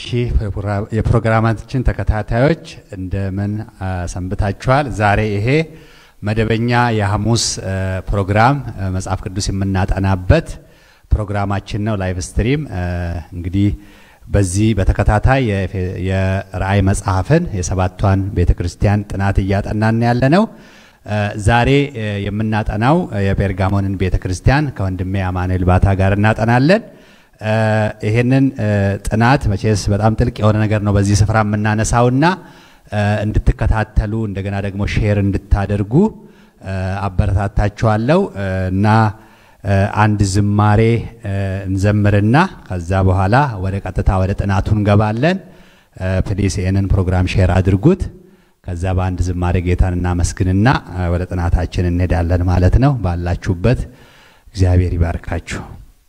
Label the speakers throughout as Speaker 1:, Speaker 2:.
Speaker 1: እሺ የፕሮግራማችን ተከታታዮች እንደምን ሰንብታችኋል? ዛሬ ይሄ መደበኛ የሐሙስ ፕሮግራም መጽሐፍ ቅዱስ የምናጠናበት ፕሮግራማችን ነው። ላይቭ ስትሪም እንግዲህ በዚህ በተከታታይ የራእይ መጽሐፍን የሰባቷን ቤተ ክርስቲያን ጥናት እያጠናን ያለ ነው። ዛሬ የምናጠናው የጴርጋሞንን ቤተ ክርስቲያን ከወንድሜ አማኑኤል ባታ ጋር እናጠናለን። ይሄንን ጥናት መቼስ በጣም ጥልቅ የሆነ ነገር ነው በዚህ ስፍራ የምናነሳውና እንድትከታተሉ እንደገና ደግሞ ሼር እንድታደርጉ አበረታታችኋለሁ እና አንድ ዝማሬ እንዘምርና ከዛ በኋላ ወደ ቀጥታ ወደ ጥናቱ እንገባለን። ፕሊስ ይህንን ፕሮግራም ሼር አድርጉት። ከዛ በአንድ ዝማሬ ጌታን እናመስግንና ወደ ጥናታችን እንሄዳለን ማለት ነው። ባላችሁበት እግዚአብሔር ይባርካችሁ።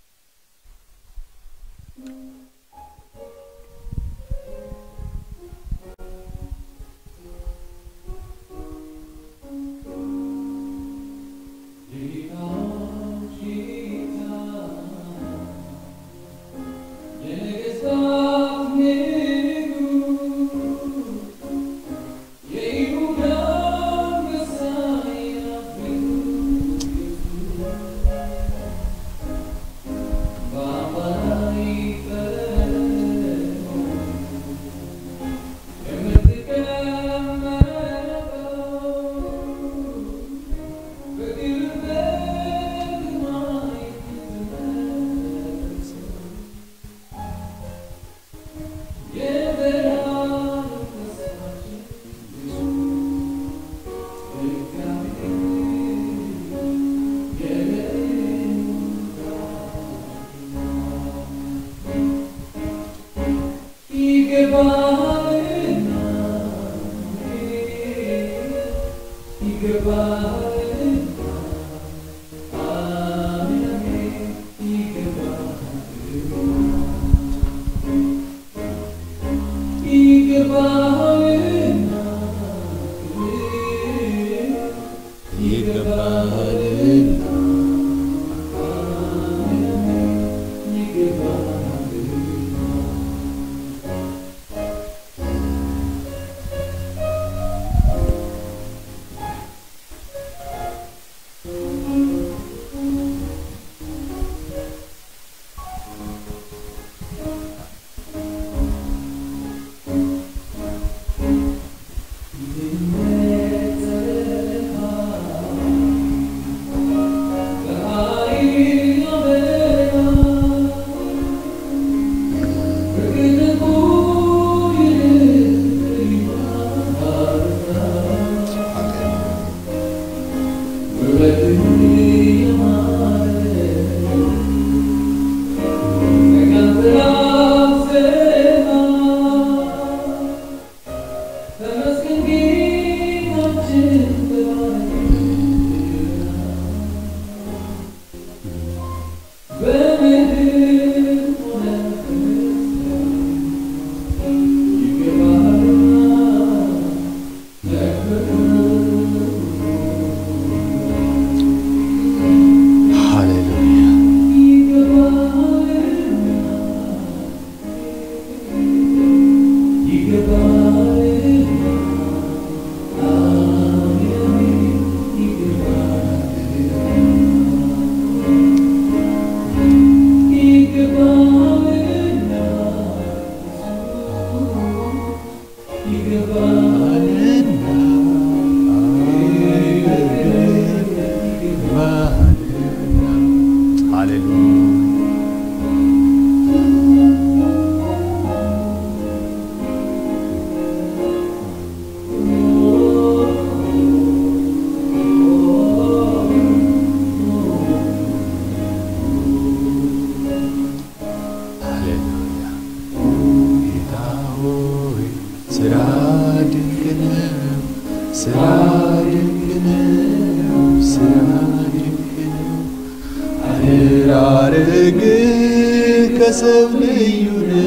Speaker 2: ከሰው ልዩ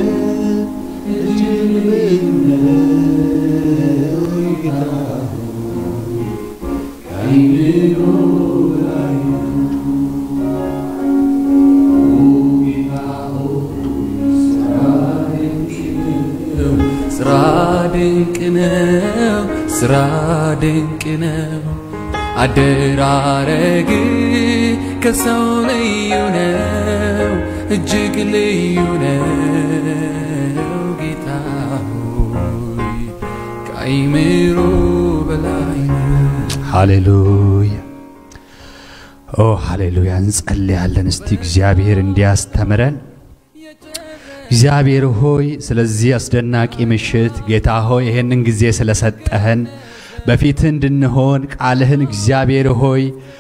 Speaker 2: እጅግ ልዩ
Speaker 3: ስራ ድንቅ ነው፣ ስራ ድንቅ ነው። አደራረግ ከሰው ልዩ ነው፣ እጅግ ልዩ ነው። ጌታ ሆይ ከአይምሮ በላይ ነው።
Speaker 1: ሃሌሉያ ኦ ሃሌሉያ። እንጸልያለን እስቲ እግዚአብሔር እንዲያስተምረን። እግዚአብሔር ሆይ ስለዚህ አስደናቂ ምሽት ጌታ ሆይ ይሄንን ጊዜ ስለሰጠህን በፊትህ እንድንሆን ቃልህን እግዚአብሔር ሆይ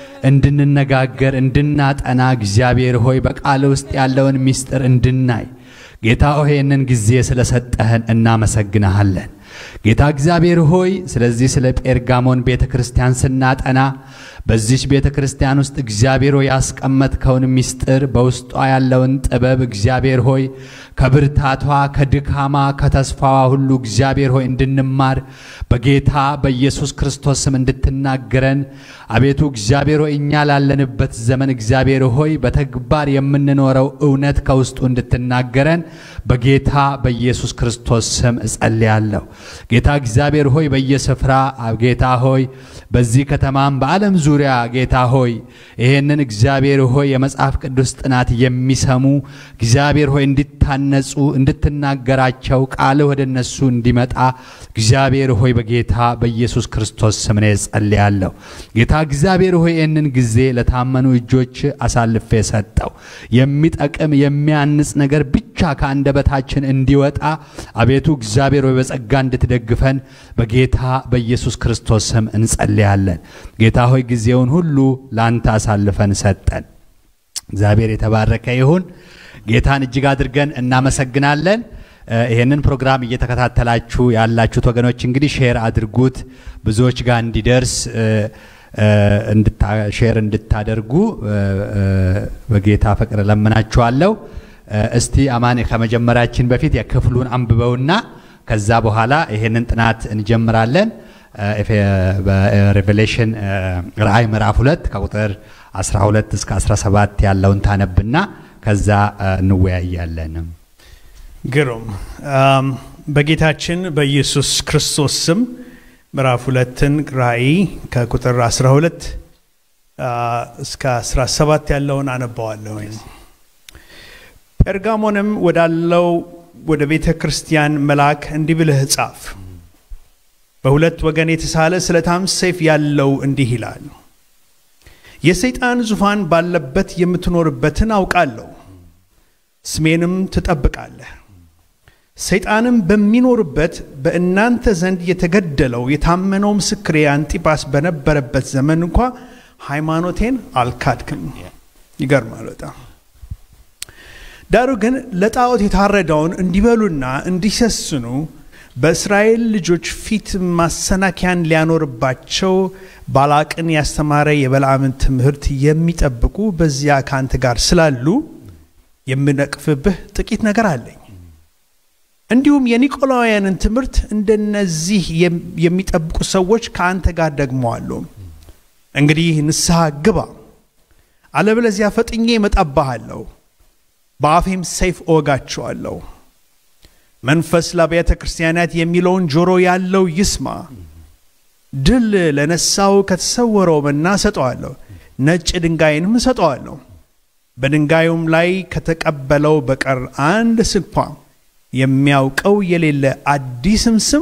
Speaker 1: እንድንነጋገር እንድናጠና እግዚአብሔር ሆይ በቃል ውስጥ ያለውን ምስጢር እንድናይ ጌታ ሆይ ይህንን ጊዜ ስለሰጠህን እናመሰግንሃለን። ጌታ እግዚአብሔር ሆይ ስለዚህ ስለ ጴርጋሞን ቤተ ክርስቲያን ስናጠና በዚች ቤተ ክርስቲያን ውስጥ እግዚአብሔር ሆይ ያስቀመጥከውን ምስጢር በውስጧ ያለውን ጥበብ እግዚአብሔር ሆይ ከብርታቷ፣ ከድካማ፣ ከተስፋዋ ሁሉ እግዚአብሔር ሆይ እንድንማር በጌታ በኢየሱስ ክርስቶስ ስም እንድትናገረን አቤቱ እግዚአብሔር ሆይ እኛ ላለንበት ዘመን እግዚአብሔር ሆይ በተግባር የምንኖረው እውነት ከውስጡ እንድትናገረን በጌታ በኢየሱስ ክርስቶስ ስም እጸልያለሁ። ጌታ እግዚአብሔር ሆይ በየስፍራ ጌታ ሆይ በዚህ ከተማም በዓለም ዙሪያ ጌታ ሆይ ይሄንን እግዚአብሔር ሆይ የመጽሐፍ ቅዱስ ጥናት የሚሰሙ እግዚአብሔር ሆይ እንዲታነጹ እንድትናገራቸው ቃልህ ወደ እነሱ እንዲመጣ እግዚአብሔር ሆይ በጌታ በኢየሱስ ክርስቶስ ስም እኔ ጸልያለሁ። ጌታ እግዚአብሔር ሆይ ይህንን ጊዜ ለታመኑ እጆች አሳልፌ ሰጠው። የሚጠቅም የሚያንጽ ነገር ብቻ ከአንደበታችን እንዲወጣ አቤቱ እግዚአብሔር ሆይ በጸጋ እንድትደግፈን በጌታ በኢየሱስ ክርስቶስ ስም እንጸልያለን። ጌታ ሆይ ጊዜውን ሁሉ ለአንተ አሳልፈን ሰጠን። እግዚአብሔር የተባረከ ይሁን። ጌታን እጅግ አድርገን እናመሰግናለን። እ ይህንን ፕሮግራም እየተከታተላችሁ ያላችሁት ወገኖች እንግዲህ ሼር አድርጉት ብዙዎች ጋር እንዲደርስ እ እ እንድታ- ሼር እንድታደርጉ እ እ በጌታ ፍቅር ለምናችኋለሁ። እ እስቲ አማን ከመጀመራችን በፊት የክፍሉን አንብበውና ከዛ በኋላ ይሄንን ጥናት እንጀምራለን። እ ኤፌ- በሬቬሌሽን እ ራእይ ምዕራፍ ሁለት ከቁጥር 12 እስከ 17 ያለውን ታነብና ከዛ እ እንወያያለን።
Speaker 4: ግሩም አም፣ በጌታችን በኢየሱስ ክርስቶስ ስም ምዕራፍ ሁለትን ራእይ ከቁጥር 12 አ፣ እስከ 17 ያለውን አነባዋለሁ። ጴርጋሞንም ወዳለው ወደ ቤተ ክርስቲያን መልአክ እንዲህ ብለህ ጻፍ። በሁለት ወገን የተሳለ ስለታም ሰይፍ ያለው እንዲህ ይላል፣ የሰይጣን ዙፋን ባለበት የምትኖርበትን አውቃለሁ፣ ስሜንም ትጠብቃለህ። ሰይጣንም በሚኖርበት በእናንተ ዘንድ የተገደለው የታመነው ምስክሬ አንጢጳስ በነበረበት ዘመን እንኳ ሃይማኖቴን አልካድክም። ይገርማል በጣም። ዳሩ ግን ለጣዖት የታረደውን እንዲበሉና እንዲሰስኑ በእስራኤል ልጆች ፊት ማሰናከያን ሊያኖርባቸው ባላቅን ያስተማረ የበልዓምን ትምህርት የሚጠብቁ በዚያ ከአንተ ጋር ስላሉ የምነቅፍብህ ጥቂት ነገር አለኝ። እንዲሁም የኒቆላውያንን ትምህርት እንደነዚህ የም- የሚጠብቁ ሰዎች ከአንተ ጋር ደግሞ አሉ። እንግዲህ ንስሐ ግባ፣ አለበለዚያ ፈጥኜ እመጣብሃለሁ፣ በአፌም ሰይፍ እወጋቸዋለሁ። መንፈስ ለአብያተ ክርስቲያናት የሚለውን ጆሮ ያለው ይስማ። ድል ለነሳው ከተሰወረው መና እሰጠዋለሁ፣ ነጭ ድንጋይንም እሰጠዋለሁ። በድንጋዩም ላይ ከተቀበለው በቀር አንድ ስንኳ የሚያውቀው የሌለ አዲስም ስም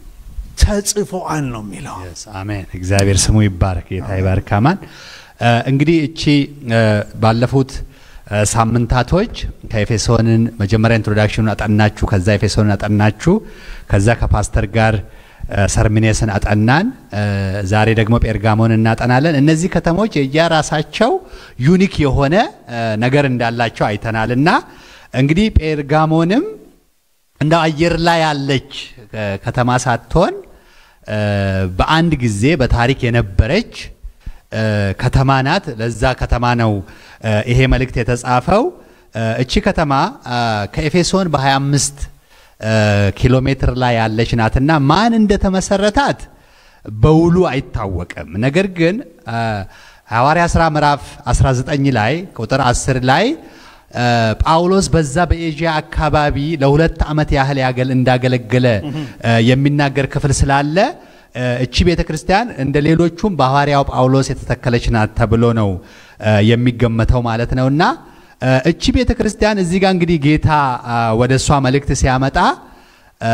Speaker 4: ተጽፎአል ነው የሚለው።
Speaker 1: Yes, አሜን። እግዚአብሔር ስሙ ይባረክ። ጌታ ይባርክ። አማን እ እንግዲህ እቺ እ ባለፉት እ ሳምንታቶች ከኤፌሶንን መጀመሪያ ኢንትሮዳክሽኑን አጠናችሁ፣ ከዛ ኤፌሶንን አጠናችሁ፣ ከዛ ከፓስተር ጋር እ ሰርሚኔስን አጠናን። እ ዛሬ ደግሞ ጴርጋሞን እናጠናለን። እነዚህ ከተሞች የየራሳቸው ዩኒክ የሆነ እ ነገር እንዳላቸው አይተናል እና እንግዲህ ጴርጋሞንም እንደ አየር ላይ ያለች እ ከተማ ሳትሆን እ በአንድ ጊዜ በታሪክ የነበረች እ ከተማ ናት። ለዛ ከተማ ነው እ ይሄ መልእክት የተጻፈው። እ እቺ ከተማ እ ከኤፌሶን በ25 እ ኪሎ ሜትር ላይ ያለች ናትና ማን እንደተመሰረታት በውሉ አይታወቅም። ነገር ግን እ ሐዋርያ ሥራ ምዕራፍ 19 ላይ ቁጥር 10 ላይ እ፣ ጳውሎስ በዛ በኤዥያ አካባቢ ለሁለት ዓመት ያህል ያገል እንዳገለገለ እ፣ የሚናገር ክፍል ስላለ እ፣ እቺ ቤተ ክርስቲያን እንደ ሌሎቹም በሐዋርያው ጳውሎስ የተተከለች ናት ተብሎ ነው እ፣ የሚገመተው ማለት ነው እና እ፣ እቺ ቤተ ክርስቲያን እዚህ ጋር እንግዲህ ጌታ አ፣ ወደ እሷ መልእክት ሲያመጣ እ፣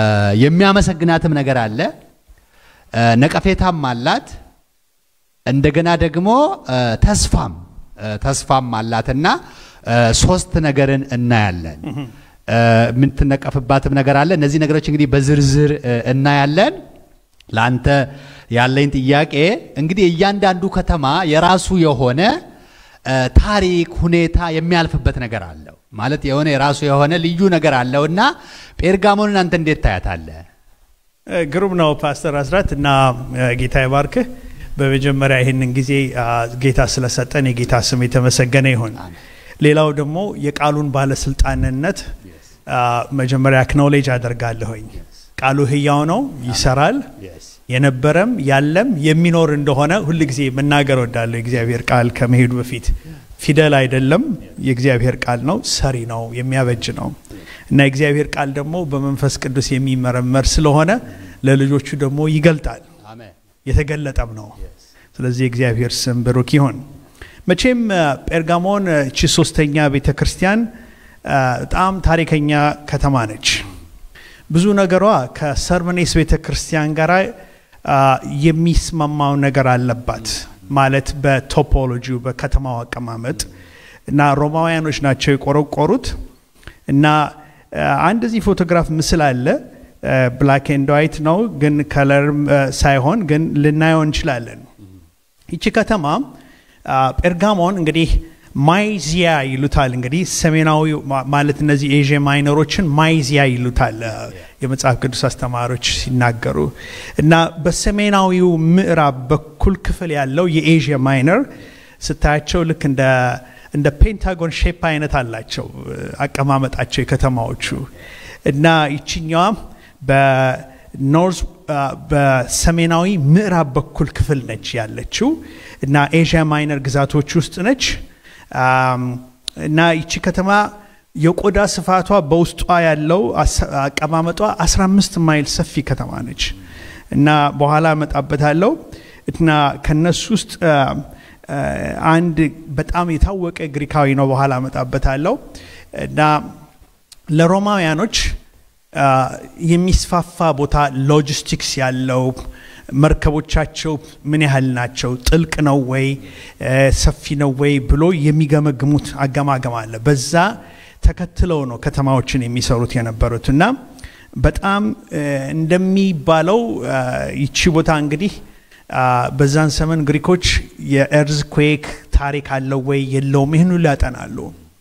Speaker 1: የሚያመሰግናትም ነገር አለ እ፣ ነቀፌታም አላት እንደገና ደግሞ እ፣ ተስፋም እ፣ ተስፋም አላትና እ፣ ሶስት ነገርን እናያለን። እ፣ የምትነቀፍባትም ነገር አለ። እነዚህ ነገሮች እንግዲህ በዝርዝር እ፣ እናያለን። ለአንተ ያለኝ ጥያቄ እንግዲህ እያንዳንዱ ከተማ የራሱ የሆነ እ፣ ታሪክ፣ ሁኔታ የሚያልፍበት ነገር አለው ማለት የሆነ የራሱ የሆነ ልዩ ነገር አለው እና ጴርጋሞንን አንተ እንዴት ታያታለህ?
Speaker 4: ግሩም ነው ፓስተር አስራት እና እ፣ ጌታ ይባርክህ። በመጀመሪያ ይህንን ጊዜ አ፣ ጌታ ስለሰጠን የጌታ ስም የተመሰገነ ይሁን። ሌላው ደግሞ የቃሉን ባለስልጣንነት አ፣ መጀመሪያ አክኖሌጅ አደርጋለሁኝ። ቃሉ ህያው ነው፣ ይሰራል። የነበረም ያለም የሚኖር እንደሆነ ሁል ጊዜ መናገር ወዳለሁ። የእግዚአብሔር ቃል ከመሄዱ በፊት ፊደል አይደለም፣ የእግዚአብሔር ቃል ነው፣ ሰሪ ነው፣ የሚያበጅ ነው እና የእግዚአብሔር ቃል ደግሞ በመንፈስ ቅዱስ የሚመረመር ስለሆነ ለልጆቹ ደግሞ ይገልጣል፣
Speaker 1: አሜን።
Speaker 4: የተገለጠም ነው። ስለዚህ የእግዚአብሔር ስም ብሩክ ይሁን። መቼም አ፣ ጴርጋሞን አ፣ እቺ ሶስተኛ ቤተ ክርስቲያን አ፣ በጣም ታሪከኛ ከተማ ነች። ብዙ ነገሯ ከሰርመኔስ ቤተ ክርስቲያን ጋር አ፣ የሚስማማው ነገር አለባት። ማለት በቶፖሎጂው በከተማው አቀማመጥ እና ሮማውያኖች ናቸው የቆረቆሩት እና አ፣ አንድ እዚህ ፎቶግራፍ ምስል አለ ብላክ ኤንድ ዋይት ነው ግን ከለርም ሳይሆን ግን ልናየው እንችላለን። ይቺ ከተማ አ፣ ጴርጋሞን እንግዲህ ማይዚያ ይሉታል። እንግዲህ ሰሜናዊ ማ- ማለት እነዚህ ኤዥያ ማይነሮችን ማይዚያ ይሉታል አ፣ የመጽሐፍ ቅዱስ አስተማሪዎች ሲናገሩ እና በሰሜናዊው ምዕራብ በኩል ክፍል ያለው የኤዥያ ማይነር ስታያቸው ልክ እንደ እንደ ፔንታጎን ሼፕ አይነት አላቸው እ፣ አቀማመጣቸው የከተማዎቹ እና ይችኛዋ በኖርዝ አ፣ በሰሜናዊ ምዕራብ በኩል ክፍል ነች ያለችው እና ኤዥያ ማይነር ግዛቶች ውስጥ ነች አም፣ እና ይቺ ከተማ የቆዳ ስፋቷ በውስጧ ያለው አስ- አቀማመጧ 15 ማይል ሰፊ ከተማ ነች እና በኋላ እመጣበታለሁ እና ከነሱ ውስጥ አ፣ አ፣ አንድ በጣም የታወቀ ግሪካዊ ነው። በኋላ እመጣበታለሁ እና ለሮማውያኖች አ፣ የሚስፋፋ ቦታ ሎጂስቲክስ ያለው መርከቦቻቸው ምን ያህል ናቸው፣ ጥልቅ ነው ወይ እ፣ ሰፊ ነው ወይ ብሎ የሚገመግሙት አገማገም አለ። በዛ ተከትለው ነው ከተማዎችን የሚሰሩት የነበሩት እና በጣም እ፣ እንደሚባለው አ፣ ይቺ ቦታ እንግዲህ አ፣ በዛን ዘመን ግሪኮች የኤርዝኩዌክ ታሪክ አለው ወይ የለውም ይህን ሁሉ ያጠናሉ።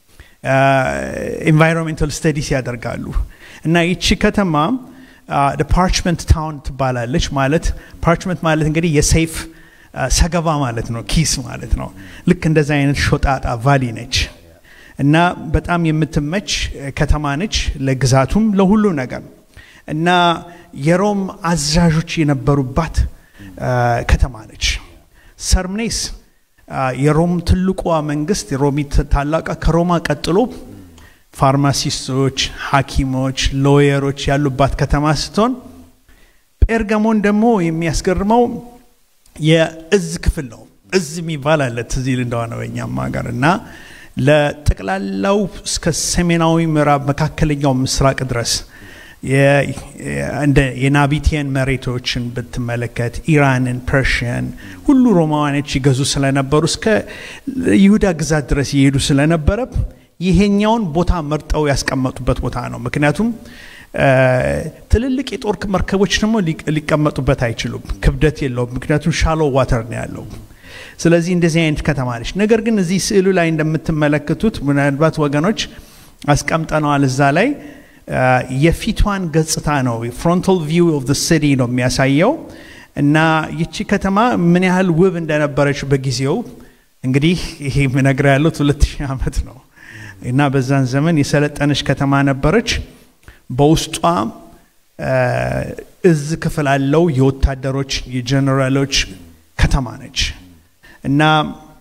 Speaker 4: ኤንቫይሮንሜንታል ስተዲስ ያደርጋሉ እና ይቺ ከተማ ፓርችመንት ታውን ትባላለች። ማለት ፓርችመንት ማለት እንግዲህ የሰይፍ አ፣ ሰገባ ማለት ነው፣ ኪስ ማለት ነው። ልክ እንደዚ አይነት ሾጣጣ ቫሊ ነች እና በጣም የምትመች እ፣ ከተማ ነች፣ ለግዛቱም ለሁሉ ነገር እና የሮም አዛዦች የነበሩባት አ፣ ከተማ ነች። ሰርምኔስ አ፣ የሮም ትልቋ መንግስት የሮሚት ታላቋ ከሮማ ቀጥሎ ፋርማሲስቶች፣ ሐኪሞች፣ ሎየሮች ያሉባት ከተማ ስትሆን ጴርጋሞን ደግሞ የሚያስገርመው የእዝ ክፍል ነው። እዝ የሚባል አለ ትዝ ይል እንደሆነ በእኛም ሀገር እና ለጠቅላላው እስከ ሰሜናዊ ምዕራብ መካከለኛው ምስራቅ ድረስ የ- እንደ የናቢቲየን መሬቶችን ብትመለከት ኢራንን፣ ፐርሽያን ሁሉ ሮማውያኖች ይገዙ ስለነበሩ እስከ ይሁዳ ግዛት ድረስ ይሄዱ ስለነበረ ይሄኛውን ቦታ መርጠው ያስቀመጡበት ቦታ ነው። ምክንያቱም አ፣ ትልልቅ የጦር መርከቦች ደግሞ ሊቅ- ሊቀመጡበት አይችሉም፣ ክብደት የለውም። ምክንያቱም ሻሎ ዋተር ነው ያለው። ስለዚህ እንደዚህ አይነት ከተማ ነች። ነገር ግን እዚህ ስዕሉ ላይ እንደምትመለከቱት ምናልባት ወገኖች አስቀምጠነዋል እዛ ላይ አ፣ የፊቷን ገጽታ ነው ፍሮንታል ቪው ኦፍ ዘ ሲቲ ነው የሚያሳየው እና ይቺ ከተማ ምን ያህል ውብ እንደነበረች በጊዜው እንግዲህ ይሄ ምነግር ያሉት ሁለት ሺህ ዓመት ነው እና በዛን ዘመን የሰለጠነች ከተማ ነበረች። በውስጧ አ፣ እዝ ክፍል አለው። የወታደሮች የጀኔራሎች ከተማ ነች እና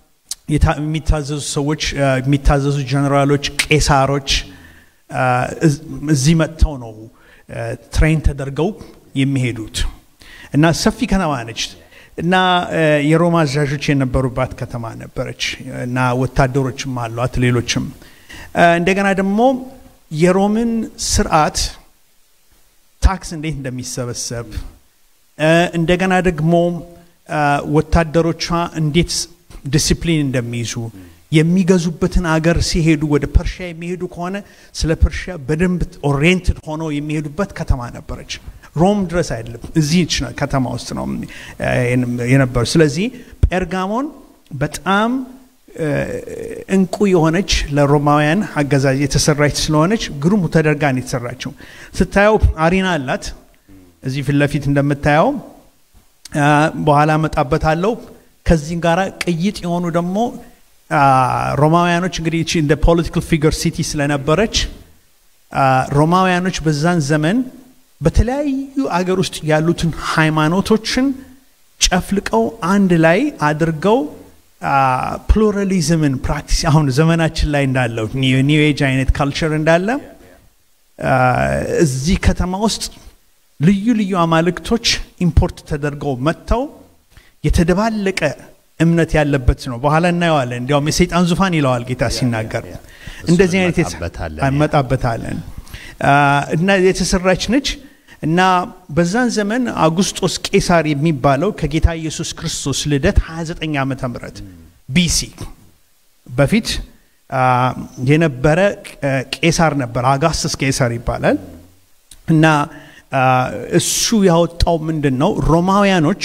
Speaker 4: የታ- የሚታዘዙ ሰዎች አ፣ የሚታዘዙ ጀነራሎች፣ ቄሳሮች አ፣ እዝ- እዚህ መጥተው ነው አ፣ ትሬን ተደርገው የሚሄዱት እና ሰፊ ከተማ ነች እና አ፣ የሮማ አዛዦች የነበሩባት ከተማ ነበረች እና ወታደሮችም አሏት ሌሎችም አ፣ እንደገና ደግሞ የሮምን ስርዓት ታክስ እንዴት እንደሚሰበሰብ አ፣ እንደገና ደግሞ አ፣ ወታደሮቿ እንዴት ዲሲፕሊን እንደሚይዙ የሚገዙበትን አገር ሲሄዱ ወደ ፐርሺያ የሚሄዱ ከሆነ ስለ ፐርሺያ በደንብ ኦሪየንትድ ሆነው የሚሄዱበት ከተማ ነበረች። ሮም ድረስ አይደለም፣ እዚህች ነው ከተማ ውስጥ ነው አ፣ የነበሩ። ስለዚህ ጴርጋሞን በጣም አ፣ እንቁ የሆነች ለሮማውያን አገዛዝ የተሰራች ስለሆነች ግሩም ተደርጋ ነው የተሰራችው። ስታየው አሪና አላት እዚህ ፊት ለፊት እንደምታየው አ፣ በኋላ እመጣበታለሁ። ከዚህ ጋር ቅይጥ የሆኑ ደግሞ አ፣ ሮማውያኖች እንግዲህ ይቺ እንደ ፖለቲካል ፊገር ሲቲ ስለነበረች አ፣ ሮማውያኖች በዛን ዘመን በተለያዩ አገር ውስጥ ያሉትን ሃይማኖቶችን ጨፍልቀው አንድ ላይ አድርገው ፕሉራሊዝምን ፕራክቲስ አሁን ዘመናችን ላይ እንዳለው ኒው ኤጅ አይነት ካልቸር እንዳለ አ፣ እዚህ ከተማ ውስጥ ልዩ ልዩ አማልክቶች ኢምፖርት ተደርገው መጥተው የተደባለቀ እምነት ያለበት ነው። በኋላ እናየዋለን። እንዲያውም የሰይጣን ዙፋን ይለዋል ጌታ ሲናገር። እንደዚህ አይነት የተ-
Speaker 1: እንመጣበታለን።
Speaker 4: እንመጣበታለን አ፣ እና የተሰራች ነች እና በዛን ዘመን አጉስጦስ ቄሳር የሚባለው ከጌታ ኢየሱስ ክርስቶስ ልደት 29 ዓመተ ምህረት ቢሲ በፊት አ፣ የነበረ አ፣ ቄሳር ነበር። አጋስስ ቄሳር ይባላል እና አ፣ እሱ ያወጣው ምንድን ነው? ሮማውያኖች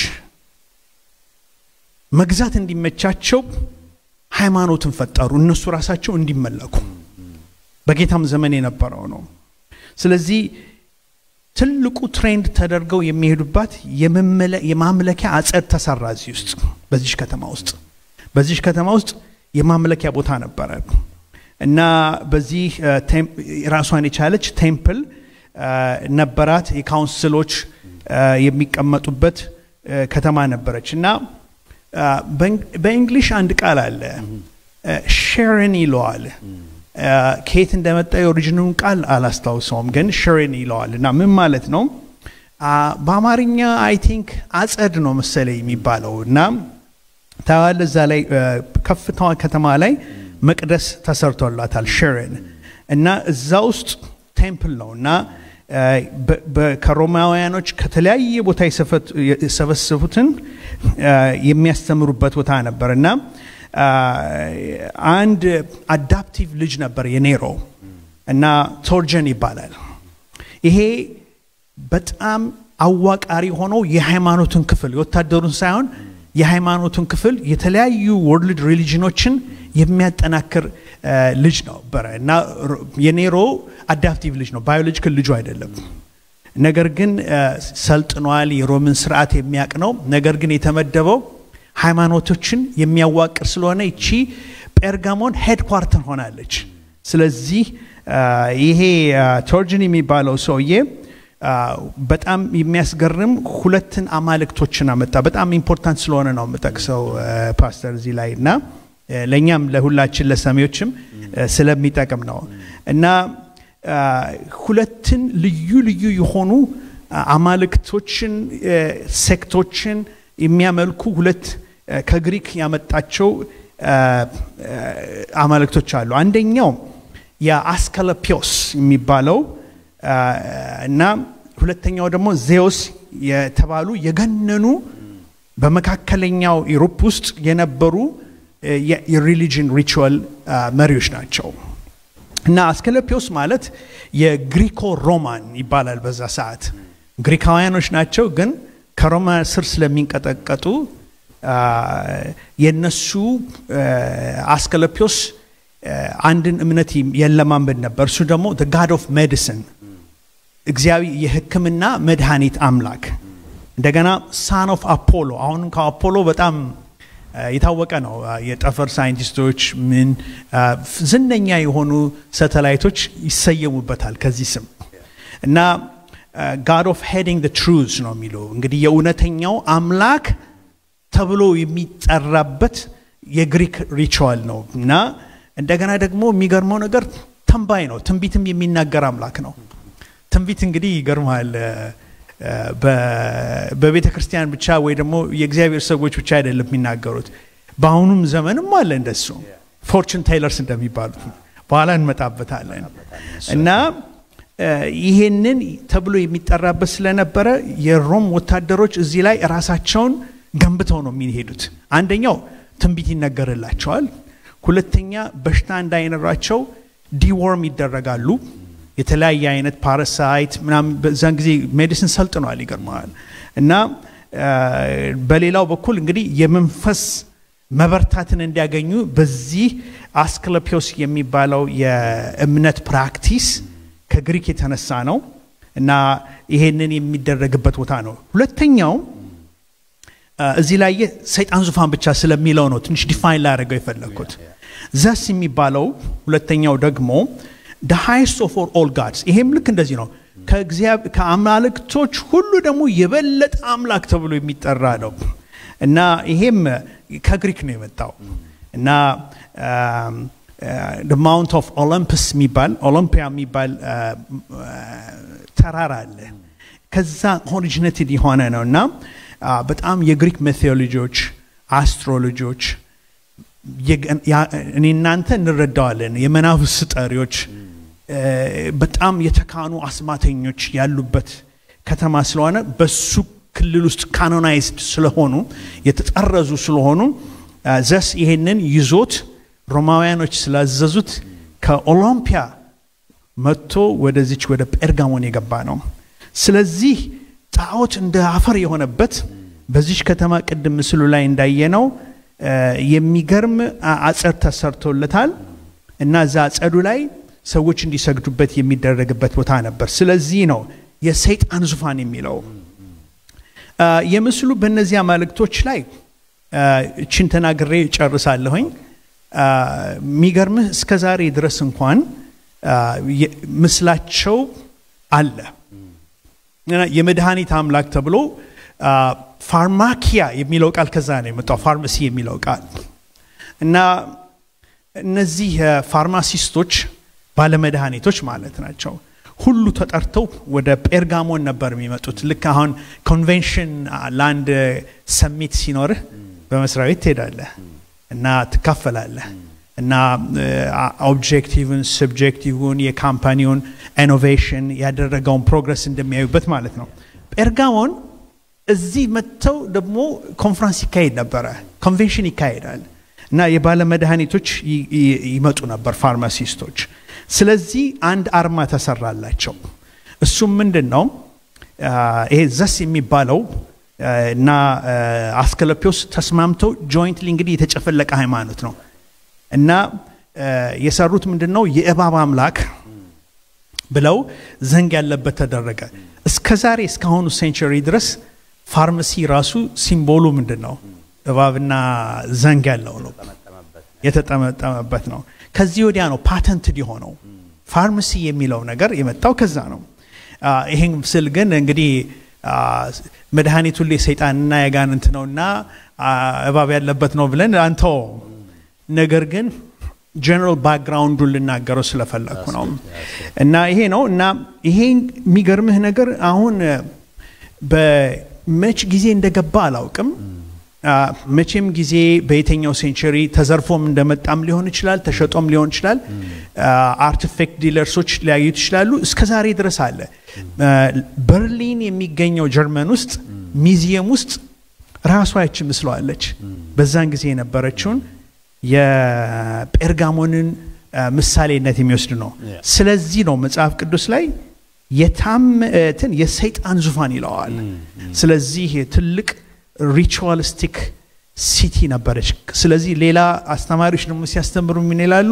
Speaker 4: መግዛት እንዲመቻቸው ሃይማኖትን ፈጠሩ፣ እነሱ ራሳቸው እንዲመለኩ። በጌታም ዘመን የነበረው ነው። ስለዚህ ትልቁ ትሬንድ ተደርገው የሚሄዱባት የመመለ- የማምለኪያ አጸድ ተሰራ እዚህ ውስጥ በዚች ከተማ ውስጥ በዚች ከተማ ውስጥ የማምለኪያ ቦታ ነበረ እና በዚህ አ፣ ቴም- ራሷን የቻለች ቴምፕል አ፣ ነበራት። የካውንስሎች አ፣ የሚቀመጡበት አ፣ ከተማ ነበረች እና አ፣ በእንግ- በእንግሊሽ አንድ ቃል አለ ሼርን ይለዋል። አ፣ ከየት እንደመጣ የኦሪጂኑን ቃል አላስታውሰውም፣ ግን ሼርን ይለዋል እና ምን ማለት ነው? አ፣ በአማርኛ አይ ቲንክ አጸድ ነው መሰለኝ የሚባለው እና ታዋለ እዛ ላይ አ፣ ከፍታዋ ከተማ ላይ መቅደስ ተሰርቶላታል ሼርን እና እዛ ውስጥ ቴምፕል ነው እና አ፣ በ- በ- ከሮማውያኖች ከተለያየ ቦታ የሰፈት- የሰበሰቡትን አ፣ የሚያስተምሩበት ቦታ ነበር እና አ፣ አንድ አዳፕቲቭ ልጅ ነበር የኔሮ እና ቶርጀን ይባላል። ይሄ በጣም አዋቃሪ ሆኖ የሃይማኖትን ክፍል የወታደሩን ሳይሆን የሃይማኖትን ክፍል የተለያዩ ወርልድ ሪሊጅኖችን የሚያጠናክር አ፣ ልጅ ነበረ እና ሮ- የኔሮ አዳፕቲቭ ልጅ ነው፣ ባዮሎጂካል ልጁ አይደለም። ነገር ግን አ፣ ሰልጥኗል። የሮምን ስርዓት የሚያውቅ ነው። ነገር ግን የተመደበው ሃይማኖቶችን የሚያዋቅር ስለሆነ ይቺ ጴርጋሞን ሄድኳርተር ሆናለች። ስለዚህ አ፣ ይሄ አ፣ ቶርጅን የሚባለው ሰውዬ አ፣ በጣም የሚያስገርም ሁለትን አማልክቶችን አመጣ። በጣም ኢምፖርታንት ስለሆነ ነው የምጠቅሰው አ፣ ፓስተር እዚህ ላይ እና አ፣ ለእኛም ለሁላችን ለሰሚዎችም አ፣ ስለሚጠቅም ነው እና አ፣ ሁለትን ልዩ ልዩ የሆኑ አ፣ አማልክቶችን አ፣ ሴክቶችን የሚያመልኩ ሁለት አ፣ ከግሪክ ያመጣቸው አ፣ አ፣ አማልክቶች አሉ። አንደኛው የአስከለፒዮስ የሚባለው አ፣ እና ሁለተኛው ደግሞ ዜውስ የተባሉ የገነኑ በመካከለኛው ኢሮፕ ውስጥ የነበሩ አ፣ የ- የሪሊጅን ሪቹዋል አ፣ መሪዎች ናቸው። እና አስከለፒዮስ ማለት የግሪኮ ሮማን ይባላል። በዛ ሰዓት ግሪካውያኖች ናቸው፣ ግን ከሮማ ስር ስለሚንቀጠቀጡ አ፣ የነሱ አ፣ አስከለፒዮስ አ፣ አንድን እምነት የለማመድ ነበር። እሱ ደግሞ ጋድ ኦፍ ሜዲሲን እግዚአብሔር የሕክምና መድኃኒት አምላክ እንደገና ሳን ኦፍ አፖሎ አሁንም ከአፖሎ በጣም አ፣ የታወቀ ነው። አ፣ የጠፈር ሳይንቲስቶች ምን አ፣ ፍ- ዝነኛ የሆኑ ሳተላይቶች ይሰየሙበታል ከዚህ ስም እና ጋድ ኦፍ ሄዲንግ ትሩዝ ነው የሚለው እንግዲህ የእውነተኛው አምላክ ተብሎ የሚጠራበት የግሪክ ሪቹዋል ነው እና እንደገና ደግሞ የሚገርመው ነገር ተንባይ ነው። ትንቢትም የሚናገር አምላክ ነው። ትንቢት እንግዲህ ይገርመሃል በቤተ ክርስቲያን ብቻ ወይ ደግሞ የእግዚአብሔር ሰዎች ብቻ አይደለም የሚናገሩት። በአሁኑም ዘመንም አለ እንደሱ ፎርቹን ቴይለርስ እንደሚባሉት በኋላ እንመጣበታለን እና ይሄንን ተብሎ የሚጠራበት ስለነበረ የሮም ወታደሮች እዚህ ላይ ራሳቸውን ገንብተው ነው የሚሄዱት። አንደኛው ትንቢት ይነገርላቸዋል። ሁለተኛ በሽታ እንዳይኖራቸው ዲዎርም ይደረጋሉ። የተለያየ አይነት ፓራሳይት ምናምን በዛን ጊዜ ሜዲሲን ሰልጥኗል፣ ይገርመዋል። እና በሌላው በኩል እንግዲህ የመንፈስ መበርታትን እንዲያገኙ በዚህ አስክለፒዮስ የሚባለው የእምነት ፕራክቲስ ከግሪክ የተነሳ ነው እና ይሄንን የሚደረግበት ቦታ ነው። ሁለተኛው እዚህ ላይ ሰይጣን ዙፋን ብቻ ስለሚለው ነው ትንሽ ዲፋይን ላደረገው የፈለግኩት። ዘስ የሚባለው ሁለተኛው ደግሞ ደ ሃይስት ኦፍ ኦል ጋድስ ይሄም ልክ እንደዚህ ነው። ከአማልክቶች ሁሉ ደግሞ የበለጠ አምላክ ተብሎ የሚጠራ ነው እና ይሄም ከግሪክ ነው የመጣው እና ማውንት ኦፍ ኦሎምፕስ የሚባል ኦሎምፒያ የሚባል ተራራ አለ። ከዛ ኦሪጂኔትድ የሆነ ነው እና በጣም የግሪክ ሜቴዎሎጂዎች፣ አስትሮሎጂዎች እኔ እናንተ እንረዳዋለን። የመናፍስ ጠሪዎች በጣም የተካኑ አስማተኞች ያሉበት ከተማ ስለሆነ በሱ ክልል ውስጥ ካኖናይዝድ ስለሆኑ የተጠረዙ ስለሆኑ ዘስ ይሄንን ይዞት ሮማውያኖች ስላዘዙት ከኦሎምፒያ መጥቶ ወደዚች ወደ ጴርጋሞን የገባ ነው። ስለዚህ ጣዖት እንደ አፈር የሆነበት በዚች ከተማ ቅድም ምስሉ ላይ እንዳየነው የሚገርም አጸድ ተሰርቶለታል እና እዛ አጸዱ ላይ ሰዎች እንዲሰግዱበት የሚደረግበት ቦታ ነበር። ስለዚህ ነው የሰይጣን ዙፋን የሚለው። የምስሉ በእነዚህ አማልክቶች ላይ እችን ተናግሬ ጨርሳለሁኝ። የሚገርምህ እስከ ዛሬ ድረስ እንኳን ምስላቸው አለ። የመድኃኒት አምላክ ተብሎ ፋርማኪያ የሚለው ቃል ከዛ ነው የመጣው፣ ፋርማሲ የሚለው ቃል እና እነዚህ ፋርማሲስቶች ባለመድኃኒቶች ማለት ናቸው። ሁሉ ተጠርተው ወደ ጴርጋሞን ነበር የሚመጡት። ልክ አሁን ኮንቬንሽን ለአንድ ሰሚት ሲኖርህ በመስሪያ ቤት ትሄዳለህ እና ትካፈላለህ እና ኦብጀክቲቭን ስብጀክቲቭን የካምፓኒውን ኢኖቬሽን ያደረገውን ፕሮግረስ እንደሚያዩበት ማለት ነው። ጴርጋሞን እዚህ መጥተው ደግሞ ኮንፈረንስ ይካሄድ ነበረ፣ ኮንቬንሽን ይካሄዳል እና የባለመድኃኒቶች ይመጡ ነበር ፋርማሲስቶች። ስለዚህ አንድ አርማ ተሰራላቸው። እሱም ምንድን ነው? ይሄ ዘስ የሚባለው እና አስከለፒዎስ ተስማምተው ጆይንትሊ እንግዲህ የተጨፈለቀ ሃይማኖት ነው እና የሰሩት ምንድን ነው? የእባብ አምላክ ብለው ዘንግ ያለበት ተደረገ። እስከ ዛሬ እስካሁኑ ሴንቸሪ ድረስ ፋርማሲ ራሱ ሲምቦሉ ምንድን ነው? እባብና ዘንግ ያለው ነው፣ የተጠመጠመበት ነው። ከዚህ ወዲያ ነው ፓተንትድ የሆነው ፋርማሲ የሚለው ነገር የመጣው ከዛ ነው። ይህን ስል ግን እንግዲህ መድኃኒቱ ሁሌ ሰይጣንና የጋንንት ነውና እባብ ያለበት ነው ብለን አንተው። ነገር ግን ጀነራል ባክግራውንዱን ልናገረው ስለፈለግኩ ነው እና ይሄ ነው እና ይሄ የሚገርምህ ነገር አሁን በመች ጊዜ እንደገባ አላውቅም። መቼም ጊዜ በየትኛው ሴንቸሪ ተዘርፎም እንደመጣም ሊሆን ይችላል፣ ተሸጦም ሊሆን ይችላል። አርቲፌክት ዲለርሶች ሊያዩት ይችላሉ። እስከ ዛሬ ድረስ አለ። በርሊን የሚገኘው ጀርመን ውስጥ ሚዚየም ውስጥ ራሷ ያች ምስለዋለች። በዛን ጊዜ የነበረችውን የጴርጋሞንን ምሳሌነት የሚወስድ ነው። ስለዚህ ነው መጽሐፍ ቅዱስ ላይ የታምትን የሰይጣን ዙፋን ይለዋል። ስለዚህ ትልቅ ሪቹዋሊስቲክ ሲቲ ነበረች። ስለዚህ ሌላ አስተማሪዎች ደግሞ ሲያስተምሩ ምን ይላሉ?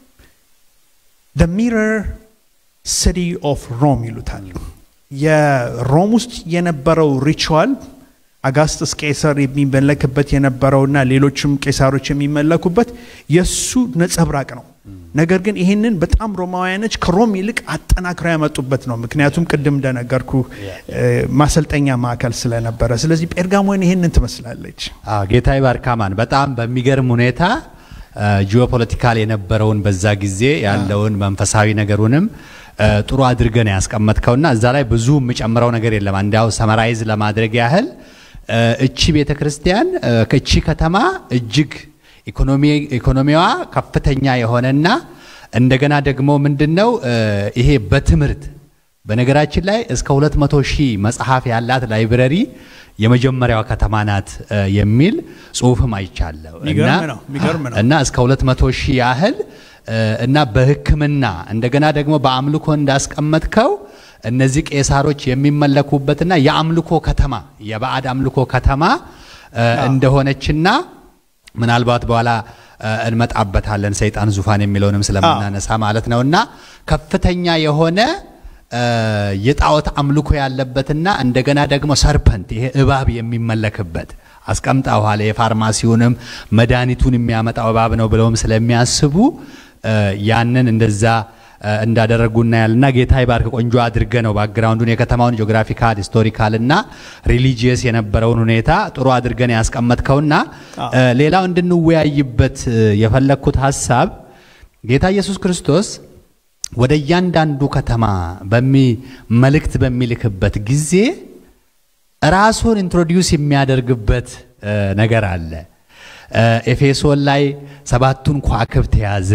Speaker 4: ደ ሚረር ሲቲ ኦፍ ሮም ይሉታል። የሮም ውስጥ የነበረው ሪቹዋል አጋስጥስ ቄሳር የሚመለክበት የነበረውና ሌሎችም ቄሳሮች የሚመለኩበት የእሱ ነጸብራቅ ነው። ነገር ግን ይህንን በጣም ሮማውያኖች ከሮም ይልቅ አጠናክረው ያመጡበት ነው። ምክንያቱም ቅድም እንደነገርኩ ማሰልጠኛ ማዕከል ስለነበረ። ስለዚህ ጴርጋሞን ይህንን ትመስላለች።
Speaker 1: አዎ ጌታ ይባርካማን በጣም በሚገርም ሁኔታ ጂኦፖለቲካል የነበረውን በዛ ጊዜ ያለውን መንፈሳዊ ነገሩንም ጥሩ አድርገን ያስቀመጥከውና እዛ ላይ ብዙ የምጨምረው ነገር የለም። እንዲያው ሰመራይዝ ለማድረግ ያህል እቺ ቤተ ክርስቲያን እቺ ከተማ እጅግ ኢኮኖሚዋ ከፍተኛ የሆነና እንደገና ደግሞ ምንድነው ይሄ በትምህርት በነገራችን ላይ እስከ 200 ሺህ መጽሐፍ ያላት ላይብረሪ የመጀመሪያዋ ከተማ ናት የሚል ጽሁፍም አይቻለሁ እና እስከ 200 ሺህ ያህል እና በሕክምና እንደገና ደግሞ በአምልኮ እንዳስቀመጥከው እነዚህ ቄሳሮች የሚመለኩበትና የአምልኮ ከተማ የባዕድ አምልኮ ከተማ እንደሆነችና ምናልባት በኋላ እንመጣበታለን ሰይጣን ዙፋን የሚለውንም ስለምናነሳ ማለት ነው እና ከፍተኛ የሆነ የጣዖት አምልኮ ያለበትና እንደገና ደግሞ ሰርፐንት ይሄ እባብ የሚመለክበት አስቀምጠዋል። የፋርማሲውንም መድኃኒቱን የሚያመጣው እባብ ነው ብለውም ስለሚያስቡ ያንን እንደዛ እንዳደረጉ እናያልና ጌታ ይባርክ። ቆንጆ አድርገ ነው ባክግራውንዱን የከተማውን ጂኦግራፊካል ሂስቶሪካል እና ሪሊጂየስ የነበረውን ሁኔታ ጥሩ አድርገን ያስቀመጥከውና ሌላው እንድንወያይበት የፈለግኩት ሀሳብ ጌታ ኢየሱስ ክርስቶስ ወደ እያንዳንዱ ከተማ በሚ መልእክት በሚልክበት ጊዜ ራሱን ኢንትሮዲውስ የሚያደርግበት ነገር አለ። ኤፌሶን ላይ ሰባቱን ከዋክብት የያዘ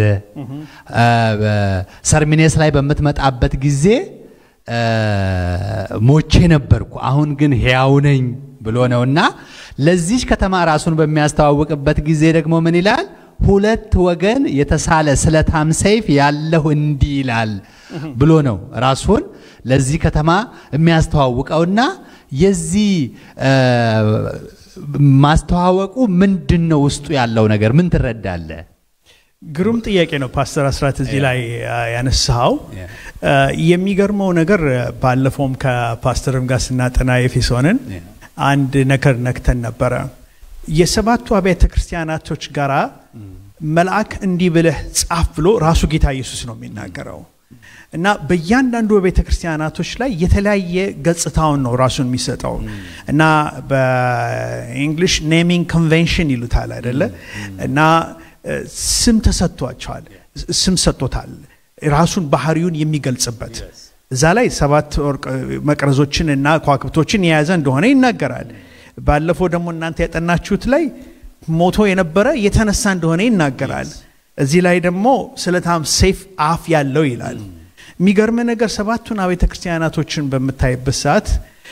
Speaker 1: ሰርሚኔስ ላይ በምትመጣበት ጊዜ ሞቼ ነበርኩ አሁን ግን ሕያው ነኝ ብሎ ነውና ለዚች ከተማ ራሱን በሚያስተዋውቅበት ጊዜ ደግሞ ምን ይላል? ሁለት ወገን የተሳለ ስለታም ሰይፍ ያለሁ እንዲህ ይላል ብሎ ነው ራሱን ለዚህ ከተማ የሚያስተዋውቀውና የዚህ ማስተዋወቁ ምንድን ነው? ውስጡ ያለው ነገር ምን ትረዳለ?
Speaker 4: ግሩም ጥያቄ ነው ፓስተር አስራት እዚህ ላይ ያነሳው። የሚገርመው ነገር ባለፈውም ከፓስተርም ጋር ስናጠና ኤፌሶንን አንድ ነገር ነክተን ነበረ። የሰባቱ አብያተ ክርስቲያናቶች ጋራ መልአክ እንዲህ ብለህ ጻፍ ብሎ ራሱ ጌታ ኢየሱስ ነው የሚናገረው እና በእያንዳንዱ ቤተ ክርስቲያናቶች ላይ የተለያየ ገጽታውን ነው ራሱን የሚሰጠው እና በእንግሊሽ ኔሚንግ ኮንቬንሽን ይሉታል አይደለ እና ስም ተሰጥቷቸዋል ስም ሰጥቶታል ራሱን ባህሪውን የሚገልጽበት እዛ ላይ ሰባት መቅረዞችን እና ከዋክብቶችን የያዘ እንደሆነ ይናገራል ባለፈው ደግሞ እናንተ ያጠናችሁት ላይ ሞቶ የነበረ የተነሳ እንደሆነ ይናገራል እዚህ ላይ ደግሞ ስለታም ሴፍ አፍ ያለው ይላል የሚገርም ነገር ሰባቱን አብያተ ክርስቲያናቶችን በምታይበት ሰዓት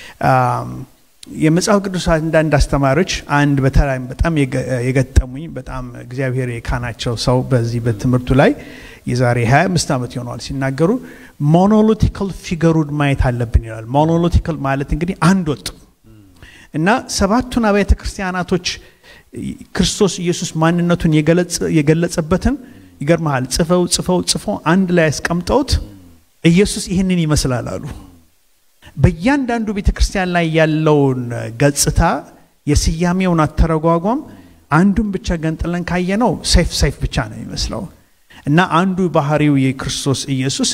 Speaker 4: የመጽሐፍ ቅዱስ አንዳንድ አስተማሪዎች አንድ በተለይ በጣም የገጠሙኝ በጣም እግዚአብሔር የካናቸው ሰው በዚህ በትምህርቱ ላይ የዛሬ 25 ዓመት ይሆነዋል ሲናገሩ ሞኖሎቲካል ፊገሩን ማየት አለብን ይላል ሞኖሎቲካል ማለት እንግዲህ አንድ ወጥ እና ሰባቱን አብያተ ክርስቲያናቶች ክርስቶስ ኢየሱስ ማንነቱን የገለጸበትን ይገርመሃል ጽፈው ጽፈው ጽፈው አንድ ላይ ያስቀምጠውት ኢየሱስ ይህንን ይመስላል አሉ በእያንዳንዱ ቤተ ክርስቲያን ላይ ያለውን ገጽታ የስያሜውን አተረጓጓም አንዱን ብቻ ገንጥለን ካየነው ሰይፍ ሰይፍ ብቻ ነው የሚመስለው እና አንዱ ባህሪው የክርስቶስ ኢየሱስ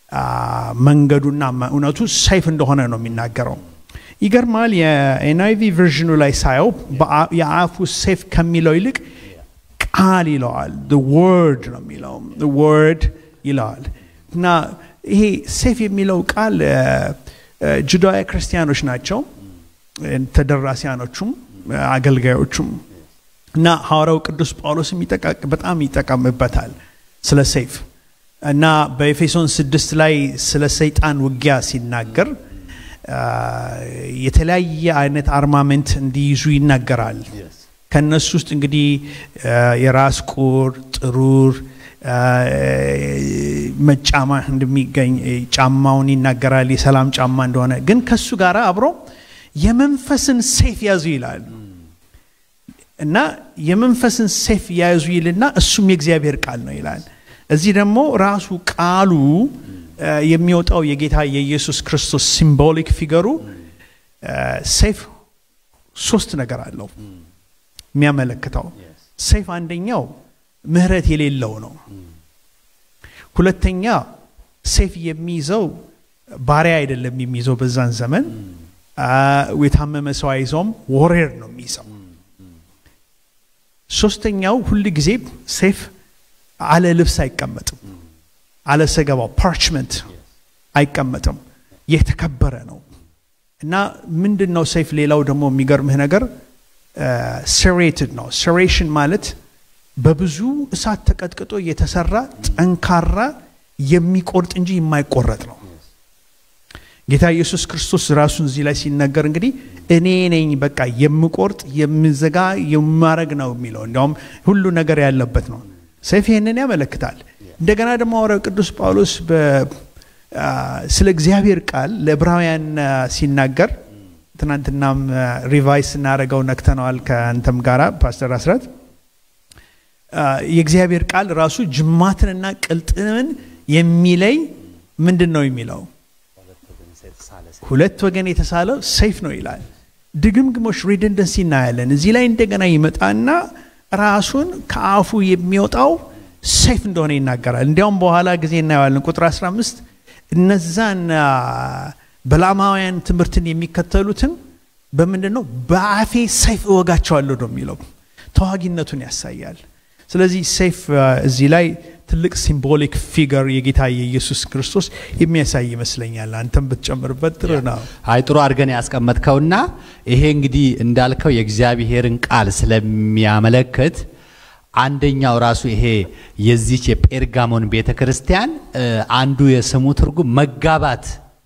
Speaker 4: መንገዱና እውነቱ ሰይፍ እንደሆነ ነው የሚናገረው ይገርማል የኤንአይቪ ቨርዥኑ ላይ ሳየው የአፉ ሴፍ ከሚለው ይልቅ ቃል ይለዋል ወርድ ነው የሚለው ወርድ ይለዋል እና ይሄ ሴፍ የሚለው ቃል ጁዳዊ ክርስቲያኖች ናቸው ተደራሲያኖቹም አገልጋዮቹም እና ሐዋርያው ቅዱስ ጳውሎስም በጣም ይጠቀምበታል ስለ ሰይፍ እና በኤፌሶን ስድስት ላይ ስለ ሰይጣን ውጊያ ሲናገር የተለያየ አይነት አርማመንት እንዲይዙ ይናገራል ከነሱ ውስጥ እንግዲህ የራስ ቁር ጥሩር መጫማ እንደሚገኝ ጫማውን ይናገራል የሰላም ጫማ እንደሆነ ግን ከሱ ጋር አብሮ የመንፈስን ሴፍ ያዙ ይላል እና የመንፈስን ሴፍ ያዙ ይልና እሱም የእግዚአብሔር ቃል ነው ይላል እዚህ ደግሞ ራሱ ቃሉ የሚወጣው የጌታ የኢየሱስ ክርስቶስ ሲምቦሊክ ፊገሩ ሴፍ ሶስት ነገር አለው የሚያመለክተው ሴፍ አንደኛው ምህረት የሌለው ነው ሁለተኛ ሴፍ የሚይዘው ባሪያ አይደለም የሚይዘው በዛን ዘመን አ፣ የታመመ ሰው አይዘውም ወሬር ነው የሚይዘው ሶስተኛው ሁል ጊዜ ሴፍ አለ ልብስ አይቀመጥም አለ ሰገባው ፓርችመንት አይቀመጥም የተከበረ ነው እና ምንድን ነው ሴፍ ሌላው ደግሞ የሚገርምህ ነገር ሴሬትድ ነው ሴሬሽን ማለት በብዙ እሳት ተቀጥቅጦ የተሰራ ጠንካራ የሚቆርጥ እንጂ የማይቆረጥ ነው ጌታ ኢየሱስ ክርስቶስ ራሱን እዚህ ላይ ሲናገር እንግዲህ እኔ ነኝ በቃ የምቆርጥ የምዘጋ የማረግ ነው የሚለው እንዲያውም ሁሉ ነገር ያለበት ነው ሰይፍ ይህንን ያመለክታል እንደገና ደግሞ ሐዋርያው ቅዱስ ጳውሎስ በ- አ፣ ስለ እግዚአብሔር ቃል ለዕብራውያን አ፣ ሲናገር ትናንትናም ሪቫይስ ስናደረገው ነክተነዋል ከአንተም ጋራ ፓስተር አስራት አ፣ የእግዚአብሔር ቃል ራሱ ጅማትንና ቅልጥምን የሚለይ ምንድን ነው የሚለው ሁለት ወገን የተሳለው ሰይፍ ነው ይላል ድግምግሞች ሪደንደንሲ እናያለን እዚህ ላይ እንደገና ይመጣና ራሱን ከአፉ የሚወጣው ሰይፍ እንደሆነ ይናገራል እንዲያውም በኋላ ጊዜ እናየዋለን ቁጥር 15 እነዛን አ፣ በላማውያን ትምህርትን የሚከተሉትን በምንድን ነው በአፌ ሰይፍ እወጋቸዋለሁ ነው የሚለው ተዋጊነቱን ያሳያል ስለዚህ ሰይፍ አ፣ እዚህ ላይ ትልቅ ሲምቦሊክ ፊገር የጌታ የኢየሱስ ክርስቶስ የሚያሳይ ይመስለኛል አንተም ብትጨምርበት ጥሩ ነው
Speaker 1: አይ ጥሩ አድርገን ያስቀመጥከውና ይሄ እንግዲህ እንዳልከው የእግዚአብሔርን ቃል ስለሚያመለክት አንደኛው ራሱ ይሄ የዚች የጴርጋሞን ቤተ ክርስቲያን እ፣ አንዱ የስሙ ትርጉም መጋባት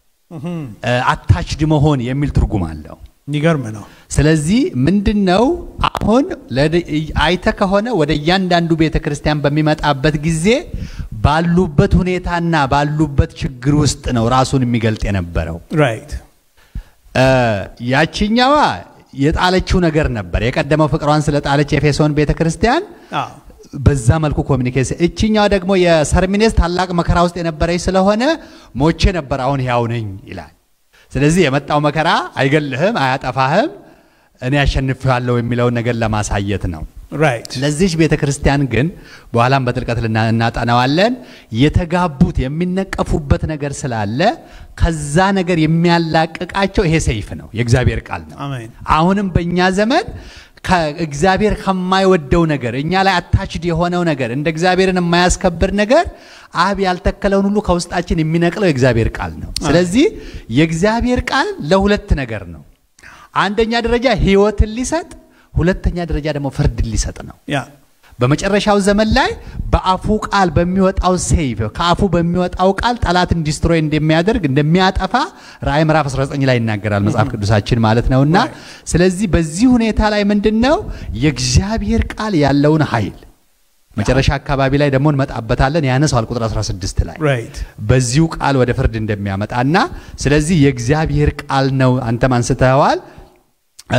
Speaker 1: አታችድ መሆን የሚል ትርጉም አለው።
Speaker 4: የሚገርም ነው
Speaker 1: ስለዚህ ምንድን ነው አሁን ለደ- አይተ ከሆነ ወደ እያንዳንዱ ቤተ ክርስቲያን በሚመጣበት ጊዜ ባሉበት ሁኔታና ባሉበት ችግር ውስጥ ነው ራሱን የሚገልጥ የነበረው።
Speaker 4: ራይት
Speaker 1: እ፣ ያችኛዋ የጣለችው ነገር ነበር። የቀደመው ፍቅሯን ስለጣለች የኤፌሶን ቤተ ክርስቲያን በዛ መልኩ ኮሚኒኬሽን፣ እችኛዋ ደግሞ የሰርሚኔስ ታላቅ መከራ ውስጥ የነበረች ስለሆነ ሞቼ ነበር አሁን ሕያው ነኝ ይላል። ስለዚህ የመጣው መከራ አይገልህም፣ አያጠፋህም፣ እኔ አሸንፌዋለሁ የሚለውን ነገር ለማሳየት ነው።
Speaker 4: ራይት
Speaker 1: ለዚች ቤተ ክርስቲያን ግን በኋላም በጥልቀት ልና- እናጠናዋለን። የተጋቡት የሚነቀፉበት ነገር ስላለ ከዛ ነገር የሚያላቅቃቸው ይሄ ሰይፍ ነው፣ የእግዚአብሔር ቃል ነው።
Speaker 4: አሜን
Speaker 1: አሁንም በእኛ ዘመን ከእግዚአብሔር ከማይወደው ነገር እኛ ላይ አታችድ የሆነው ነገር እንደ እግዚአብሔርን የማያስከብር ነገር አብ ያልተከለውን ሁሉ ከውስጣችን የሚነቅለው የእግዚአብሔር ቃል ነው። ስለዚህ የእግዚአብሔር ቃል ለሁለት ነገር ነው። አንደኛ ደረጃ ሕይወትን ሊሰጥ፣ ሁለተኛ ደረጃ ደግሞ ፍርድን ሊሰጥ ነው።
Speaker 4: ያ
Speaker 1: በመጨረሻው ዘመን ላይ በአፉ ቃል በሚወጣው ሰይፍ ከአፉ በሚወጣው ቃል ጠላትን ዲስትሮይ እንደሚያደርግ እንደሚያጠፋ ራእይ ምዕራፍ 19 ላይ ይናገራል መጽሐፍ ቅዱሳችን ማለት ነውና ስለዚህ በዚህ ሁኔታ ላይ ምንድን ነው የእግዚአብሔር ቃል ያለውን ኃይል መጨረሻ አካባቢ ላይ ደግሞ እንመጣበታለን ያነሳዋል ቁጥር 16 ላይ
Speaker 4: ራይት
Speaker 1: በዚሁ ቃል ወደ ፍርድ እንደሚያመጣና ስለዚህ የእግዚአብሔር ቃል ነው አንተም አንስተዋል እ፣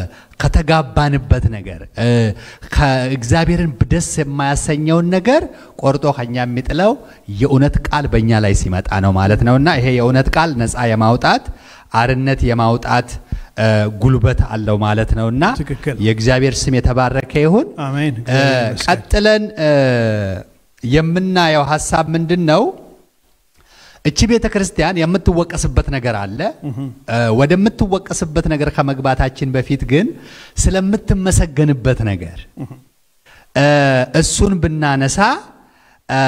Speaker 1: ከተጋባንበት ነገር እ፣ ከእግዚአብሔርን ደስ የማያሰኘውን ነገር ቆርጦ ከኛ የሚጥለው የእውነት ቃል በእኛ ላይ ሲመጣ ነው ማለት ነውና ይሄ የእውነት ቃል ነፃ የማውጣት አርነት የማውጣት እ፣ ጉልበት አለው ማለት ነውና
Speaker 4: ትክክል።
Speaker 1: የእግዚአብሔር ስም የተባረከ ይሁን።
Speaker 4: አሜን
Speaker 1: እ፣
Speaker 4: እግዚአብሔር ይመስገን።
Speaker 1: ቀጥለን እ፣ የምናየው ሀሳብ ምንድን ነው? እቺ ቤተ ክርስቲያን የምትወቀስበት ነገር አለ። እ፣ ወደምትወቀስበት ነገር ከመግባታችን በፊት ግን ስለምትመሰገንበት ነገር እ፣ እሱን ብናነሳ እ፣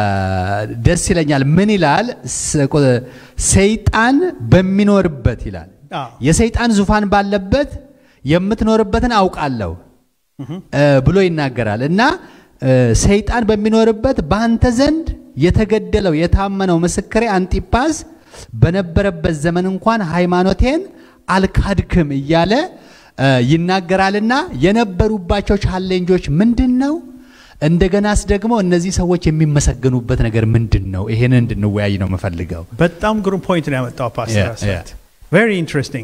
Speaker 1: ደስ ይለኛል። ምን ይላል? ስ- ቁ- ሰይጣን በሚኖርበት ይላል
Speaker 4: አዎ።
Speaker 1: የሰይጣን ዙፋን ባለበት የምትኖርበትን አውቃለሁ እ፣ ብሎ ይናገራል እና እ፣ ሰይጣን በሚኖርበት በአንተ ዘንድ የተገደለው የታመነው ምስክሬ አንጢጳስ በነበረበት ዘመን እንኳን ሃይማኖቴን አልካድክም እያለ እ፣ ይናገራልና የነበሩባቸው ቻሌንጆች ምንድን ነው? እንደገናስ ደግሞ እነዚህ ሰዎች የሚመሰገኑበት ነገር ምንድን ነው? ይሄንን እንድንወያይ ነው የምፈልገው።
Speaker 4: በጣም ግሩም ፖይንት ነው ያመጣው ፓስተር
Speaker 1: Yeah,
Speaker 4: አስራት ቬሪ ኢንትረስቲንግ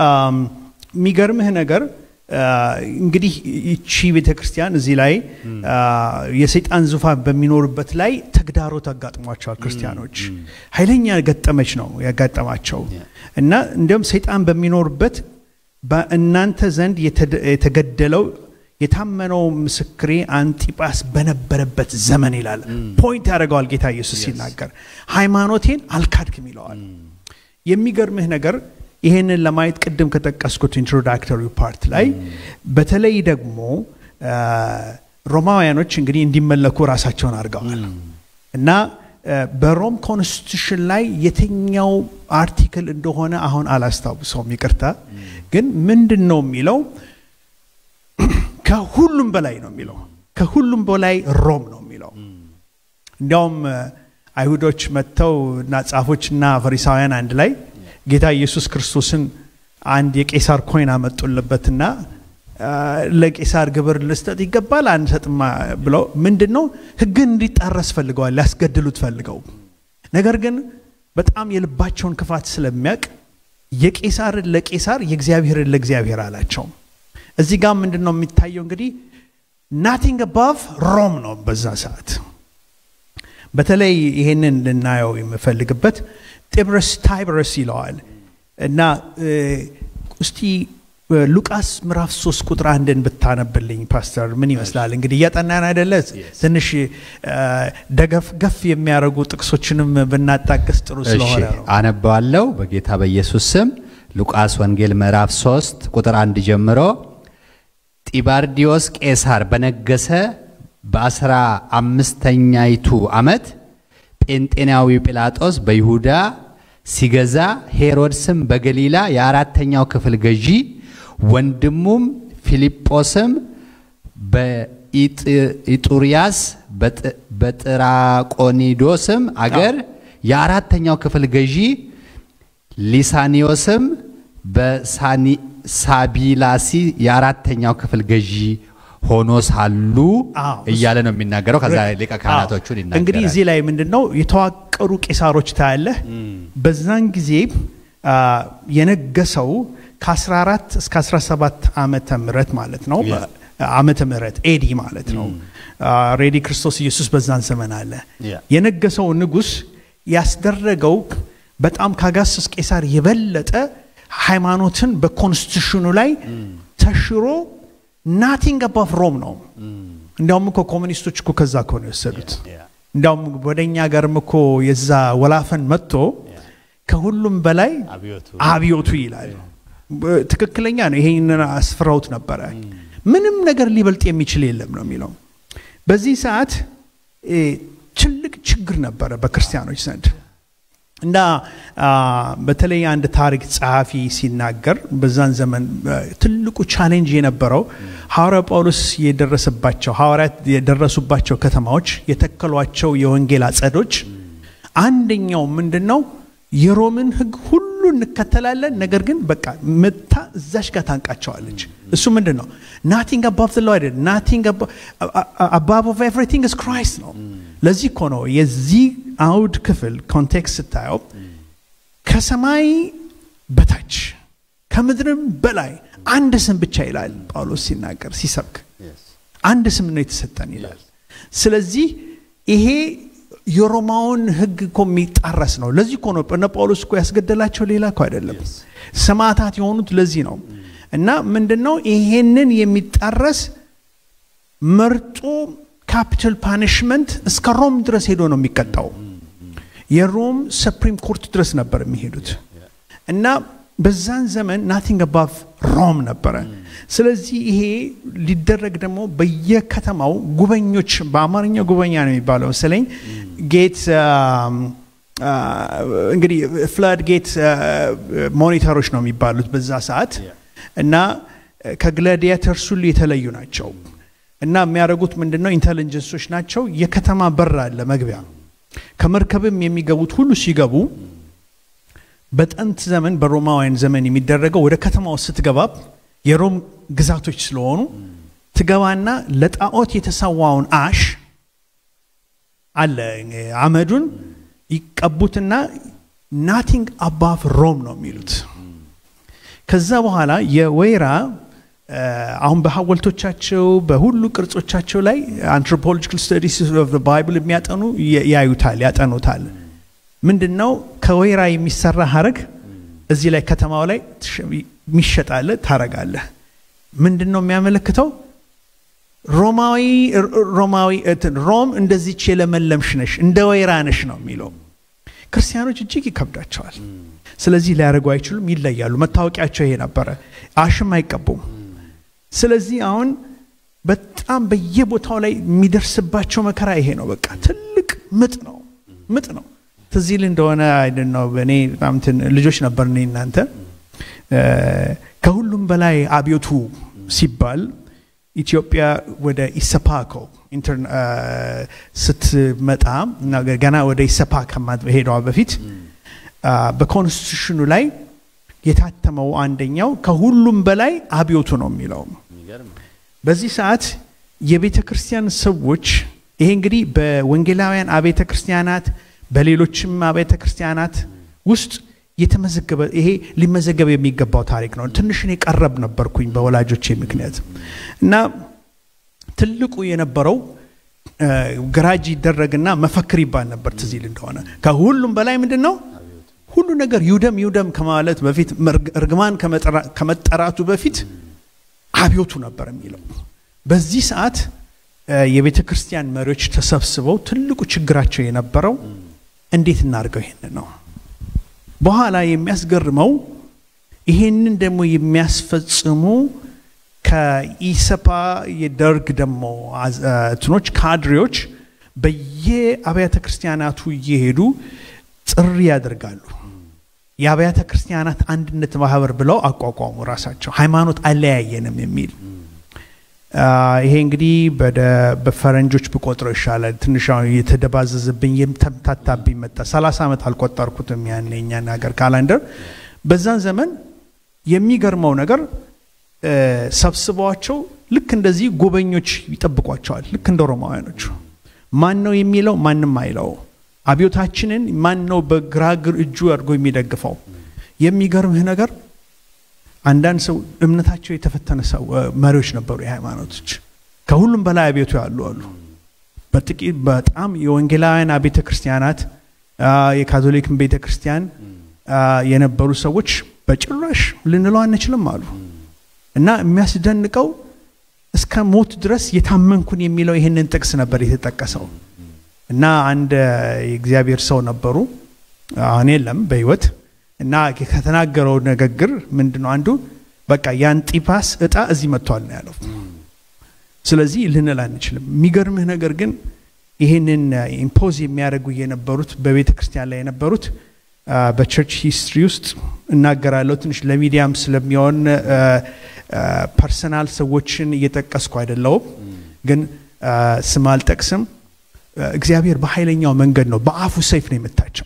Speaker 4: የሚገርምህ ነገር አ፣ እንግዲህ ይቺ ቤተ ክርስቲያን እዚህ ላይ አ፣ የሰይጣን ዙፋን በሚኖርበት ላይ ተግዳሮት አጋጥሟቸዋል ክርስቲያኖች ኃይለኛ ገጠመች ነው ያጋጠማቸው እና እንዲሁም ሰይጣን በሚኖርበት በእናንተ ዘንድ የተደ- የተገደለው የታመነው ምስክሬ አንጢጳስ በነበረበት ዘመን ይላል። ፖይንት ያደርገዋል ጌታ ኢየሱስ ሲናገር ሃይማኖቴን አልካድክም ይለዋል። የሚገርምህ ነገር ይሄንን ለማየት ቅድም ከጠቀስኩት ኢንትሮዳክተሪ ፓርት ላይ በተለይ ደግሞ አ፣ ሮማውያኖች እንግዲህ እንዲመለኩ ራሳቸውን አድርገዋል እና አ፣ በሮም ኮንስቲቱሽን ላይ የትኛው አርቲክል እንደሆነ አሁን አላስታውሰውም፣ ይቅርታ። ግን ምንድን ነው የሚለው ከሁሉም በላይ ነው የሚለው ከሁሉም በላይ ሮም ነው የሚለው እንዲያውም አ፣ አይሁዶች መጥተው እና ጻፎችና ፈሪሳውያን አንድ ላይ ጌታ ኢየሱስ ክርስቶስን አንድ የቄሳር ኮይን አመጡለበትና አ፣ ለቄሳር ግብር ልስጠት ይገባል አንሰጥማ ብለው ምንድን ነው ህግን እንዲጣረስ ፈልገዋል ሊያስገድሉት ፈልገው ነገር ግን በጣም የልባቸውን ክፋት ስለሚያውቅ የቄሳርን ለቄሳር የእግዚአብሔርን ለእግዚአብሔር አላቸው እዚህ ጋር ምንድን ነው የሚታየው እንግዲህ ናቲንግ አባቭ ሮም ነው በዛ ሰዓት በተለይ ይሄንን ልናየው የምፈልግበት ጤብረስ ታይበረስ ይለዋል እና እ፣ እስቲ እ፣ ሉቃስ ምዕራፍ ሶስት ቁጥር አንድን ብታነብልኝ ፓስተር ምን ይመስላል እንግዲህ እያጠናን አይደለ ትንሽ እ፣ ደገፍ ገፍ የሚያደርጉ ጥቅሶችንም ብናጣቅስ ጥሩ
Speaker 1: እሺ
Speaker 4: ስለሆነ ነው
Speaker 1: አነባዋለሁ በጌታ በኢየሱስ ስም ሉቃስ ወንጌል ምዕራፍ 3 ቁጥር አንድ ጀምሮ ጢባርዲዮስ ቄሳር በነገሰ በአስራ አምስተኛይቱ ዓመት ጴንጤናዊው ጲላጦስ በይሁዳ ሲገዛ ሄሮድስም በገሊላ የአራተኛው ክፍል ገዢ ወንድሙም ፊልጶስም በኢጡርያስ በጥራቆኒዶስም አገር የአራተኛው ክፍል ገዢ ሊሳኒዮስም በሳቢላሲ የአራተኛው ክፍል ገዢ ሆኖ ሳሉ
Speaker 4: አዎ፣
Speaker 1: እያለ ነው የሚናገረው። ከዛ ሊቀ ካህናቶቹን
Speaker 4: አዎ።
Speaker 1: ይናገራል።
Speaker 4: እንግዲህ እዚህ ላይ ምንድን ነው የተዋቀሩ ቄሳሮች ታያለህ። በዛን ጊዜ አ፣ የነገሰው ከ14 እስከ 17 ዓመተ ምህረት ማለት ነው
Speaker 1: Yeah.
Speaker 4: ዓመተ ምህረት ኤዲ ማለት ነው። ሬዲ ክርስቶስ ኢየሱስ በዛን ዘመን አለ።
Speaker 1: Yeah.
Speaker 4: የነገሰው ንጉስ ያስደረገው በጣም ከአጋስስ ቄሳር የበለጠ ሃይማኖትን በኮንስቲቱሽኑ ላይ ተሽሮ ናቲንግ አባፍ ሮም ነው። እንዲያውም እኮ ኮሚኒስቶች እኮ ከዛ እኮ ነው የወሰዱት። እንዲያውም ወደ እኛ ጋርም እኮ የዛ ወላፈን መጥቶ ከሁሉም በላይ
Speaker 1: አብዮቱ
Speaker 4: አብዮቱ ይላል። በ- ትክክለኛ ነው። ይሄንን አስፍረውት ነበረ። ምንም ነገር ሊበልጥ የሚችል የለም ነው የሚለው። በዚህ ሰዓት እ፣ ትልቅ ችግር ነበረ በክርስቲያኖች ዘንድ እና አ፣ በተለይ አንድ ታሪክ ጸሐፊ ሲናገር በዛን ዘመን አ፣ ትልቁ ቻሌንጅ የነበረው ሐዋርያ ጳውሎስ የደረሰባቸው ሐዋርያት የደረሱባቸው ከተማዎች የተከሏቸው የወንጌል አጸዶች አንደኛው ምንድን ነው የሮምን ሕግ ሁሉ እንከተላለን፣ ነገር ግን በቃ መታ እዛሽ ጋር ታንቃቸዋለች። እሱ ምንድን ነው ናቲንግ አባቭ ዘ ሎው አይደል ናቲንግ አባቭ ኦፍ ኤቭሪቲንግ ኢዝ ክራይስት ነው። ለዚህ እኮ ነው የዚህ አውድ ክፍል ኮንቴክስት ስታየው ከሰማይ በታች ከምድርም በላይ አንድ ስም ብቻ ይላል ጳውሎስ ሲናገር ሲሰብክ አንድ ስም ነው የተሰጠን ይላል። ስለዚህ ይሄ የሮማውን ሕግ እኮ የሚጣረስ ነው። ለዚህ እኮ ነው እነ ጳውሎስ እኮ ያስገደላቸው ሌላ እኮ አይደለም። ሰማዕታት የሆኑት ለዚህ ነው። እና ምንድን ነው ይሄንን የሚጣረስ መርጦ ካፒታል ፓኒሽመንት እስከ ሮም ድረስ ሄዶ ነው የሚቀጣው። የሮም ሰፕሪም ኮርት ድረስ ነበር የሚሄዱት እና በዛን ዘመን ናቲንግ አባቭ ሮም ነበረ። ስለዚህ ይሄ ሊደረግ ደግሞ በየከተማው ጉበኞች፣ በአማርኛ ጉበኛ ነው የሚባለው መሰለኝ ጌት እንግዲህ ፍላድ ጌት ሞኒተሮች ነው የሚባሉት በዛ ሰዓት እና ከግላዲያተርስ ሁሉ የተለዩ ናቸው እና የሚያደርጉት ምንድን ነው ኢንቴሊጀንሶች ናቸው። የከተማ በር አለ መግቢያ። ከመርከብም የሚገቡት ሁሉ ሲገቡ በጥንት ዘመን በሮማውያን ዘመን የሚደረገው ወደ ከተማ ውስጥ ስትገባ የሮም ግዛቶች ስለሆኑ ትገባና ለጣዖት የተሰዋውን አሽ አለ አመዱን ይቀቡትና ናቲንግ አባፍ ሮም ነው የሚሉት። ከዛ በኋላ የወይራ አሁን በሐወልቶቻቸው በሁሉ ቅርጾቻቸው ላይ አንትሮፖሎጂካል ስተዲስ ኦፍ ባይብል የሚያጠኑ ያዩታል፣ ያጠኑታል። ምንድን ነው ከወይራ የሚሰራ ሀረግ እዚህ ላይ ከተማው ላይ የሚሸጣለ ታረጋለህ። ምንድን ነው የሚያመለክተው? ሮማዊ ሮማዊ እንትን ሮም እንደዚች የለመለምሽ ነሽ እንደ ወይራ ነሽ ነው የሚለው። ክርስቲያኖች እጅግ ይከብዳቸዋል። ስለዚህ ሊያደርጉ አይችሉም፣ ይለያሉ። መታወቂያቸው ይሄ ነበረ። አሽም አይቀቡም። ስለዚህ አሁን በጣም በየቦታው ላይ የሚደርስባቸው መከራ ይሄ ነው። በቃ ትልቅ ምጥ ነው፣ ምጥ ነው። ትዝ ይል እንደሆነ አይደል ነው። እኔ በጣም እንትን ልጆች ነበር እኔ እናንተ እ፣ ከሁሉም በላይ አብዮቱ ሲባል ኢትዮጵያ ወደ ኢሰፓኮ ኢንተርና- እ፣ ስትመጣ እና ገና ወደ ኢሰፓ ከመሄዷ በፊት አ፣ በኮንስቲቱሽኑ ላይ የታተመው አንደኛው ከሁሉም በላይ አብዮቱ ነው የሚለው። በዚህ ሰዓት የቤተ ክርስቲያን ሰዎች ይሄ እንግዲህ በወንጌላውያን አብያተ ክርስቲያናት በሌሎችም አብያተ ክርስቲያናት ውስጥ የተመዘገበ ይሄ ሊመዘገብ የሚገባው ታሪክ ነው። ትንሽ እኔ ቀረብ ነበርኩኝ በወላጆቼ ምክንያት እና ትልቁ የነበረው እ፣ ገራጅ ይደረግና መፈክር ይባል ነበር። ትዝ ይል እንደሆነ ከሁሉም በላይ ምንድን ነው ሁሉ ነገር ይውደም ይውደም ከማለት በፊት መርግ- እርግማን ከመጠራ- ከመጠራቱ በፊት አብዮቱ ነበር የሚለው። በዚህ ሰዓት እ፣ የቤተ ክርስቲያን መሪዎች ተሰብስበው ትልቁ ችግራቸው የነበረው እንዴት እናድርገው ይሄንን ነው። በኋላ የሚያስገርመው ይሄንን ደግሞ የሚያስፈጽሙ ከኢሰፓ የደርግ ደግሞ አዝ- እ፣ እንትኖች ካድሬዎች በየአብያተ ክርስቲያናቱ እየሄዱ ጥሪ ያደርጋሉ። የአብያተ ክርስቲያናት አንድነት ማህበር ብለው አቋቋሙ ራሳቸው ሃይማኖት አለያየንም የሚል አ፣ ይሄ እንግዲህ በደ- በፈረንጆች ብቆጥረው ይሻላል። ትንሽ አሁን የተደባዘዝብኝ የተምታታብኝ መጣ። ሰላሳ ዓመት አልቆጠርኩትም ያን የኛን ሀገር ካላንደር። በዛን ዘመን የሚገርመው ነገር እ፣ ሰብስበዋቸው ልክ እንደዚህ ጎበኞች ይጠብቋቸዋል። ልክ እንደ ሮማውያኖቹ ማን ነው የሚለው ማንም አይለው። አብዮታችንን ማን ነው በግራግር እጁ አድርጎ የሚደግፈው? የሚገርምህ ነገር አንዳንድ ሰው እምነታቸው የተፈተነ ሰው እ፣ መሪዎች ነበሩ፣ የሃይማኖቶች ከሁሉም በላይ አብዮቱ ያሉ አሉ። በጥቂት በጣም የወንጌላውያን ቤተ ክርስቲያናት አ፣ የካቶሊክን ቤተ ክርስቲያን አ፣ የነበሩ ሰዎች በጭራሽ ልንለው አንችልም አሉ እና የሚያስደንቀው እስከ ሞት ድረስ የታመንኩን የሚለው ይህንን ጥቅስ ነበር የተጠቀሰው እና አንድ እ፣ የእግዚአብሔር ሰው ነበሩ አሁን የለም በህይወት እና ከተናገረው ንግግር ምንድን ነው አንዱ በቃ የአንጢፓስ እጣ እዚህ መጥቷል ነው ያለው። ስለዚህ ልንል አንችልም። የሚገርምህ ነገር ግን ይህንን ኢምፖዝ የሚያደርጉ የነበሩት በቤተ ክርስቲያን ላይ የነበሩት አ፣ በቸርች ሂስትሪ ውስጥ እናገራለሁ ትንሽ ለሚዲያም ስለሚሆን ፐርሰናል ሰዎችን እየጠቀስኩ አይደለውም፣ ግን አ፣ ስም አልጠቅስም። አ፣ እግዚአብሔር በኃይለኛው መንገድ ነው በአፉ ሰይፍ ነው የመታቸው።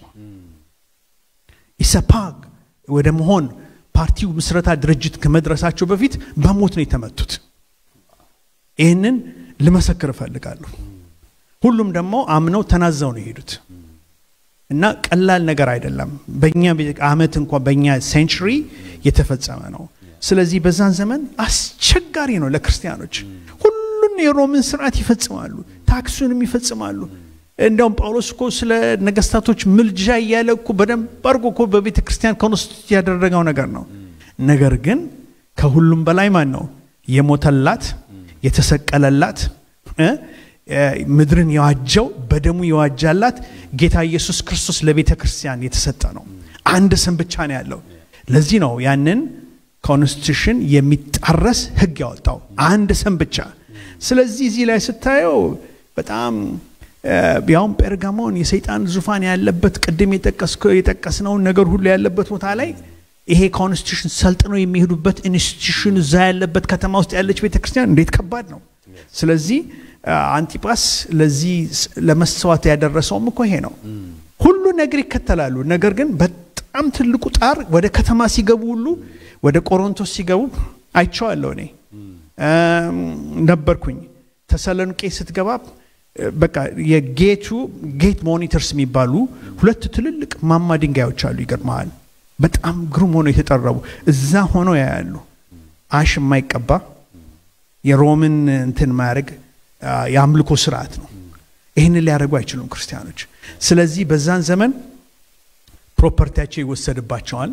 Speaker 4: ኢሰፓግ ወደ መሆን ፓርቲው ምስረታ ድርጅት ከመድረሳቸው በፊት በሞት ነው የተመቱት። ይህንን ልመሰክር እፈልጋለሁ። ሁሉም ደግሞ አምነው ተናዘው ነው የሄዱት እና ቀላል ነገር አይደለም። በእኛ አመት እንኳ በእኛ ሴንቹሪ የተፈጸመ ነው። ስለዚህ በዛን ዘመን አስቸጋሪ ነው ለክርስቲያኖች። ሁሉን የሮምን ስርዓት ይፈጽማሉ፣ ታክሱንም ይፈጽማሉ። እንዲያውም ጳውሎስ እኮ ስለ ነገስታቶች ምልጃ እያለ እኮ በደንብ አድርጎ እኮ በቤተ ክርስቲያን ኮንስቲቱት ያደረገው ነገር ነው። ነገር ግን ከሁሉም በላይ ማን ነው የሞተላት የተሰቀለላት እ እ ምድርን የዋጀው በደሙ የዋጃላት ጌታ ኢየሱስ ክርስቶስ ለቤተ ክርስቲያን የተሰጠ ነው። አንድ ስም ብቻ ነው ያለው። ለዚህ ነው ያንን ኮንስቲቱሽን የሚጣረስ ህግ ያወጣው አንድ ስም ብቻ። ስለዚህ እዚህ ላይ ስታየው በጣም እ፣ ያውም ጴርጋሞን የሰይጣን ዙፋን ያለበት ቅድም የጠቀስከው- የጠቀስነውን ነገር ሁሉ ያለበት ቦታ ላይ ይሄ ኮንስቲቱሽን ሰልጥነው የሚሄዱበት ኢንስቲቱሽን እዛ ያለበት ከተማ ውስጥ ያለች ቤተክርስቲያን እንዴት ከባድ ነው። ስለዚህ አ፣ አንጢጳስ ለዚህ ስ- ለመሰዋት ያደረሰውም እኮ ይሄ ነው። ሁሉ ነገር ይከተላሉ። ነገር ግን በጣም ትልቁ ጣር ወደ ከተማ ሲገቡ ሁሉ ወደ ቆሮንቶስ ሲገቡ አይቼዋለሁ እኔ እም፣ ነበርኩኝ። ተሰሎንቄ ስትገባ እ፣ በቃ የጌቱ ጌት ሞኒተርስ የሚባሉ ሁለት ትልልቅ ማማ ድንጋዮች አሉ። ይገርመሃል። በጣም ግሩም ሆነው የተጠረቡ እዛ ሆነው ያያሉ። አሽ የማይቀባ የሮምን እንትን ማድረግ የአምልኮ ስርዓት ነው። ይህንን ሊያደርጉ አይችሉም ክርስቲያኖች። ስለዚህ በዛን ዘመን ፕሮፐርቲያቸው ይወሰድባቸዋል፣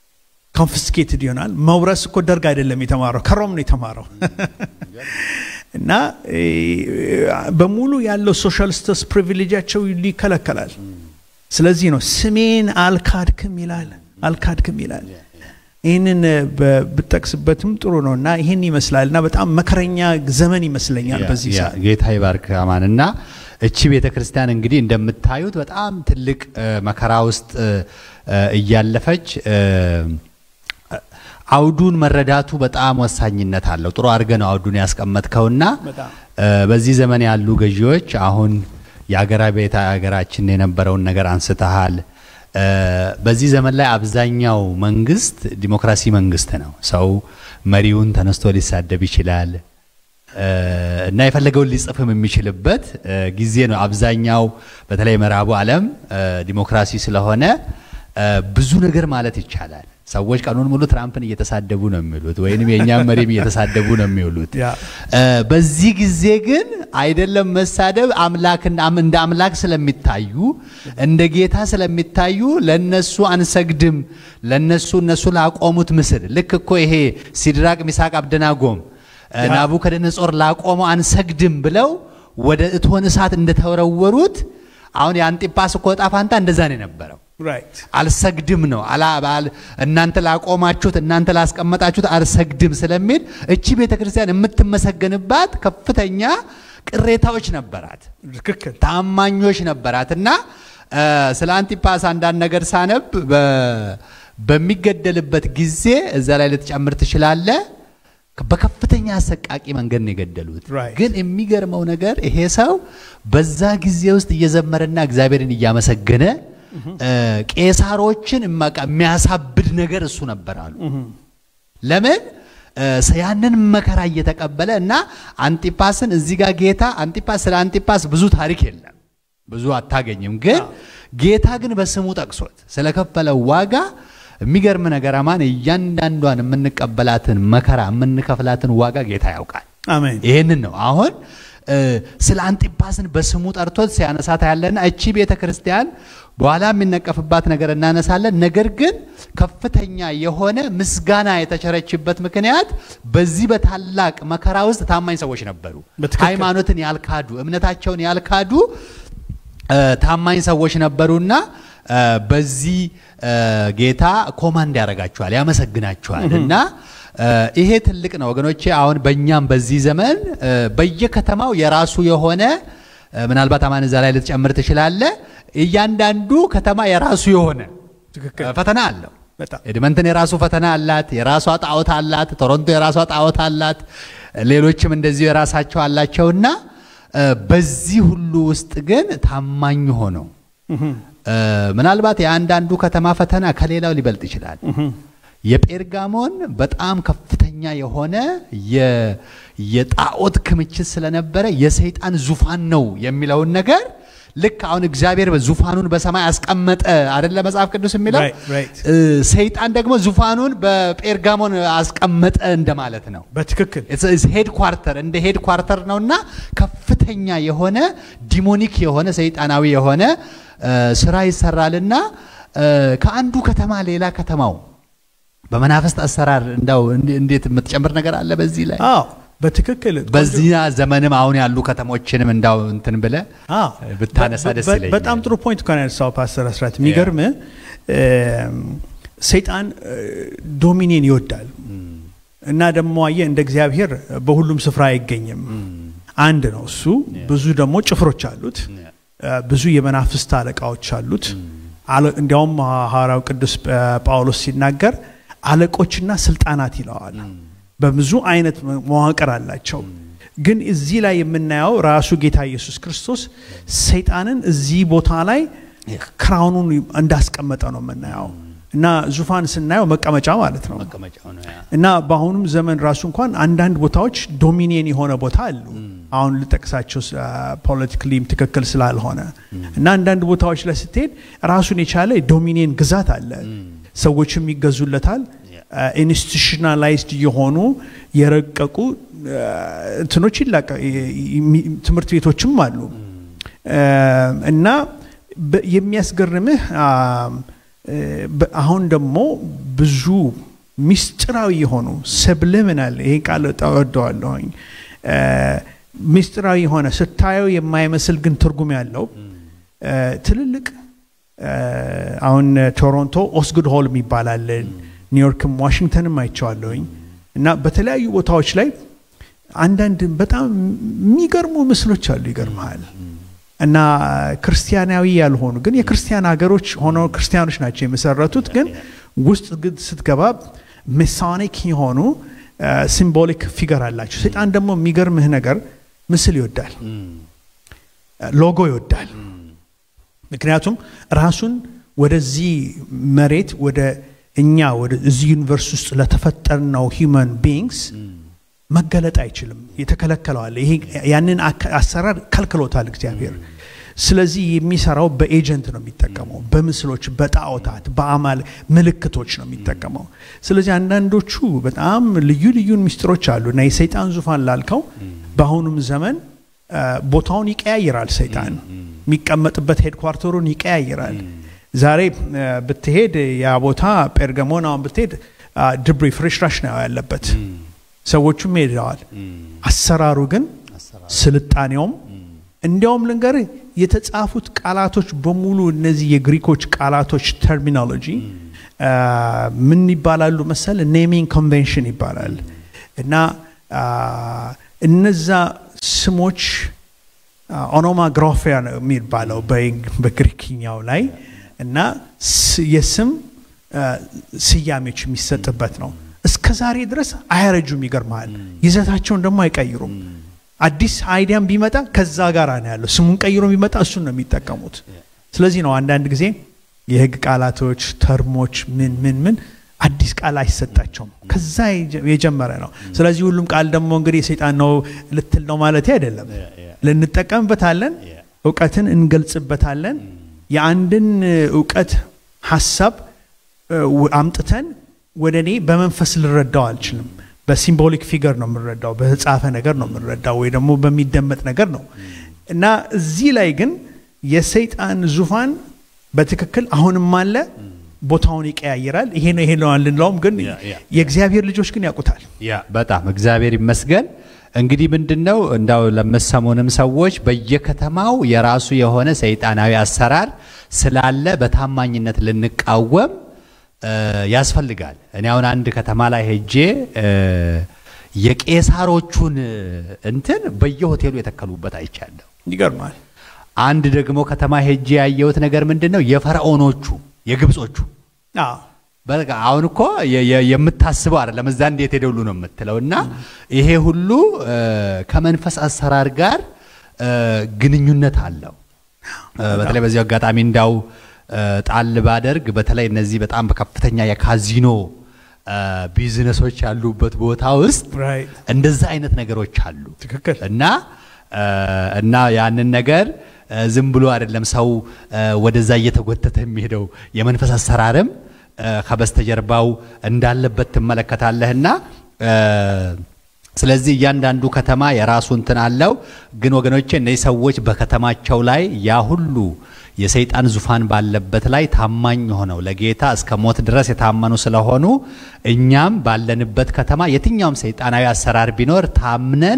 Speaker 4: ኮንፊስኬትድ ይሆናል። መውረስ እኮ ደርግ አይደለም የተማረው ከሮም ነው የተማረው። እና እ፣ በሙሉ ያለው ሶሻል ስተስ ፕሪቪሌጃቸው ይከለከላል። ስለዚህ ነው ስሜን አልካድክም ይላል አልካድክም ይላል። ይህንን በ- ብጠቅስበትም ጥሩ ነው እና ይህን ይመስላል እና በጣም መከረኛ ዘመን ይመስለኛል
Speaker 1: ያ-
Speaker 4: በዚህ
Speaker 1: ያ፣
Speaker 4: ሰዓት።
Speaker 1: ጌታ ይባርክ አማን እና እቺ ቤተ ክርስቲያን እንግዲህ እንደምታዩት በጣም ትልቅ እ፣ መከራ ውስጥ እ፣ እ፣ እያለፈች እ፣ አውዱን መረዳቱ በጣም ወሳኝነት አለው። ጥሩ አድርገህ ነው አውዱን ያስቀመጥከውና
Speaker 4: በጣም
Speaker 1: እ፣ በዚህ ዘመን ያሉ ገዢዎች አሁን የአገራ ቤተ ሀገራችን የነበረውን ነገር አንስተሃል። እ፣ በዚህ ዘመን ላይ አብዛኛው መንግስት ዲሞክራሲ መንግስት ነው። ሰው መሪውን ተነስቶ ሊሳደብ ይችላል እ፣ እና የፈለገውን ሊጽፍም የሚችልበት እ፣ ጊዜ ነው። አብዛኛው በተለይ ምዕራቡ ዓለም እ፣ ዲሞክራሲ ስለሆነ እ፣ ብዙ ነገር ማለት ይቻላል። ሰዎች ቀኑን ሙሉ ትራምፕን እየተሳደቡ ነው የሚውሉት፣ ወይንም የእኛም መሪም እየተሳደቡ ነው የሚውሉት።
Speaker 4: ያ
Speaker 1: እ፣ በዚህ ጊዜ ግን አይደለም መሳደብ አምላክን አም- እንደ አምላክ ስለሚታዩ እንደ ጌታ ስለሚታዩ ለነሱ አንሰግድም። ለነሱ እነሱ ላቆሙት ምስል ልክ እኮ ይሄ ሲድራቅ ሚሳቅ አብደናጎም እ፣ ናቡከደነጾር ላቆመው አንሰግድም ብለው ወደ እቶን እሳት እንደተወረወሩት አሁን የአንጢጳስ እኮ ዕጣ ፋንታ እንደዛ ነው የነበረው።
Speaker 4: ራይት
Speaker 1: አልሰግድም ነው አላ ባል እናንተ ላቆማችሁት እናንተ ላስቀመጣችሁት አልሰግድም ስለሚል እቺ ቤተ ክርስቲያን የምትመሰገንባት ከፍተኛ ቅሬታዎች ነበራት፣
Speaker 4: ትክክል
Speaker 1: ታማኞች ነበራት እና እ፣ ስለ አንቲፓስ አንዳንድ ነገር ሳነብ በ- በሚገደልበት ጊዜ እዛ ላይ ልትጨምር ትችላለ። በከፍተኛ አሰቃቂ መንገድ ነው የገደሉት።
Speaker 4: Right.
Speaker 1: ግን የሚገርመው ነገር ይሄ ሰው በዛ ጊዜ ውስጥ እየዘመረና እግዚአብሔርን እያመሰገነ እ፣ ቄሳሮችን እማቃ የሚያሳብድ ነገር እሱ ነበር አሉ። ለምን እ፣ ያንን መከራ እየተቀበለ እና አንጢጳስን እዚህ ጋር ጌታ አንጢጳስ ስለ አንጢጳስ ብዙ ታሪክ የለም ብዙ አታገኝም። ግን ጌታ ግን በስሙ ጠቅሶት ስለከፈለው ዋጋ የሚገርም ነገር አማን እያንዳንዷን የምንቀበላትን መከራ የምንከፍላትን ዋጋ ጌታ ያውቃል።
Speaker 4: አሜን
Speaker 1: ይህንን ነው አሁን እ፣ ስለ አንጢጳስን በስሙ ጠርቶት ሲያነሳት ያለና እቺ ቤተ ክርስቲያን በኋላ የሚነቀፍባት ነገር እናነሳለን። ነገር ግን ከፍተኛ የሆነ ምስጋና የተቸረችበት ምክንያት በዚህ በታላቅ መከራ ውስጥ ታማኝ ሰዎች ነበሩ።
Speaker 4: በትክክል።
Speaker 1: ሃይማኖትን ያልካዱ፣ እምነታቸውን ያልካዱ እ፣ ታማኝ ሰዎች ነበሩና እ፣ በዚህ እ፣ ጌታ ኮማንድ ያደርጋቸዋል፣ ያመሰግናቸዋል እና እ፣ ይሄ ትልቅ ነው ወገኖቼ። አሁን በእኛም በዚህ ዘመን እ፣ በየከተማው የራሱ የሆነ እ፣ ምናልባት አማን እዛ ላይ ልትጨምር ትችላለ። እያንዳንዱ ከተማ የራሱ የሆነ
Speaker 4: ትክክል
Speaker 1: እ፣ ፈተና አለው።
Speaker 4: በጣም
Speaker 1: ኤድመንተን የራሱ ፈተና አላት፣ የራሷ ጣዖት አላት። ቶሮንቶ የራሷ ጣዖት አላት። ሌሎችም እንደዚሁ የራሳቸው አላቸውና እ፣ በዚህ ሁሉ ውስጥ ግን ታማኝ ሆነው እ፣ ምናልባት የአንዳንዱ ከተማ ፈተና ከሌላው ሊበልጥ ይችላል። የጴርጋሞን በጣም ከፍተኛ የሆነ የ- የጣዖት ክምችት ስለነበረ የሰይጣን ዙፋን ነው የሚለውን ነገር ልክ አሁን እግዚአብሔር ዙፋኑን በሰማይ አስቀመጠ አይደለ መጽሐፍ ቅዱስ የሚለው
Speaker 4: Right, right.
Speaker 1: እ፣ ሰይጣን ደግሞ ዙፋኑን በጴርጋሞን አስቀመጠ እንደማለት ነው።
Speaker 4: በትክክል
Speaker 1: ሄድ ኳርተር እንደ ሄድ ኳርተር ነውና ከፍተኛ የሆነ ዲሞኒክ የሆነ ሰይጣናዊ የሆነ እ፣ ስራ ይሰራልና እ፣ ከአንዱ ከተማ ሌላ ከተማው በመናፍስት አሰራር እንዳው እንዴ- እንዴት የምትጨምር ነገር አለ በዚህ ላይ
Speaker 4: አዎ በትክክል
Speaker 1: በዚህ ዘመንም አሁን ያሉ ከተሞችንም እንዳው እንትን ብለ
Speaker 4: አዎ
Speaker 1: ብታነሳ ደስ
Speaker 4: በ-
Speaker 1: ይለኛል።
Speaker 4: በጣም ጥሩ ፖይንት እኮ ነው ያነሳው ፓስተር አስራት። የሚገርም ሰይጣን ዶሚኔን ይወዳል እና ደግሞ አየህ እንደ እግዚአብሔር በሁሉም ስፍራ አይገኝም። አንድ ነው እሱ። ብዙ ደግሞ ጭፍሮች አሉት። እ፣ ብዙ የመናፍስት አለቃዎች አሉት። አለ- እንዲያውም ሐዋርያው ቅዱስ ጳ- ጳውሎስ ሲናገር አለቆችና ስልጣናት ይለዋል። በብዙ አይነት መዋቅር አላቸው። ግን እዚህ ላይ የምናየው ራሱ ጌታ ኢየሱስ ክርስቶስ ሰይጣንን እዚህ ቦታ ላይ ክራውኑን እንዳስቀመጠ ነው የምናየው እና ዙፋን ስናየው መቀመጫ ማለት ነው።
Speaker 1: መቀመጫው ነው ያ።
Speaker 4: እና በአሁኑም ዘመን ራሱ እንኳን አንዳንድ ቦታዎች ዶሚኒየን የሆነ ቦታ አሉ። አሁን ልጠቅሳቸው ፖለቲካሊም ትክክል ስላልሆነ እና አንዳንድ ቦታዎች ላይ ስትሄድ ራሱን የቻለ ዶሚኒየን ግዛት አለ። ሰዎችም ይገዙለታል። ኢንስቲቱሽናላይዝድ የሆኑ የረቀቁ አ፣ እንትኖች ይላቀ የሚ- ትምህርት ቤቶችም አሉ አ፣ እና በ- የሚያስገርምህ አ፣ እ፣ በ- አሁን ደግሞ ብዙ ሚስጥራዊ የሆኑ ሰብልምናል ይሄ ቃል እወደዋለሁኝ እ፣ ምስጢራዊ የሆነ ስታየው የማይመስል ግን ትርጉም ያለው እ፣ ትልልቅ እ፣ አሁን ቶሮንቶ ኦስጉድ ሆል ይባላል ኒውዮርክም ዋሽንግተንም አይቼዋለሁኝ እና በተለያዩ ቦታዎች ላይ አንዳንድ በጣም የሚገርሙ ምስሎች አሉ ይገርመሃል እና ክርስቲያናዊ ያልሆኑ ግን የክርስቲያን ሀገሮች ሆነው ክርስቲያኖች ናቸው የመሰረቱት ግን ውስጥ ግን ስትገባ ሜሳኒክ የሆኑ ሲምቦሊክ ፊገር አላቸው ሰይጣን ደግሞ የሚገርምህ ነገር ምስል ይወዳል ሎጎ ይወዳል ምክንያቱም ራሱን ወደዚህ መሬት ወደ እኛ ወደ እዚህ ዩኒቨርስ ውስጥ ለተፈጠርነው ሂውማን ቢንግስ መገለጥ አይችልም የተከለከለዋል ይሄ ያንን አካ- አሰራር ከልክሎታል እግዚአብሔር ስለዚህ የሚሰራው በኤጀንት ነው የሚጠቀመው በምስሎች በጣዖታት በአማል ምልክቶች ነው የሚጠቀመው ስለዚህ አንዳንዶቹ በጣም ልዩ ልዩ ምስጢሮች አሉ እና የሰይጣን ዙፋን ላልከው በአሁኑም ዘመን አ፣ ቦታውን ይቀያይራል ሰይጣን የሚቀመጥበት ሄድኳርተሩን ይቀያይራል ዛሬ አ፣ ብትሄድ ያ ቦታ ጴርገሞን አሁን ብትሄድ አ፣ ድብሪ ፍርሽራሽ ነው ያለበት ሰዎቹም ሄደዋል አሰራሩ ግን ስልጣኔውም እንዲያውም ልንገር የተጻፉት ቃላቶች በሙሉ እነዚህ የግሪኮች ቃላቶች ተርሚኖሎጂ አ፣ ምን ይባላሉ መሰል ኔሚንግ ኮንቬንሽን ይባላል እና አ፣ እነዛ ስሞች ኦኖማግራፊያ ነው የሚባለው በእንግ- በግሪክኛው ላይ እና ስ- የስም አ፣ ስያሜዎች የሚሰጥበት ነው እስከ ዛሬ ድረስ አያረጁም ይገርመሃል ይዘታቸውን ደግሞ አይቀይሩም አዲስ አይዲያም ቢመጣ ከዛ ጋር ነው ያለው ስሙን ቀይሮ ቢመጣ እሱን ነው የሚጠቀሙት ስለዚህ ነው አንዳንድ ጊዜ የህግ ቃላቶች ተርሞች ምን ምን ምን አዲስ ቃል አይሰጣቸውም ከዛ የጀ- የጀመረ ነው ስለዚህ ሁሉም ቃል ደግሞ እንግዲህ የሰይጣን ነው ልትል ነው ማለት አይደለም ልንጠቀምበታለን እውቀትን እንገልጽበታለን የአንድን እውቀት ሀሳብ እ፣ ው- አምጥተን ወደ እኔ በመንፈስ ልረዳው አልችልም በሲምቦሊክ ፊገር ነው የምንረዳው በተጻፈ ነገር ነው የምንረዳው ወይ ደግሞ በሚደመጥ ነገር ነው እና እዚህ ላይ ግን የሰይጣን ዙፋን በትክክል አሁንም አለ ቦታውን ይቀያይራል ይሄ ነው ይሄ ነው አንልለውም ግን
Speaker 1: ያ፣ ያ።
Speaker 4: የእግዚአብሔር ልጆች ግን ያውቁታል
Speaker 1: ያ በጣም እግዚአብሔር ይመስገን። እንግዲህ ምንድን ነው እንዳው ለምሰሙንም ሰዎች በየከተማው የራሱ የሆነ ሰይጣናዊ አሰራር ስላለ በታማኝነት ልንቃወም እ፣ ያስፈልጋል። እኔ አሁን አንድ ከተማ ላይ ሄጄ እ፣ የቄሳሮቹን እንትን በየሆቴሉ የተከሉበት አይቻለሁ።
Speaker 4: ይገርማል
Speaker 1: አንድ ደግሞ ከተማ ሄጄ ያየሁት ነገር ምንድን ነው የፈርዖኖቹ የግብጾቹ
Speaker 4: አዎ
Speaker 1: በቃ አሁን እኮ የ- የ- የምታስበው አይደለም እዛ እንዴት ሄደውሉ ነው የምትለው እና ይሄ ሁሉ እ፣ ከመንፈስ አሰራር ጋር እ፣ ግንኙነት አለው እ፣ በተለይ በዚህ አጋጣሚ እንዳው እ፣ ጣል ባደርግ በተለይ እነዚህ በጣም በከፍተኛ የካዚኖ እ፣ ቢዝነሶች ያሉበት ቦታ ውስጥ
Speaker 4: Right.
Speaker 1: እንደዛ አይነት ነገሮች አሉ
Speaker 4: ትክክል
Speaker 1: እና እ፣ እና ያንን ነገር እ፣ ዝም ብሎ አይደለም ሰው እ፣ ወደዛ እየተጎተተ የሚሄደው የመንፈስ አሰራርም እ፣ ከበስተጀርባው እንዳለበት ትመለከታለህና እ፣ ስለዚህ እያንዳንዱ ከተማ የራሱ እንትን አለው። ግን ወገኖቼ እነዚህ ሰዎች በከተማቸው ላይ ያ ሁሉ የሰይጣን ዙፋን ባለበት ላይ ታማኝ ሆነው ለጌታ እስከ ሞት ድረስ የታመኑ ስለሆኑ እኛም ባለንበት ከተማ የትኛውም ሰይጣናዊ አሰራር ቢኖር ታምነን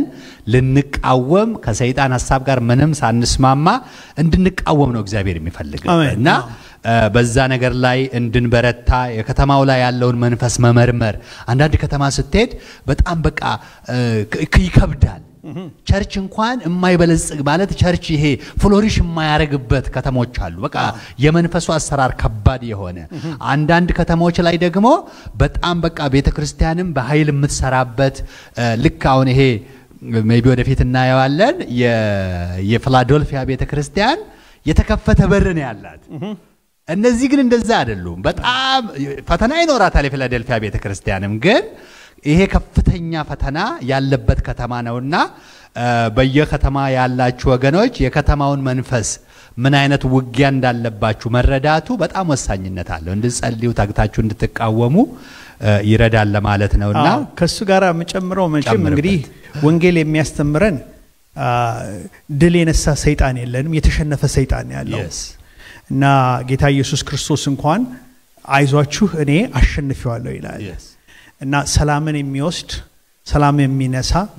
Speaker 1: ልንቃወም ከሰይጣን ሀሳብ ጋር ምንም ሳንስማማ እንድንቃወም ነው እግዚአብሔር የሚፈልገው
Speaker 4: አሜን።
Speaker 1: እና እ፣ በዛ ነገር ላይ እንድንበረታ የከተማው ላይ ያለውን መንፈስ መመርመር። አንዳንድ ከተማ ስትሄድ በጣም በቃ እ፣ ክ- ይከብዳል። ቸርች እንኳን የማይበለጽግ ማለት ቸርች ይሄ ፍሎሪሽ የማያደርግበት ከተሞች አሉ። በቃ የመንፈሱ አሰራር ከባድ የሆነ አንዳንድ ከተሞች ላይ ደግሞ በጣም በቃ ቤተ ክርስቲያንም በኃይል የምትሰራበት እ፣ ልክ አሁን ይሄ ሜይ ቢ ወደፊት እናየዋለን የ- የፊላዶልፊያ ቤተ ክርስቲያን የተከፈተ በር ነው ያላት። እነዚህ ግን እንደዛ አይደሉም። በጣም ፈተና ይኖራታል የፊላዴልፊያ ቤተ ክርስቲያንም ግን ይሄ ከፍተኛ ፈተና ያለበት ከተማ ነውና እ፣ በየከተማ ያላችሁ ወገኖች የከተማውን መንፈስ ምን አይነት ውጊያ እንዳለባችሁ መረዳቱ በጣም ወሳኝነት አለው። እንድትጸልዩ ታግታችሁ እንድትቃወሙ እ፣ ይረዳል ለማለት ነውና
Speaker 4: አዎ፣ ከእሱ ጋር የምጨምረው መቼም
Speaker 1: ጨምርበት።
Speaker 4: እንግዲህ ወንጌል የሚያስተምረን አ፣ ድል የነሳ ሰይጣን የለንም የተሸነፈ ሰይጣን ያለው
Speaker 1: Yes.
Speaker 4: እና ጌታ ኢየሱስ ክርስቶስ እንኳን አይዟችሁ እኔ አሸንፌዋለሁ ይላል
Speaker 1: Yes.
Speaker 4: እና ሰላምን የሚወስድ ሰላም የሚነሳ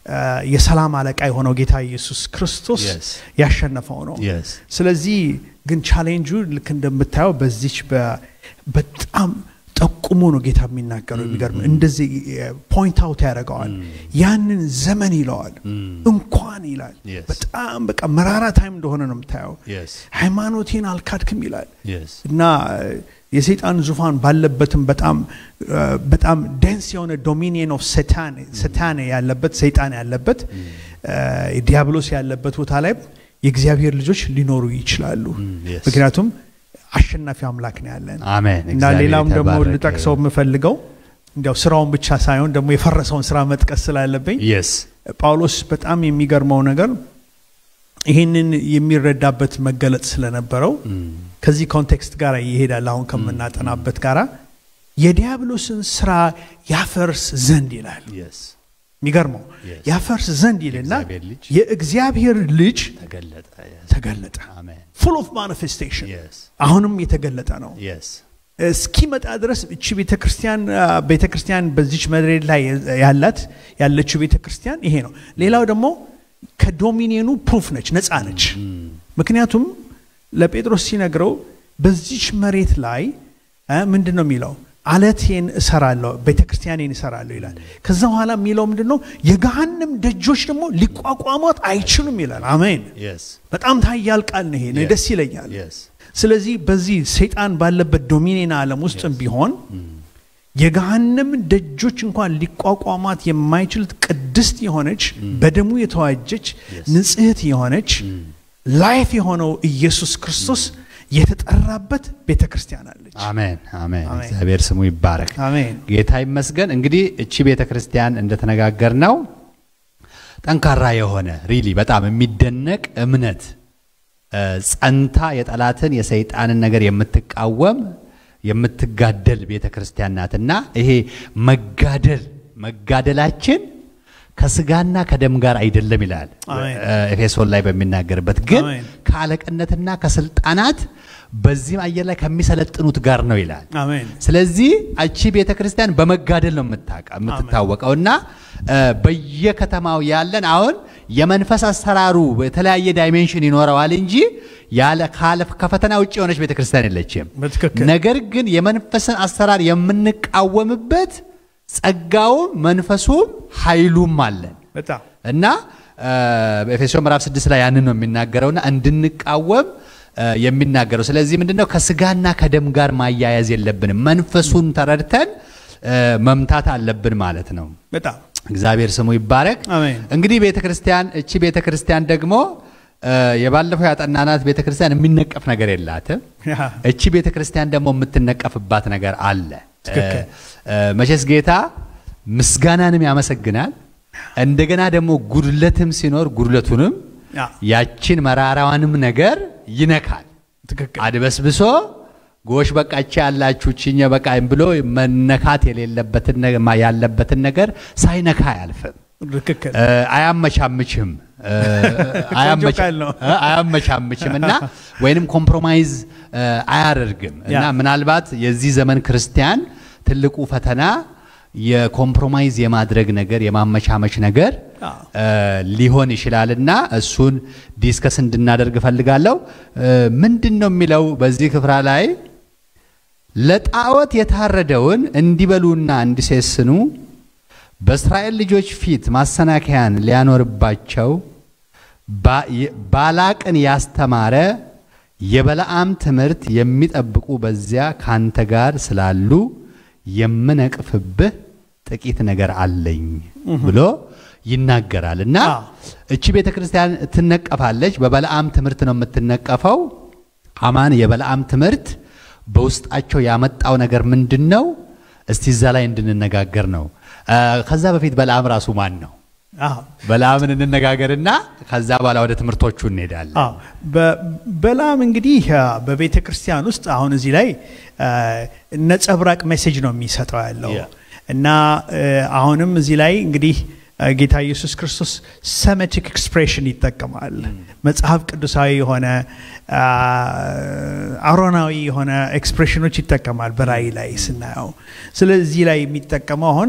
Speaker 4: አ፣ የሰላም አለቃ የሆነው ጌታ ኢየሱስ ክርስቶስ
Speaker 1: Yes.
Speaker 4: ያሸነፈው ነው።
Speaker 1: Yes.
Speaker 4: ስለዚህ ግን ቻሌንጁ ልክ እንደምታየው በዚች በ- በጣም ጠቁሞ ነው ጌታ የሚናገረው። የሚገርም እንደዚህ ፖይንት አውት ያደርገዋል። ያንን ዘመን ይለዋል እንኳን ይላል።
Speaker 1: Yes.
Speaker 4: በጣም በቃ መራራ ታይም እንደሆነ ነው የምታየው።
Speaker 1: Yes.
Speaker 4: ሃይማኖቴን አልካድክም ይላል
Speaker 1: Yes.
Speaker 4: እና የሰይጣን ዙፋን ባለበትም በጣም አ፣ በጣም ደንስ የሆነ ዶሚኒየን ኦፍ ሰታን ሰታን ያለበት ሰይጣን ያለበት አ፣ ዲያብሎስ ያለበት ቦታ ላይ የእግዚአብሔር ልጆች ሊኖሩ ይችላሉ።
Speaker 1: yes.
Speaker 4: ምክንያቱም አሸናፊ አምላክ ነው ያለን
Speaker 1: አሜን።
Speaker 4: እና
Speaker 1: እግዚአብሔር
Speaker 4: ሌላም ደግሞ
Speaker 1: የተባረከ
Speaker 4: ልጠቅሰው የምፈልገው እንዲያው ስራውን ብቻ ሳይሆን ደግሞ የፈረሰውን ስራ መጥቀስ ስላለብኝ
Speaker 1: Yes.
Speaker 4: ጳውሎስ በጣም የሚገርመው ነገር ይህንን የሚረዳበት መገለጥ ስለነበረው ከዚህ ኮንቴክስት ጋር ይሄዳል። አሁን ከምናጠናበት ጋራ የዲያብሎስን ስራ ያፈርስ ዘንድ ይላል።
Speaker 1: Yes.
Speaker 4: የሚገርመው
Speaker 1: Yes.
Speaker 4: ያፈርስ ዘንድ ይልና
Speaker 1: የእግዚአብሔር ልጅ
Speaker 4: የእግዚአብሔር ልጅ
Speaker 1: ተገለጠ። Yes.
Speaker 4: ተገለጠ።
Speaker 1: አሜን።
Speaker 4: ፉል ኦፍ ማኒፌስቴሽን
Speaker 1: Yes.
Speaker 4: አሁንም የተገለጠ ነው።
Speaker 1: Yes.
Speaker 4: እስኪመጣ ድረስ እቺ ቤተክርስቲያን ቤተክርስቲያን በዚች መድሬድ ላይ ያላት ያለችው ቤተክርስቲያን ይሄ ነው። ሌላው ደግሞ ከዶሚኒየኑ ፕሩፍ ነች፣ ነፃ ነች። ምክንያቱም ለጴጥሮስ ሲነግረው በዚች መሬት ላይ እ ምንድን ነው የሚለው አለቴን እሰራለሁ ቤተክርስቲያኔን እሰራለሁ ይላል። ከዛ በኋላ የሚለው ምንድን ነው የገሃንም ደጆች ደግሞ ሊቋቋሟት አይችሉም ይላል። አሜን።
Speaker 1: Yes.
Speaker 4: በጣም ታያል ቃል ነው ይሄ እኔ
Speaker 1: Yes.
Speaker 4: ደስ ይለኛል።
Speaker 1: Yes.
Speaker 4: ስለዚህ በዚህ ሰይጣን ባለበት ዶሚኔና ዓለም ውስጥም ቢሆን የገሃነም ደጆች እንኳን ሊቋቋማት የማይችሉት ቅድስት የሆነች በደሙ የተዋጀች ንጽሕት የሆነች ላይፍ የሆነው ኢየሱስ ክርስቶስ የተጠራበት ቤተ ክርስቲያን አለች።
Speaker 1: አሜን። አሜን።
Speaker 4: አሜን።
Speaker 1: እግዚአብሔር ስሙ ይባረክ።
Speaker 4: አሜን።
Speaker 1: ጌታ ይመስገን። እንግዲህ እቺ ቤተ ክርስቲያን እንደተነጋገር ነው ጠንካራ የሆነ ሪሊ በጣም የሚደነቅ እምነት እ፣ ጸንታ የጠላትን የሰይጣንን ነገር የምትቃወም የምትጋደል ቤተ ክርስቲያን ናትና ይሄ መጋደል መጋደላችን ከስጋና ከደም ጋር አይደለም ይላል
Speaker 4: አሜን።
Speaker 1: እ፣ ኤፌሶን ላይ በሚናገርበት ግን
Speaker 4: አሜን።
Speaker 1: ከአለቅነትና ከስልጣናት በዚህም አየር ላይ ከሚሰለጥኑት ጋር ነው ይላል።
Speaker 4: አሜን።
Speaker 1: ስለዚህ እቺ ቤተ ክርስቲያን በመጋደል ነው የምታውቀ- የምትታወቀው እና እ፣ በየከተማው ያለን አሁን የመንፈስ አሰራሩ የተለያየ ዳይሜንሽን ይኖረዋል እንጂ ያለ ካለ ከፈተና ውጭ የሆነች ቤተ ክርስቲያን የለችም።
Speaker 4: በትክክል
Speaker 1: ነገር ግን የመንፈስን አሰራር የምንቃወምበት ጸጋውም መንፈሱም ኃይሉም አለን
Speaker 4: በጣም
Speaker 1: እና እ፣ በኤፌሶን ምዕራፍ 6 ላይ ያንን ነው የሚናገረውና እንድንቃወም እ፣ የሚናገረው ስለዚህ ምንድነው ከስጋና ከደም ጋር ማያያዝ የለብንም መንፈሱን ተረድተን እ፣ መምታት አለብን ማለት ነው
Speaker 4: በጣም
Speaker 1: እግዚአብሔር ስሙ ይባረክ
Speaker 4: አሜን።
Speaker 1: እንግዲህ ቤተ ክርስቲያን እቺ ቤተ ክርስቲያን ደግሞ እ፣ የባለፈው ያጠናናት ቤተ ክርስቲያን የሚነቀፍ ነገር የላትም
Speaker 4: ያ፣
Speaker 1: እቺ ቤተ ክርስቲያን ደግሞ የምትነቀፍባት ነገር አለ።
Speaker 4: ትክክል።
Speaker 1: እ፣ እ፣ መቼስ ጌታ ምስጋናንም ያመሰግናል። እንደገና ደግሞ ጉድለትም ሲኖር ጉድለቱንም
Speaker 4: ያ፣
Speaker 1: ያችን መራራዋንም ነገር ይነካል።
Speaker 4: ትክክል
Speaker 1: አድበስብሶ ጎሽ በቃች ያላችሁ ችኘ በቃ ብሎ መነካት የሌለበትን ነገ- ማ- ያለበትን ነገር ሳይነካ አያልፍም።
Speaker 4: ትክክል
Speaker 1: እ፣ አያመቻምችም እ፣ አያመቻ-
Speaker 4: ቃል ነው።
Speaker 1: እ፣ አያመቻምችም እና ወይንም ኮምፕሮማይዝ እ፣ አያደርግም እና
Speaker 4: ያ።
Speaker 1: ምናልባት የዚህ ዘመን ክርስቲያን ትልቁ ፈተና የኮምፕሮማይዝ የማድረግ ነገር የማመቻመች ነገር
Speaker 4: አ።
Speaker 1: እ፣ ሊሆን ይችላልና እሱን ዲስከስ እንድናደርግ እፈልጋለሁ። እ፣ ምንድን ነው የሚለው በዚህ ክፍራ ላይ ለጣዖት የታረደውን እንዲበሉና እንዲሴስኑ በእስራኤል ልጆች ፊት ማሰናከያን ሊያኖርባቸው ባ- የ- ባላቅን ያስተማረ የበለዓም ትምህርት የሚጠብቁ በዚያ ካንተ ጋር ስላሉ የምነቅፍብህ ጥቂት ነገር አለኝ ብሎ ይናገራል እና
Speaker 4: አዎ።
Speaker 1: እቺ ቤተ ክርስቲያን ትነቀፋለች። በበለዓም ትምህርት ነው የምትነቀፈው። አማን የበለዓም ትምህርት በውስጣቸው ያመጣው ነገር ምንድን ነው? እስቲ እዛ ላይ እንድንነጋገር ነው። አ፣ ከዛ በፊት በለዓም ራሱ ማን ነው?
Speaker 4: አዎ
Speaker 1: በለዓምን እንነጋገርና ከዛ በኋላ ወደ ትምህርቶቹ እንሄዳለን።
Speaker 4: አዎ በ- በለዓም እንግዲህ አ፣ በቤተ ክርስቲያን ውስጥ አሁን እዚህ ላይ አ፣ ነጸብራቅ ሜሴጅ ነው የሚሰጠው ያለው
Speaker 1: Yeah.
Speaker 4: እና አ፣ አሁንም እዚህ ላይ እንግዲህ አ፣ ጌታ ኢየሱስ ክርስቶስ ሰሜቲክ ኤክስፕሬሽን ይጠቀማል። መጽሐፍ ቅዱሳዊ የሆነ አ፣ አሮናዊ የሆነ ኤክስፕሬሽኖች ይጠቀማል በራእይ ላይ ስናየው። ስለዚህ ላይ የሚጠቀመው አሁን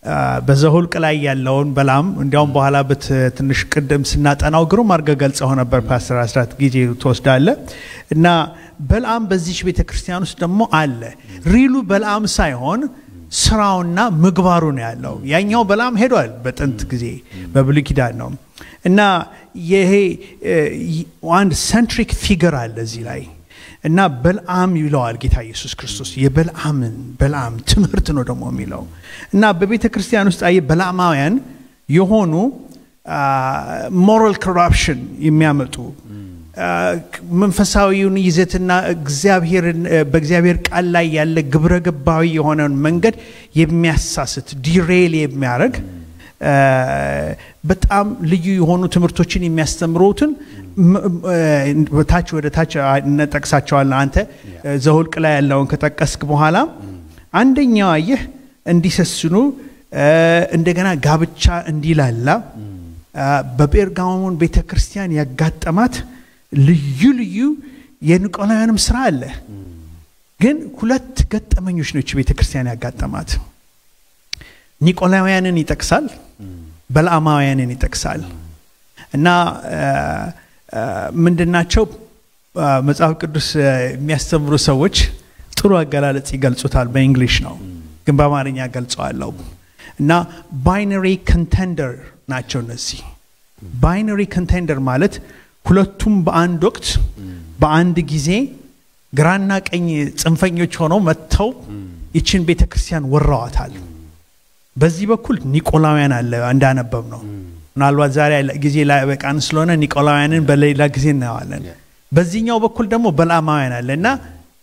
Speaker 4: አ፣ በዘሁልቅ ላይ ያለውን በላም እንዲያውም በኋላ በት ትንሽ ቅድም ስናጠናው ግሩም አድርገህ ገልጸው ነበር ፓስተር አስራት ጊዜ ትወስዳለ እና በልአም በዚች ቤተ ክርስቲያን ውስጥ ደግሞ አለ ሪሉ በልአም ሳይሆን ስራውና ምግባሩ ነው ያለው ያኛው በልአም ሄዷል በጥንት ጊዜ በብሉይ ኪዳን ነው እና ይሄ እ፣ ይ- አንድ ሰንትሪክ ፊገር አለ እዚህ ላይ እና በልአም ይለዋል ጌታ ኢየሱስ ክርስቶስ የበልአምን በልአም ትምህርት ነው ደግሞ የሚለው እና በቤተ ክርስቲያን ውስጥ አየ በልአማውያን የሆኑ ሞራል ኮራፕሽን የሚያመጡ አ፣ መንፈሳዊውን ይዘትና እግዚአብሔርን እ፣ በእግዚአብሔር ቃል ላይ ያለ ግብረ ገባዊ የሆነውን መንገድ የሚያሳስት ዲሬል የሚያደርግ አ፣ በጣም ልዩ የሆኑ ትምህርቶችን የሚያስተምሩትን ም- እ፣ ታች ወደ ታች አ- እንጠቅሳቸዋለን። አንተ እ፣ ዘሁልቅ ላይ ያለውን ከጠቀስክ በኋላ አንደኛው አየህ እንዲሰስኑ እ፣ እንደገና ጋብቻ እንዲላላ አ፣ በጴርጋሞን ቤተ ክርስቲያን ያጋጠማት ልዩ ልዩ የኒቆላውያንም ስራ አለ። ግን ሁለት ገጠመኞች ነች ቤተ ክርስቲያን ያጋጠማት። ኒቆላውያንን ይጠቅሳል፣ በለዓማውያንን ይጠቅሳል። እና አ፣ አ፣ ምንድናቸው አ፣ መጽሐፍ ቅዱስ አ፣ የሚያስተምሩ ሰዎች ጥሩ አገላለጽ ይገልጹታል። በእንግሊሽ ነው ግን በአማርኛ ገልጸዋለሁ። እና ባይነሪ ኮንቴንደር ናቸው እነዚህ። ባይነሪ ኮንቴንደር ማለት ሁለቱም በአንድ ወቅት በአንድ ጊዜ ግራና ቀኝ ጽንፈኞች ሆነው መጥተው ይችን ቤተ ክርስቲያን ወረዋታል። በዚህ በኩል ኒቆላውያን አለ እንዳነበብ ነው። ምናልባት ዛሬ ያለ- ጊዜ ላይበቃን ስለሆነ ኒቆላውያንን በሌላ ጊዜ እናየዋለን። በዚህኛው በኩል ደግሞ በለዓማውያን አለ እና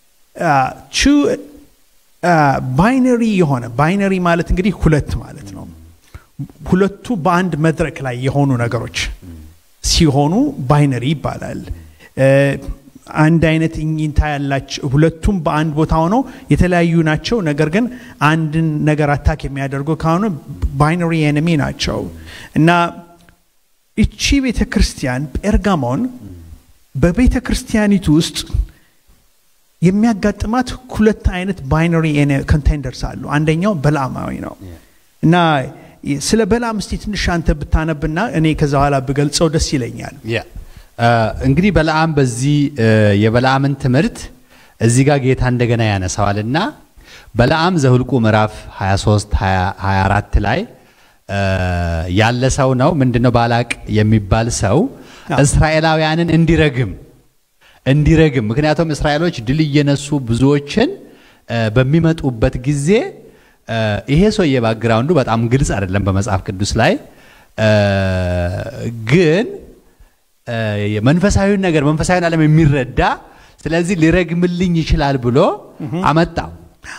Speaker 4: ባይነሪ የሆነ ባይነሪ ማለት እንግዲህ ሁለት ማለት ነው። ሁለቱ በአንድ መድረክ ላይ የሆኑ ነገሮች ሲሆኑ ባይነሪ ይባላል። እ፣ አንድ አይነት እኝታ ያላቸው ሁለቱም በአንድ ቦታ ሆነው የተለያዩ ናቸው። ነገር ግን አንድን ነገር አታክ የሚያደርጉ ከሆነ ባይነሪ ኤኒሚ ናቸው እና እቺ ቤተ ክርስቲያን ጴርጋሞን በቤተ ክርስቲያኒቱ ውስጥ የሚያጋጥማት ሁለት አይነት ባይነሪ ኮንቴንደርስ አሉ። አንደኛው በለዓማዊ ነው እና ስለ በለዓም እስቲ ትንሽ አንተ ብታነብና እኔ ከዛ በኋላ ብገልጸው ደስ ይለኛል።
Speaker 1: ያ እ፣ እንግዲህ በለዓም በዚህ እ፣ የበለዓምን ትምህርት እዚህ ጋር ጌታ እንደገና ያነሳዋልና በለዓም ዘሁልቁ ምዕራፍ 23 20 24 ላይ እ፣ ያለ ሰው ነው። ምንድነው ባላቅ የሚባል ሰው
Speaker 4: አዎ።
Speaker 1: እስራኤላውያንን እንዲረግም እንዲረግም ምክንያቱም እስራኤሎች ድል እየነሱ ብዙዎችን እ፣ በሚመጡበት ጊዜ እ፣ ይሄ ሰውዬ ባግራውንዱ በጣም ግልጽ አይደለም በመጽሐፍ ቅዱስ ላይ እ፣ ግን እ፣ የመንፈሳዊውን ነገር መንፈሳዊን ዓለም የሚረዳ ስለዚህ ሊረግምልኝ ይችላል ብሎ አመጣው።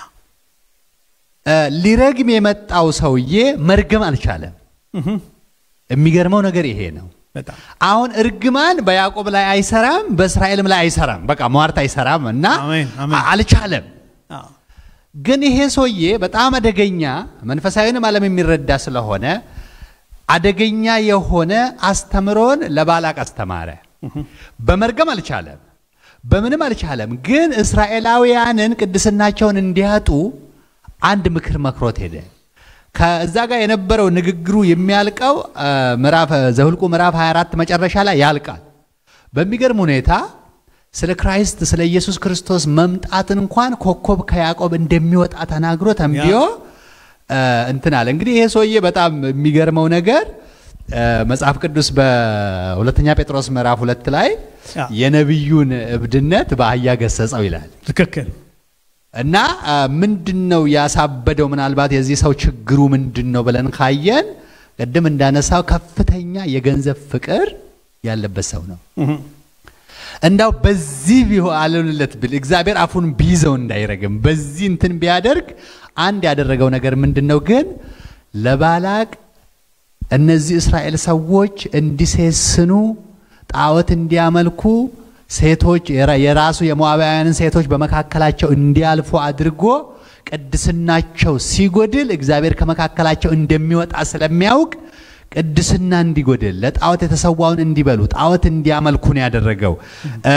Speaker 1: እ፣ ሊረግም የመጣው ሰውዬ መርገም አልቻለም። የሚገርመው ነገር ይሄ ነው።
Speaker 4: በጣም
Speaker 1: አሁን እርግማን በያዕቆብ ላይ አይሰራም፣ በእስራኤልም ላይ አይሰራም። በቃ ሟርት አይሰራም እና
Speaker 4: አሜን፣ አሜን።
Speaker 1: አ- አልቻለም።
Speaker 4: አዎ።
Speaker 1: ግን ይሄ ሰውዬ በጣም አደገኛ መንፈሳዊንም ዓለም የሚረዳ ስለሆነ አደገኛ የሆነ አስተምሮን ለባላቅ አስተማረ። በመርገም አልቻለም፣ በምንም አልቻለም። ግን እስራኤላውያንን ቅድስናቸውን እንዲያጡ አንድ ምክር መክሮት ሄደ። ከዛ ጋር የነበረው ንግግሩ የሚያልቀው አ፣ ምዕራፍ ዘሁልቁ ምዕራፍ 24 መጨረሻ ላይ ያልቃል። በሚገርም ሁኔታ ስለ ክራይስት ስለ ኢየሱስ ክርስቶስ መምጣት እንኳን ኮከብ ከያዕቆብ እንደሚወጣ ተናግሮ ተንብዮ አ፣ እንትን አለ። እንግዲህ ይሄ ሰውዬ በጣም የሚገርመው ነገር አ፣ መጽሐፍ ቅዱስ በሁለተኛ ጴጥሮስ ምዕራፍ ሁለት ላይ
Speaker 4: ያ።
Speaker 1: የነቢዩን እብድነት በአህያ ገሰጸው ይላል።
Speaker 4: ትክክል
Speaker 1: እና አ፣ ምንድን ነው ያሳበደው? ምናልባት የዚህ ሰው ችግሩ ምንድን ነው ብለን ካየን ቅድም እንዳነሳው ከፍተኛ የገንዘብ ፍቅር ያለበት ሰው ነው። እንዳው በዚህ ቢሆን አልሆንለት ብል እግዚአብሔር አፉን ቢይዘው እንዳይረግም በዚህ እንትን ቢያደርግ አንድ ያደረገው ነገር ምንድን ነው ግን ለባላቅ እነዚህ እስራኤል ሰዎች እንዲሴስኑ ጣዖት እንዲያመልኩ ሴቶች የራ- የራሱ የሞዓባውያንን ሴቶች በመካከላቸው እንዲያልፉ አድርጎ ቅድስናቸው ሲጎድል እግዚአብሔር ከመካከላቸው እንደሚወጣ ስለሚያውቅ ቅድስና እንዲጎድል ለጣዖት የተሰዋውን እንዲበሉ ጣዖት እንዲያመልኩ ነው ያደረገው። እ፣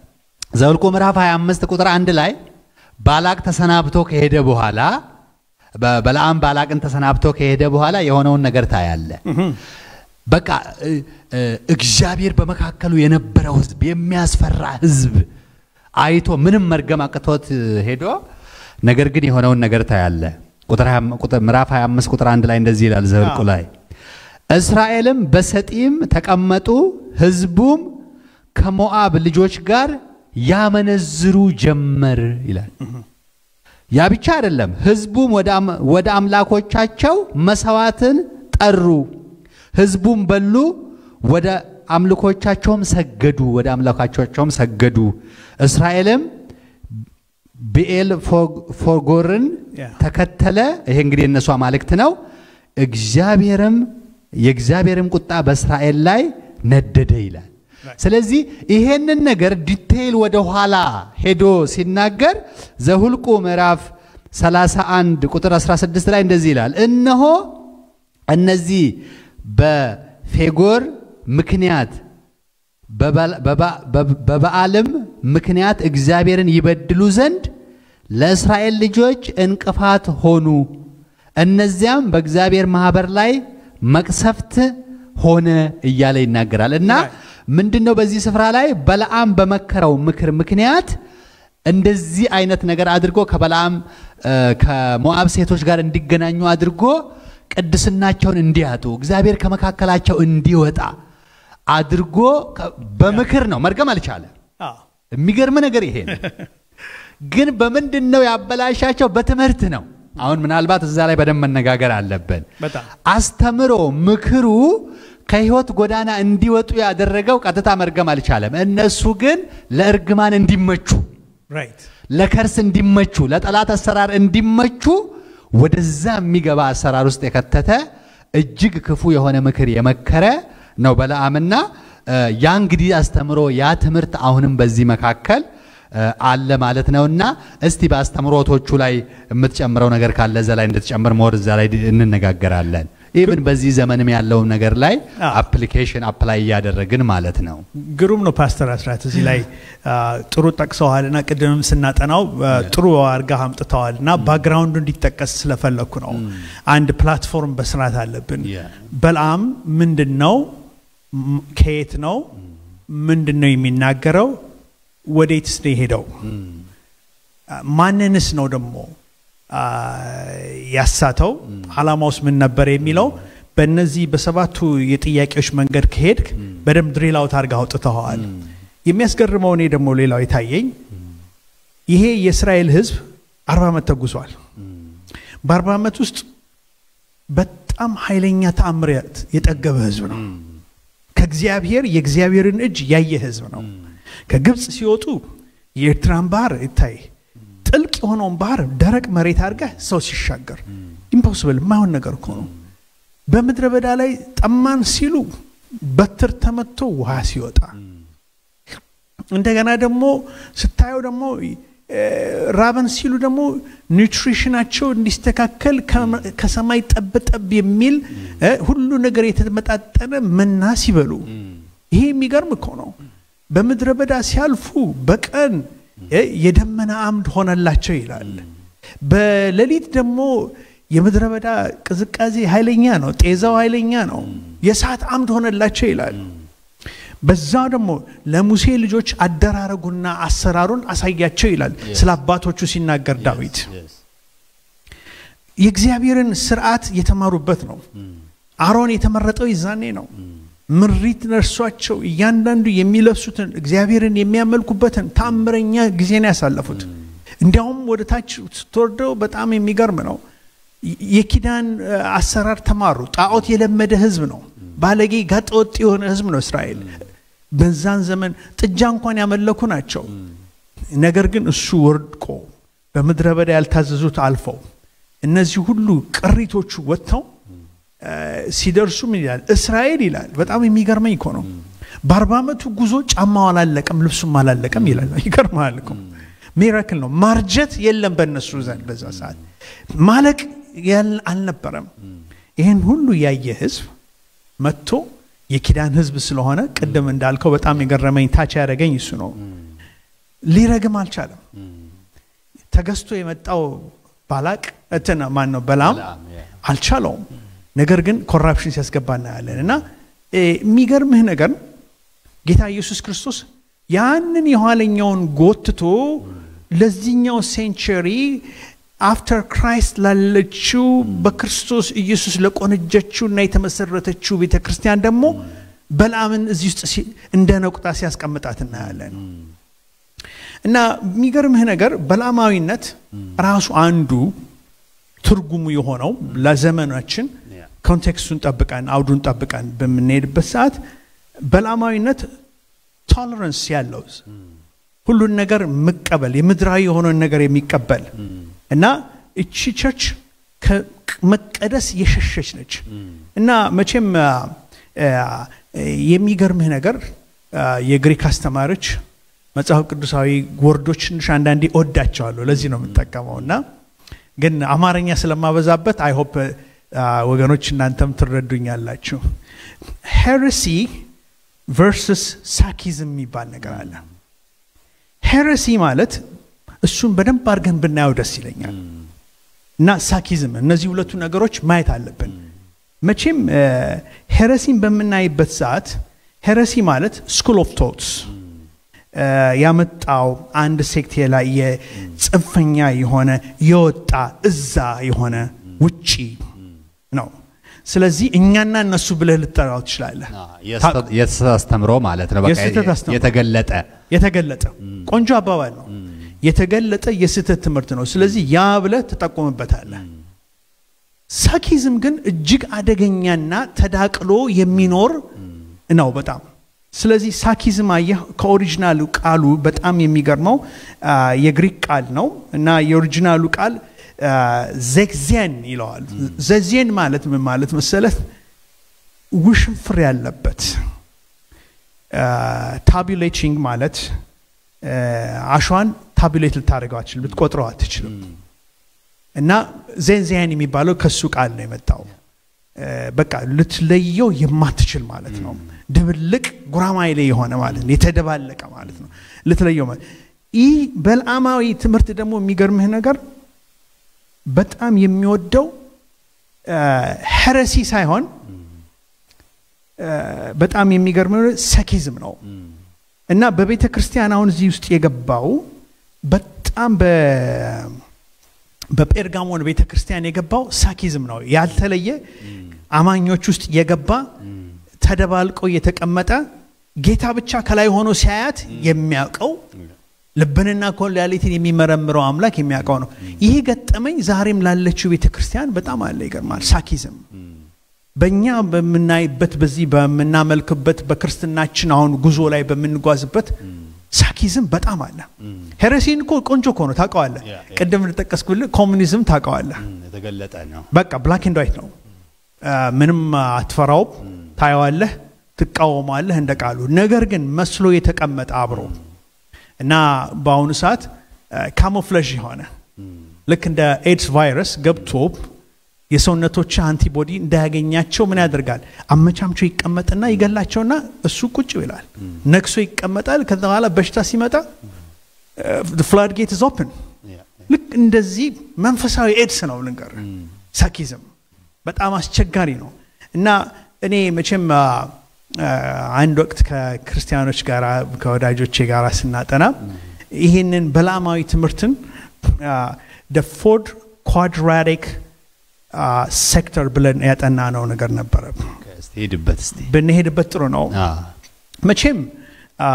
Speaker 1: ዘኍልቍ ምዕራፍ 25 ቁጥር አንድ ላይ ባላቅ ተሰናብቶ ከሄደ በኋላ በ- በለዓም ባላቅን ተሰናብቶ ከሄደ በኋላ የሆነውን ነገር ታያለ። በቃ እ፣ እ፣ እግዚአብሔር በመካከሉ የነበረው ህዝብ የሚያስፈራ ህዝብ አይቶ ምንም መርገም አቅቶት እ፣ ሄዶ ነገር ግን የሆነውን ነገር ታያለ። ቁጥር 20 ቁጥር- ምዕራፍ 25 ቁጥር አንድ ላይ እንደዚህ ይላል ዘኍልቍ
Speaker 4: አዎ።
Speaker 1: ላይ እስራኤልም በሰጢም ተቀመጡ፣ ህዝቡም ከሞዓብ ልጆች ጋር ያመነዝሩ ጀመር ይላል። ያ ብቻ አይደለም። ህዝቡም ወደ አም- ወደ አምላኮቻቸው መሰዋዕትን ጠሩ። ህዝቡም በሉ፣ ወደ አምልኮቻቸውም ሰገዱ፣ ወደ አምላኮቻቸውም ሰገዱ። እስራኤልም ብኤል ፎግ- ፎጎርን
Speaker 4: ያ።
Speaker 1: ተከተለ። ይሄ እንግዲህ የእነሱ አማልክት ነው። እግዚአብሔርም የእግዚአብሔርም ቁጣ በእስራኤል ላይ ነደደ ይላል። ስለዚህ ይሄንን ነገር ዲቴይል ወደ ኋላ ሄዶ ሲናገር ዘሁልቁ ምዕራፍ 31 ቁጥር 16 ላይ እንደዚህ ይላል፣ እነሆ እነዚህ በፌጎር ምክንያት በበ- በባ- በ- በበዓልም ምክንያት እግዚአብሔርን ይበድሉ ዘንድ ለእስራኤል ልጆች እንቅፋት ሆኑ። እነዚያም በእግዚአብሔር ማህበር ላይ መቅሰፍት ሆነ እያለ ይናገራል እና ምንድን ነው በዚህ ስፍራ ላይ በለዓም በመከረው ምክር ምክንያት እንደዚህ አይነት ነገር አድርጎ ከበለዓም እ፣ ከሞዓብ ሴቶች ጋር እንዲገናኙ አድርጎ ቅድስናቸውን እንዲያጡ እግዚአብሔር ከመካከላቸው እንዲወጣ አድርጎ ከ- በምክር ነው መርገም አልቻለም።
Speaker 4: አዎ።
Speaker 1: የሚገርም ነገር ይሄ ነው። ግን በምንድን ነው ያበላሻቸው? በትምህርት ነው። አሁን ምናልባት እዛ ላይ በደንብ መነጋገር አለብን።
Speaker 4: በጣም
Speaker 1: አስተምሮ ምክሩ ከህይወት ጎዳና እንዲወጡ ያደረገው ቀጥታ መርገም አልቻለም። እነሱ ግን ለእርግማን እንዲመቹ፣
Speaker 4: ራይት
Speaker 1: ለከርስ እንዲመቹ፣ ለጠላት አሰራር እንዲመቹ ወደዛ የሚገባ አሰራር ውስጥ የከተተ እጅግ ክፉ የሆነ ምክር የመከረ ነው በለዓምና እ፣ ያ እንግዲህ አስተምሮ ያ ትምህርት አሁንም በዚህ መካከል እ፣ አለ ማለት ነውና እስቲ በአስተምሮቶቹ ላይ የምትጨምረው ነገር ካለ እዛ ላይ እንድትጨምር ሞር እዛ ላይ እንነጋገራለን። ኢቭን በዚህ ዘመንም ያለውን ነገር ላይ
Speaker 4: አዎ።
Speaker 1: አፕሊኬሽን አፕላይ እያደረግን ማለት ነው።
Speaker 4: ግሩም ነው ፓስተር አስራት እዚህ ላይ አ፣ ጥሩ ጠቅሰዋል እና ቅድምም ስናጠናው አ፣ ጥሩ አርጋ አምጥተዋል እና ባክግራውንዱ እንዲጠቀስ ስለፈለግኩ ነው አንድ ፕላትፎርም በስርዓት አለብን
Speaker 1: Yeah.
Speaker 4: በልዓም ምንድን ነው ም- ከየት ነው ምንድን ነው የሚናገረው ወዴትስ ነው የሄደው አ፣ ማንንስ ነው ደግሞ አ፣ ያሳተው አላማውስ ምን ነበር የሚለው በእነዚህ በሰባቱ የጥያቄዎች መንገድ ከሄድክ በደንብ ድሪል አውት አድርገህ አውጥተኸዋል። የሚያስገርመው እኔ ደግሞ ሌላው የታየኝ ይሄ የእስራኤል ሕዝብ አርባ ዓመት ተጉዟል። በአርባ ዓመት ውስጥ በጣም ኃይለኛ ተአምራት የጠገበ ሕዝብ ነው። ከእግዚአብሔር የእግዚአብሔርን እጅ ያየ ሕዝብ ነው። ከግብፅ ሲወጡ የኤርትራን ባህር ይታይ ጥልቅ የሆነውን ባህር ደረቅ መሬት አድርገህ ሰው ሲሻገር ኢምፖስብል የማይሆን ነገር እኮ ነው። በምድረ በዳ ላይ ጠማን ሲሉ በትር ተመቶ ውሃ ሲወጣ እንደገና ደግሞ ስታየው ደግሞ እ፣ ራበን ሲሉ ደግሞ ኒውትሪሽናቸው እንዲስተካከል ከመ- ከሰማይ ጠብጠብ የሚል እ፣ ሁሉ ነገር የተመጣጠነ መና ሲበሉ ይሄ የሚገርም እኮ ነው። በምድረ በዳ ሲያልፉ በቀን እ፣ የደመና አምድ ሆነላቸው ይላል። በሌሊት ደግሞ የምድረ በዳ ቅዝቃዜ ኃይለኛ ነው፣ ጤዛው ኃይለኛ ነው። የእሳት አምድ ሆነላቸው ይላል። በዛ ደግሞ ለሙሴ ልጆች አደራረጉና አሰራሩን አሳያቸው ይላል ስለ አባቶቹ ሲናገር ዳዊት የእግዚአብሔርን ስርዓት የተማሩበት ነው። አሮን የተመረጠው ይዛኔ ነው። ምሪት ነርሷቸው እያንዳንዱ የሚለብሱትን እግዚአብሔርን የሚያመልኩበትን ታምረኛ ጊዜ ነው ያሳለፉት። እንዲያውም ወደ ታች ስትወርደው በጣም የሚገርም ነው። የ- የኪዳን እ፣ አሰራር ተማሩ። ጣዖት የለመደ ህዝብ ነው። ባለጌ ጋጠወጥ የሆነ ህዝብ ነው እስራኤል። በዛን ዘመን ጥጃ እንኳን ያመለኩ ናቸው። ነገር ግን እሱ ወድቆ በምድረ በዳ ያልታዘዙት አልፈው እነዚህ ሁሉ ቅሪቶቹ ወጥተው እ፣ ሲደርሱ ምን ይላል እስራኤል ይላል። በጣም የሚገርመኝ እኮ ነው። በአርባ ዓመቱ ጉዞ ጫማው አላለቀም፣ ልብሱም አላለቀም ይላል። ይገርማል እኮ ሚራክል ነው። ማርጀት የለም በእነሱ ዘንድ በዛ ሰዓት ማለቅ ያል- አልነበረም። ይህን ሁሉ ያየ ህዝብ መጥቶ የኪዳን ህዝብ ስለሆነ ቅድም እንዳልከው በጣም የገረመኝ ታች ያደረገኝ እሱ ነው። ሊረግም አልቻለም። ተገዝቶ የመጣው ባላቅ እንትን ማን ነው በላም
Speaker 1: በለዓም፣ ያ።
Speaker 4: አልቻለውም። ነገር ግን ኮራፕሽን ሲያስገባ እናያለን እና እ፣ የሚገርምህ ነገር ጌታ ኢየሱስ ክርስቶስ ያንን የኋለኛውን ጎትቶ ለዚህኛው ሴንቸሪ አፍተር ክራይስት ላለችው በክርስቶስ ኢየሱስ ለቆነጀችው እና የተመሰረተችው ቤተ ክርስቲያን ደግሞ በለዓምን እዚህ ውስጥ ሲ- እንደ ነቁጣ ሲያስቀምጣት እናያለን። እና የሚገርምህ ነገር በለዓማዊነት ራሱ አንዱ ትርጉሙ የሆነው ለዘመናችን
Speaker 1: ያ።
Speaker 4: ኮንቴክስቱን ጠብቀን አውዱን ጠብቀን በምንሄድበት ሰዓት በለዓማዊነት ቶለረንስ ያለው ሁሉን ነገር መቀበል የምድራዊ የሆነውን ነገር የሚቀበል እና እቺ ቸርች ከመቀደስ የሸሸች ነች እና መቼም አ፣ አ፣ የሚገርምህ ነገር አ፣ የግሪክ አስተማሪዎች መጽሐፍ ቅዱሳዊ ወርዶች ትንሽ አንዳንዴ እወዳቸዋለሁ ለዚህ ነው የምጠቀመው እና ግን አማርኛ ስለማበዛበት አይ ሆፕ ወገኖች እናንተም ትረዱኛላችሁ ሄረሲ ቨርስስ ሳኪዝም የሚባል ነገር አለ ሄረሲ ማለት እሱን በደንብ አድርገን ብናየው ደስ ይለኛል እና ሳኪዝም እነዚህ ሁለቱ ነገሮች ማየት አለብን መቼም ሄረሲን በምናይበት ሰዓት ሄረሲ ማለት ስኩል ኦፍ ቶትስ ያመጣው አንድ ሴክት ላይ የጽንፈኛ የሆነ የወጣ እዛ የሆነ ውጪ ነው ስለዚህ እኛና እነሱ ብለህ ልጠራው ትችላለህ
Speaker 1: የስህተት አስተምሮ ማለት ነው። በቃ
Speaker 4: የስህተት አስተምሮ።
Speaker 1: የተገለጠ
Speaker 4: የተገለጠ ቆንጆ አባባል ነው የተገለጠ የስህተት ትምህርት ነው ስለዚህ ያ ብለህ ትጠቆምበታለህ ሳኪዝም ግን እጅግ አደገኛና ተዳቅሎ የሚኖር ነው በጣም ስለዚህ ሳኪዝም አየህ ከኦሪጂናሉ ቃሉ በጣም የሚገርመው አ፣ የግሪክ ቃል ነው እና የኦሪጂናሉ ቃል ዘግዜን ይለዋል ዘዜን ማለት ምን ማለት መሰለት ውሽንፍር ያለበት ታቢሌቲንግ ማለት አ፣ አሸዋን ታቢሌት ልታደርገው አትችልም ልትቆጥረው አትችልም እና ዜንዚያን የሚባለው ከሱ ቃል ነው የመጣው አ፣ በቃ ልትለየው የማትችል ማለት ነው ድብልቅ ጉራማይሌ የሆነ ማለት ነው የተደባለቀ ማለት ነው ልትለየው ማለት ይህ በልአማዊ ትምህርት ደግሞ የሚገርምህ ነገር በጣም የሚወደው ሄረሲ ሳይሆን አ፣ በጣም የሚገርመው ሰኪዝም ነው እና በቤተ ክርስቲያን አሁን እዚህ ውስጥ የገባው በጣም በ በጴርጋሞን ቤተ ክርስቲያን የገባው ሳኪዝም ነው ያልተለየ አማኞች ውስጥ የገባ ተደባልቆ የተቀመጠ ጌታ ብቻ ከላይ ሆኖ ሲያያት የሚያውቀው ልብንና ኮላሊትን የሚመረምረው አምላክ የሚያውቀው ነው ይህ ገጠመኝ ዛሬም ላለችው ቤተ ክርስቲያን በጣም አለ ይገርማል ሳኪዝም በእኛ በምናይበት በዚህ በምናመልክበት በክርስትናችን አሁን ጉዞ ላይ በምንጓዝበት ሳኪዝም በጣም አለ ሄረሲን እኮ ቆንጆ እኮ ነው ታውቀዋለህ
Speaker 1: ያ፣ ያ።
Speaker 4: ቅድም እንደጠቀስኩልህ ኮሚኒዝም ታውቀዋለህ
Speaker 1: የተገለጠ ነው።
Speaker 4: በቃ ብላክ ኤንድ ዋይት ነው አ፣ ምንም አትፈራውም ታየዋለህ ትቃወማለህ እንደ ቃሉ ነገር ግን መስሎ የተቀመጠ አብሮ እና በአሁኑ ሰዓት ካሞፍለዥ የሆነ ልክ እንደ ኤድስ ቫይረስ ገብቶ የሰውነቶች አንቲቦዲ እንዳያገኛቸው ምን ያደርጋል አመቻምቾ ይቀመጥና ይገላቸውና እሱ ቁጭ ይላል ነክሶ ይቀመጣል ከዛ በኋላ በሽታ ሲመጣ ፍላድ ጌት ኢዝ ኦፕን
Speaker 1: ያ፣
Speaker 4: ልክ እንደዚህ መንፈሳዊ ኤድስ ነው ልንገር ሳኪዝም በጣም አስቸጋሪ ነው እና እኔ መቼም አ፣ አ፣ አንድ ወቅት ከክርስቲያኖች ጋር ከወዳጆቼ ጋር ስናጠና ይህንን በላማዊ ትምህርትን ፎርድ ኳድራቲክ ሴክተር ብለን ያጠና ነው ነገር ነበረ
Speaker 1: እስቲ ሂድበት እስቲ።
Speaker 4: ብንሄድበት ጥሩ ነው
Speaker 1: አ፣
Speaker 4: መቼም አ፣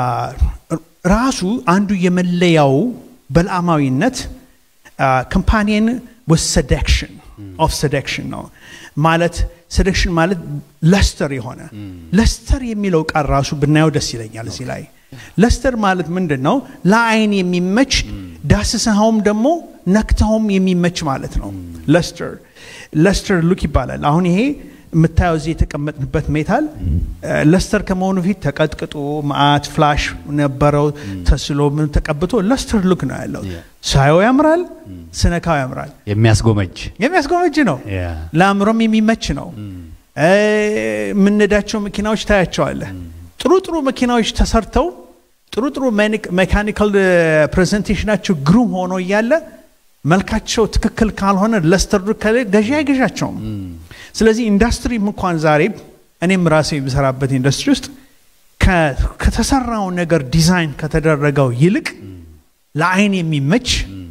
Speaker 4: ራሱ አንዱ የመለያው በልአማዊነት ኮምፓኒየን ወስ ሰደክሽን ኦፍ ሰደክሽን ነው ማለት ሰደክሽን ማለት ለስተር የሆነ ለስተር የሚለው ቃል ራሱ ብናየው ደስ ይለኛል እዚህ ላይ ለስተር ማለት ምንድን ነው ለአይን የሚመች ዳስሰኸውም ደግሞ ነክተውም የሚመች ማለት ነው ለስተር ለስተር ሉክ ይባላል አሁን ይሄ የምታየው እዚህ የተቀመጥንበት ሜታል ለስተር ከመሆኑ ፊት ተቀጥቅጦ ማአት ፍላሽ ነበረው ተስሎ ምን ተቀብቶ ለስተር ሉክ ነው ያለው
Speaker 1: Yeah.
Speaker 4: ሳየው ያምራል ስነካው ያምራል
Speaker 1: የሚያስጎመጅ
Speaker 4: የሚያስጎመጅ ነው
Speaker 1: ያ፣
Speaker 4: ለአእምሮም የሚመች ነው እ፣ የምንዳቸው መኪናዎች ታያቸዋለህ ጥሩ ጥሩ መኪናዎች ተሰርተው ጥሩ ጥሩ ሜካኒካል ፕሬዘንቴሽናቸው ግሩም ሆኖ እያለ መልካቸው ትክክል ካልሆነ ለስተርዱ ከሌ ገዢ አይገዣቸውም። ስለዚህ ኢንዱስትሪም እንኳን ዛሬ እኔም ራሴ የምሰራበት ኢንዱስትሪ ውስጥ ከ- ከተሰራው ነገር ዲዛይን ከተደረገው ይልቅ ለአይን የሚመች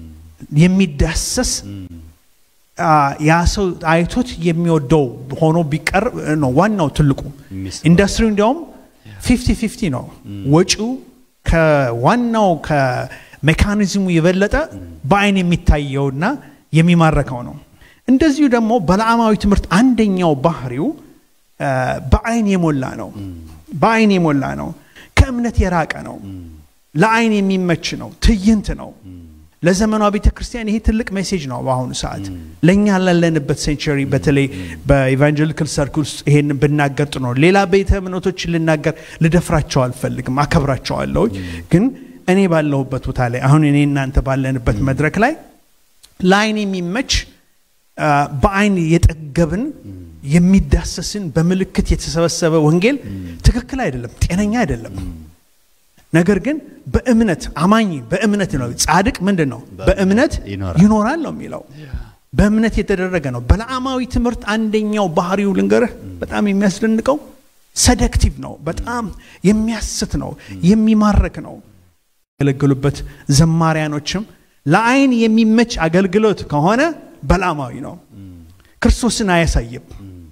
Speaker 4: የሚዳሰስ አ፣ ያ ሰው አይቶት የሚወደው ሆኖ ቢቀርብ ነው ዋናው ትልቁ
Speaker 1: የሚስበው።
Speaker 4: ኢንዱስትሪው እንዲያውም ፊፍቲ ፊፍቲ ነው ወጪው ከዋናው ከሜካኒዝሙ የበለጠ በአይን የሚታየውና የሚማረከው ነው እንደዚሁ ደግሞ በለዓማዊ ትምህርት አንደኛው ባህሪው አ፣ በአይን የሞላ ነው በአይን የሞላ ነው ከእምነት የራቀ ነው ለአይን የሚመች ነው ትዕይንት ነው ለዘመኗ ቤተ ክርስቲያን ይሄ ትልቅ ሜሴጅ ነው በአሁኑ ሰዓት ለእኛ ላለንበት ሴንቸሪ በተለይ በኢቫንጀሊካል ሰርክል ውስጥ ይሄን ብናገር ጥሩ ነው ሌላ ቤተ እምነቶችን ልናገር ልደፍራቸው አልፈልግም አከብራቸዋለሁ ግን እኔ ባለሁበት ቦታ ላይ አሁን እኔ እናንተ ባለንበት መድረክ ላይ ለአይን የሚመች አ፣ በአይን የጠገብን የሚዳሰስን በምልክት የተሰበሰበ ወንጌል ትክክል አይደለም ጤነኛ አይደለም ነገር ግን በእምነት አማኝ በእምነት ነው ጻድቅ ምንድን ነው በእምነት
Speaker 1: ይኖራል።
Speaker 4: ይኖራል ነው የሚለው በእምነት የተደረገ ነው በለዓማዊ ትምህርት አንደኛው ባህሪው ልንገርህ በጣም የሚያስደንቀው ሰደክቲቭ ነው በጣም የሚያስት ነው የሚማርክ ነው ያገለገሉበት ዘማሪያኖችም ለአይን የሚመች አገልግሎት ከሆነ በለዓማዊ ነው ክርስቶስን አያሳይም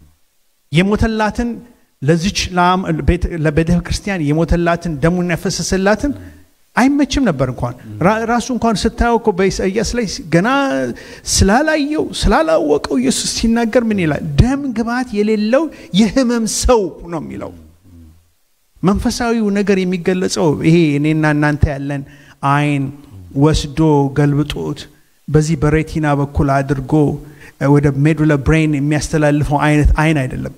Speaker 4: የሞተላትን ለዚች ለአም- ቤተ- ለቤተ ክርስቲያን የሞተላትን ደሙን ያፈሰሰላትን አይመችም ነበር እንኳን ራ- ራሱ እንኳን ስታየው እኮ በኢሳይያስ ላይ ገና ስላላየው ስላላወቀው ኢየሱስ ሲናገር ምን ይላል ደም ግባት የሌለው የህመም ሰው ነው የሚለው መንፈሳዊው ነገር የሚገለጸው ይሄ እኔና እናንተ ያለን አይን ወስዶ ገልብጦት በዚህ በሬቲና በኩል አድርጎ እ፣ ወደ ሜዱላ ብሬን የሚያስተላልፈው አይነት አይን አይደለም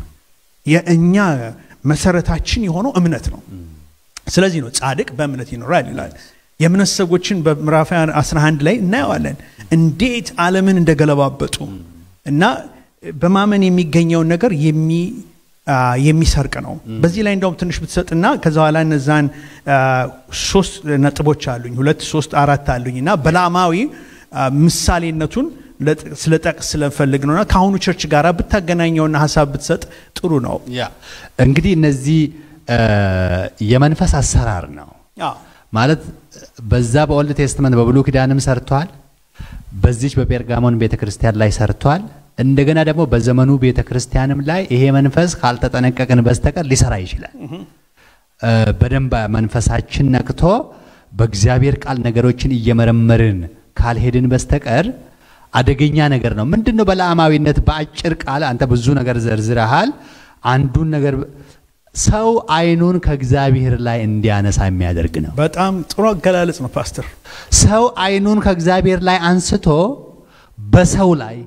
Speaker 4: የእኛ መሰረታችን የሆነው እምነት ነው ስለዚህ ነው ጻድቅ በእምነት ይኖራል ይላል የእምነት ሰዎችን በምዕራፍ 11 ላይ እናየዋለን እንዴት ዓለምን እንደገለባበጡ እና በማመን የሚገኘውን ነገር የሚ አ፣ የሚሰርቅ ነው በዚህ ላይ እንደውም ትንሽ ብትሰጥና ከዛ በኋላ እነዛን አ፣ ሶስት ነጥቦች አሉኝ ሁለት ሶስት አራት አሉኝ እና በላማዊ አ፣ ምሳሌነቱን ለጥ- ስለጠቅስ ስለፈልግ ነውና ከአሁኑ ቸርች ጋር ብታገናኘውና ሀሳብ ብትሰጥ ጥሩ ነው
Speaker 1: ያ እንግዲህ እነዚህ እ፣ የመንፈስ አሰራር ነው
Speaker 4: አዎ።
Speaker 1: ማለት በዛ በኦልድ ቴስትመንት በብሉ ኪዳንም ሰርቷል በዚች በጴርጋሞን ቤተ ክርስቲያን ላይ ሰርቷል እንደገና ደግሞ በዘመኑ ቤተ ክርስቲያንም ላይ ይሄ መንፈስ ካልተጠነቀቅን በስተቀር ሊሰራ ይችላል እ፣ በደንብ መንፈሳችን ነቅቶ በእግዚአብሔር ቃል ነገሮችን እየመረመርን ካልሄድን በስተቀር አደገኛ ነገር ነው ምንድን ነው በለዓማዊነት በአጭር ቃል አንተ ብዙ ነገር ዘርዝረሃል አንዱን ነገር ሰው አይኑን ከእግዚአብሔር ላይ እንዲያነሳ የሚያደርግ ነው
Speaker 4: በጣም ጥሩ አገላለጽ ነው ፓስተር
Speaker 1: ሰው አይኑን ከእግዚአብሔር ላይ አንስቶ በሰው ላይ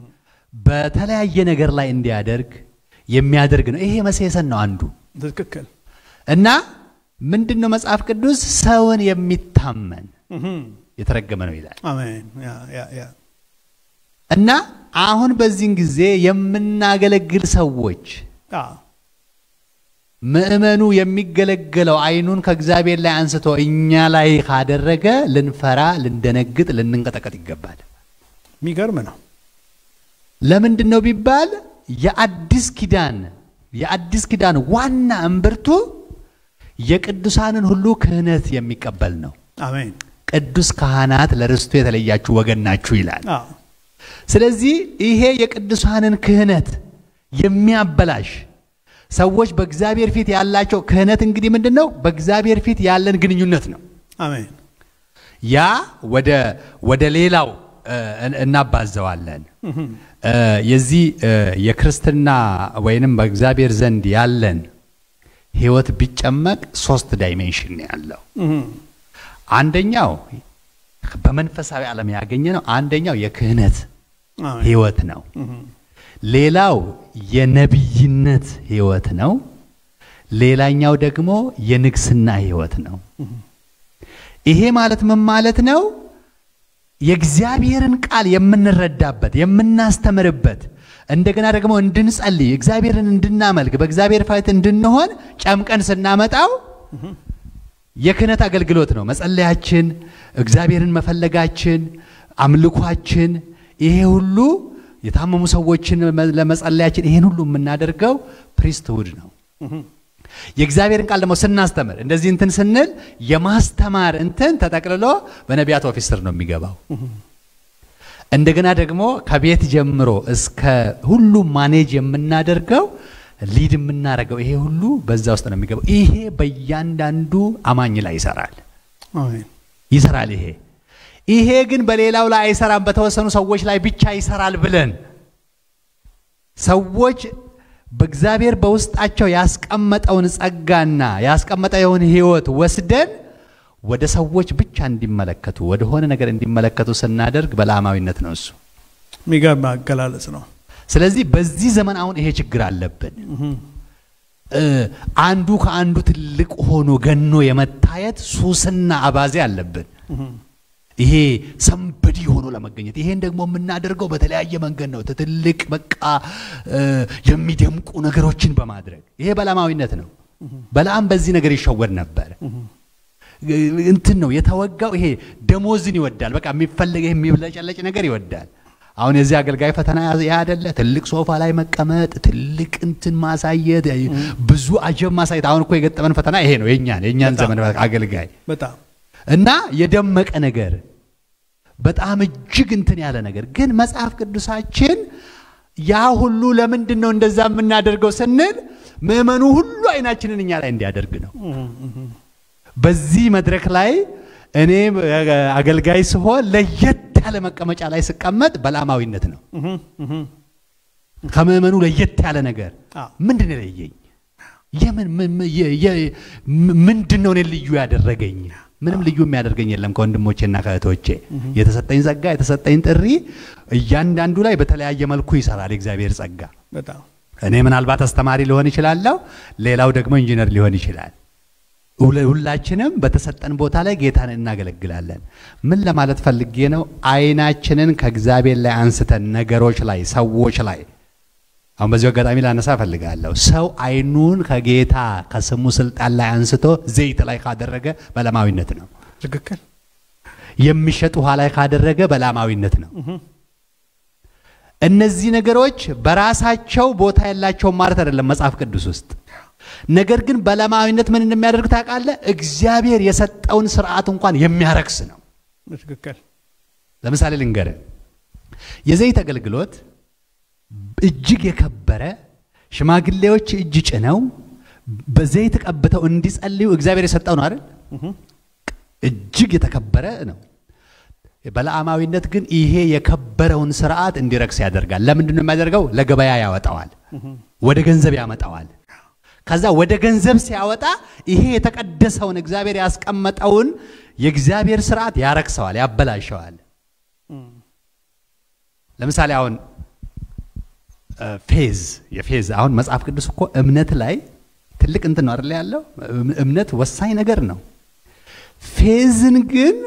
Speaker 1: በተለያየ ነገር ላይ እንዲያደርግ የሚያደርግ ነው ይሄ መሴሰን ነው አንዱ
Speaker 4: ትክክል
Speaker 1: እና ምንድን ነው መጽሐፍ ቅዱስ ሰውን የሚታመን የተረገመ ነው ይላል
Speaker 4: አሜን ያ ያ ያ
Speaker 1: እና አሁን በዚህን ጊዜ የምናገለግል ሰዎች
Speaker 4: አዎ
Speaker 1: ምእመኑ የሚገለገለው አይኑን ከእግዚአብሔር ላይ አንስቶ እኛ ላይ ካደረገ ልንፈራ ልንደነግጥ ልንንቀጠቀጥ ይገባል
Speaker 4: የሚገርም ነው
Speaker 1: ለምንድን ነው ቢባል የአዲስ ኪዳን የአዲስ ኪዳን ዋና እምብርቱ የቅዱሳንን ሁሉ ክህነት የሚቀበል ነው
Speaker 4: አሜን
Speaker 1: ቅዱስ ካህናት ለርስቱ የተለያችሁ ወገን ናችሁ ይላል
Speaker 4: አዎ
Speaker 1: ስለዚህ ይሄ የቅዱሳንን ክህነት የሚያበላሽ ሰዎች በእግዚአብሔር ፊት ያላቸው ክህነት እንግዲህ ምንድን ነው በእግዚአብሔር ፊት ያለን ግንኙነት ነው
Speaker 4: አሜን
Speaker 1: ያ ወደ ወደ ሌላው እ፣ እን- እናባዘዋለን እ፣ የዚህ እ፣ የክርስትና ወይንም በእግዚአብሔር ዘንድ ያለን ህይወት ቢጨመቅ ሶስት ዳይሜንሽን ነው ያለው አንደኛው በመንፈሳዊ ዓለም ያገኘ ነው አንደኛው የክህነት
Speaker 4: አሜን
Speaker 1: ህይወት ነው ሌላው የነቢይነት ህይወት ነው ሌላኛው ደግሞ የንግስና ህይወት ነው ይሄ ማለት ምን ማለት ነው የእግዚአብሔርን ቃል የምንረዳበት የምናስተምርበት እንደገና ደግሞ እንድንጸልይ እግዚአብሔርን እንድናመልክ በእግዚአብሔር ፊት እንድንሆን ጨምቀን ስናመጣው የክህነት አገልግሎት ነው መጸለያችን እግዚአብሔርን መፈለጋችን አምልኳችን፣ ይሄ ሁሉ የታመሙ ሰዎችን ለመጸለያችን ይሄን ሁሉ የምናደርገው ፕሪስትሁድ ነው። የእግዚአብሔርን ቃል ደግሞ ስናስተምር እንደዚህ እንትን ስንል የማስተማር እንትን ተጠቅልሎ በነቢያት ኦፊስ ስር ነው የሚገባው። እንደገና ደግሞ ከቤት ጀምሮ እስከ ሁሉ ማኔጅ የምናደርገው ሊድ የምናደርገው ይሄ ሁሉ በዛ ውስጥ ነው የሚገባው። ይሄ በእያንዳንዱ አማኝ ላይ ይሰራል
Speaker 4: አሜን።
Speaker 1: ይሰራል። ይሄ ይሄ ግን በሌላው ላይ አይሰራም፣ በተወሰኑ ሰዎች ላይ ብቻ ይሰራል ብለን ሰዎች በእግዚአብሔር በውስጣቸው ያስቀመጠውን ጸጋና ያስቀመጠውን ሕይወት ወስደን ወደ ሰዎች ብቻ እንዲመለከቱ ወደሆነ ነገር እንዲመለከቱ ስናደርግ በላማዊነት ነው እሱ።
Speaker 4: የሚገርም አገላለጽ ነው።
Speaker 1: ስለዚህ በዚህ ዘመን አሁን ይሄ ችግር አለብን። እ አንዱ ከአንዱ ትልቅ ሆኖ ገኖ የመታየት ሱስና አባዜ አለብን። ይሄ ሰንበዲ ሆኖ ለመገኘት ይሄን ደግሞ የምናደርገው በተለያየ መንገድ ነው። ትልቅ በቃ እ የሚደምቁ ነገሮችን በማድረግ ይሄ በላማዊነት ነው። በላም በዚህ ነገር ይሸወድ ነበር። እንትን ነው የተወጋው። ይሄ ደሞዝን ይወዳል። በቃ የሚፈለግ ይሄ የሚብለጨለጭ ነገር ይወዳል። አሁን የዚህ አገልጋይ ፈተና ያ አይደለ? ትልቅ ሶፋ ላይ መቀመጥ፣ ትልቅ እንትን ማሳየት፣ ብዙ አጀብ ማሳየት። አሁን እኮ የገጠመን ፈተና ይሄ ነው። የኛን የኛን
Speaker 4: በጣም።
Speaker 1: ዘመን አገልጋይ
Speaker 4: በጣም
Speaker 1: እና የደመቀ ነገር በጣም እጅግ እንትን ያለ ነገር ግን መጽሐፍ ቅዱሳችን ያ ሁሉ ለምንድን ነው እንደዛ የምናደርገው ስንል ምዕመኑ ሁሉ አይናችንን እኛ ላይ እንዲያደርግ ነው። በዚህ መድረክ ላይ እኔ አገልጋይ ስሆን ለየት ያለ መቀመጫ ላይ ስቀመጥ በላማዊነት ነው። ከምዕመኑ ለየት ያለ ነገር
Speaker 4: አዎ።
Speaker 1: ምንድን ነው የለየኝ? የምን ምን- ምን- የ- የ- ምንድን ነው እኔን ልዩ ያደረገኝ? ምንም ልዩ የሚያደርገኝ የለም ከወንድሞቼና ከእህቶቼ። የተሰጠኝ ጸጋ የተሰጠኝ ጥሪ እያንዳንዱ ላይ በተለያየ መልኩ ይሰራል የእግዚአብሔር ጸጋ።
Speaker 4: በጣም
Speaker 1: እኔ ምናልባት አስተማሪ ሊሆን ይችላለሁ፣ ሌላው ደግሞ ኢንጂነር ሊሆን ይችላል። ሁለ- ሁላችንም በተሰጠን ቦታ ላይ ጌታን እናገለግላለን። ምን ለማለት ፈልጌ ነው? አይናችንን ከእግዚአብሔር ላይ አንስተን ነገሮች ላይ፣ ሰዎች ላይ አሁን በዚሁ አጋጣሚ ላነሳ እፈልጋለሁ። ሰው አይኑን ከጌታ ከስሙ ስልጣን ላይ አንስቶ ዘይት ላይ ካደረገ በላማዊነት ነው።
Speaker 4: ትክክል።
Speaker 1: የሚሸጥ ውሃ ላይ ካደረገ በላማዊነት ነው። እነዚህ ነገሮች በራሳቸው ቦታ የላቸውም ማለት አይደለም መጽሐፍ ቅዱስ ውስጥ። ነገር ግን በላማዊነት ምን እንደሚያደርግ ታውቃለህ? እግዚአብሔር የሰጠውን ስርዓት እንኳን የሚያረክስ ነው።
Speaker 4: ትክክል።
Speaker 1: ለምሳሌ ልንገርህ፣ የዘይት አገልግሎት እጅግ የከበረ ሽማግሌዎች እጅ ጭነው በዘይት ቀብተው እንዲጸልዩ እግዚአብሔር የሰጠው ነው አይደል? እጅግ የተከበረ ነው። በለዓማዊነት ግን ይሄ የከበረውን ስርዓት እንዲረክስ ያደርጋል። ለምንድን ነው የሚያደርገው? ለገበያ ያወጣዋል፣ ወደ ገንዘብ ያመጣዋል። ከዛ ወደ ገንዘብ ሲያወጣ ይሄ የተቀደሰውን እግዚአብሔር ያስቀመጠውን የእግዚአብሔር ስርዓት ያረክሰዋል፣ ያበላሸዋል። ለምሳሌ አሁን እ ፌዝ የፌዝ አሁን መጽሐፍ ቅዱስ እኮ እምነት ላይ ትልቅ እንትን ነው አይደል ያለው እም- እምነት ወሳኝ ነገር ነው። ፌዝን ግን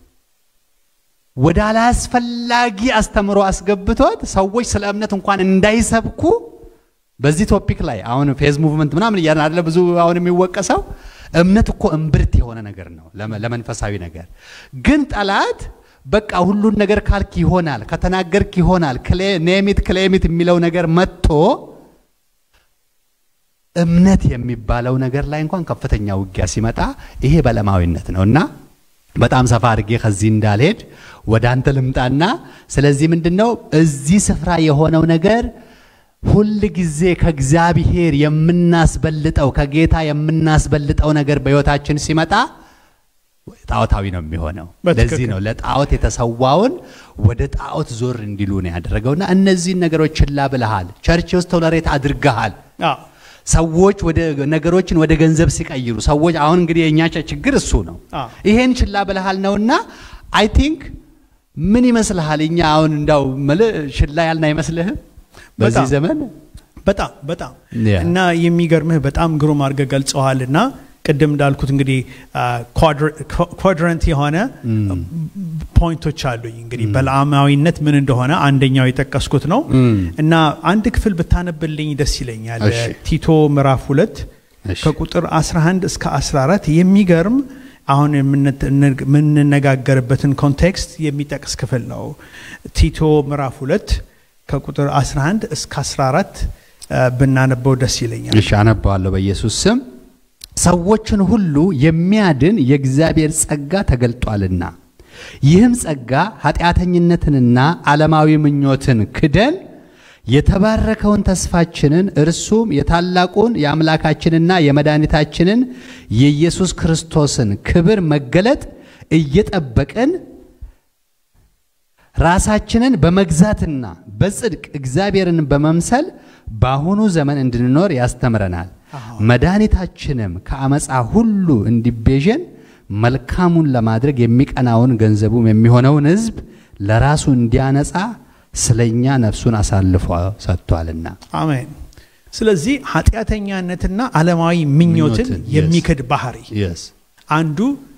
Speaker 1: ወደ አላስፈላጊ አስተምሮ አስገብቶት ሰዎች ስለ እምነት እንኳን እንዳይሰብኩ በዚህ ቶፒክ ላይ አሁን ፌዝ ሙቭመንት ምናምን እያለ አይደለ ብዙ አሁን የሚወቀሰው እምነት እኮ እምብርት የሆነ ነገር ነው ለመ- ለመንፈሳዊ ነገር ግን ጠላት በቃ ሁሉን ነገር ካልክ ይሆናል ከተናገርክ ይሆናል ኔሚት ክሌሚት የሚለው ነገር መጥቶ እምነት የሚባለው ነገር ላይ እንኳን ከፍተኛ ውጊያ ሲመጣ ይሄ በለማዊነት ነው እና በጣም ሰፋ አድርጌ ከዚህ እንዳልሄድ ወደ አንተ ልምጣና ስለዚህ ምንድን ነው እዚህ ስፍራ የሆነው ነገር ሁል ጊዜ ከእግዚአብሔር የምናስበልጠው ከጌታ የምናስበልጠው ነገር በሕይወታችን ሲመጣ ጣዖታዊ ነው የሚሆነው።
Speaker 4: በትክክል።
Speaker 1: ለዚህ ነው ለጣዖት የተሰዋውን ወደ ጣዖት ዞር እንዲሉ ነው ያደረገውና እነዚህን ነገሮች ችላ ብለሃል፣ ቸርች ውስጥ ቶለሬት አድርገሃል።
Speaker 4: አዎ
Speaker 1: ሰዎች ወደ ነገሮችን ወደ ገንዘብ ሲቀይሩ ሰዎች አሁን እንግዲህ የእኛ ቸ- ችግር እሱ ነው።
Speaker 4: አዎ።
Speaker 1: ይሄን ችላ ብለሃል ነውና አይ ቲንክ ምን ይመስልሃል? እኛ አሁን እንዳው ምልህ ችላ ያልን አይመስልህም? በዚህ
Speaker 4: በጣም።
Speaker 1: ዘመን
Speaker 4: በጣም በጣም
Speaker 1: ያ።
Speaker 4: እና የሚገርምህ በጣም ግሩም አድርገህ ገልጸዋል እና ቅድም እንዳልኩት እንግዲህ ኳድረንት የሆነ ፖይንቶች አሉኝ እንግዲህ በለዓማዊነት ምን እንደሆነ አንደኛው የጠቀስኩት ነው እና አንድ ክፍል ብታነብልኝ ደስ ይለኛል
Speaker 1: እሺ።
Speaker 4: ቲቶ ምዕራፍ ሁለት
Speaker 1: እሺ።
Speaker 4: ከቁጥር 11 እስከ 14 የሚገርም አሁን የምንነጋገርበትን ኮንቴክስት የሚጠቅስ ክፍል ነው። ቲቶ ምዕራፍ ሁለት ከቁጥር 11 እስከ 14 ብናነበው ደስ ይለኛል።
Speaker 1: እሺ አነባዋለሁ በኢየሱስ ስም። ሰዎችን ሁሉ የሚያድን የእግዚአብሔር ጸጋ ተገልጧልና ይህም ጸጋ ኃጢአተኝነትንና ዓለማዊ ምኞትን ክደን የተባረከውን ተስፋችንን እርሱም የታላቁን የአምላካችንና የመድኃኒታችንን የኢየሱስ ክርስቶስን ክብር መገለጥ እየጠበቅን ራሳችንን በመግዛትና በጽድቅ እግዚአብሔርን በመምሰል በአሁኑ ዘመን እንድንኖር ያስተምረናል። መድኃኒታችንም ከአመፃ ሁሉ እንዲቤዠን መልካሙን ለማድረግ የሚቀናውን ገንዘቡም የሚሆነውን ሕዝብ ለራሱ እንዲያነጻ ስለኛ ነፍሱን አሳልፎ ሰጥቷልና።
Speaker 4: አሜን። ስለዚህ ኃጢአተኛነትና ዓለማዊ ምኞትን
Speaker 1: ምኞትን፣
Speaker 4: የሚክድ ባህሪ
Speaker 1: Yes.
Speaker 4: አንዱ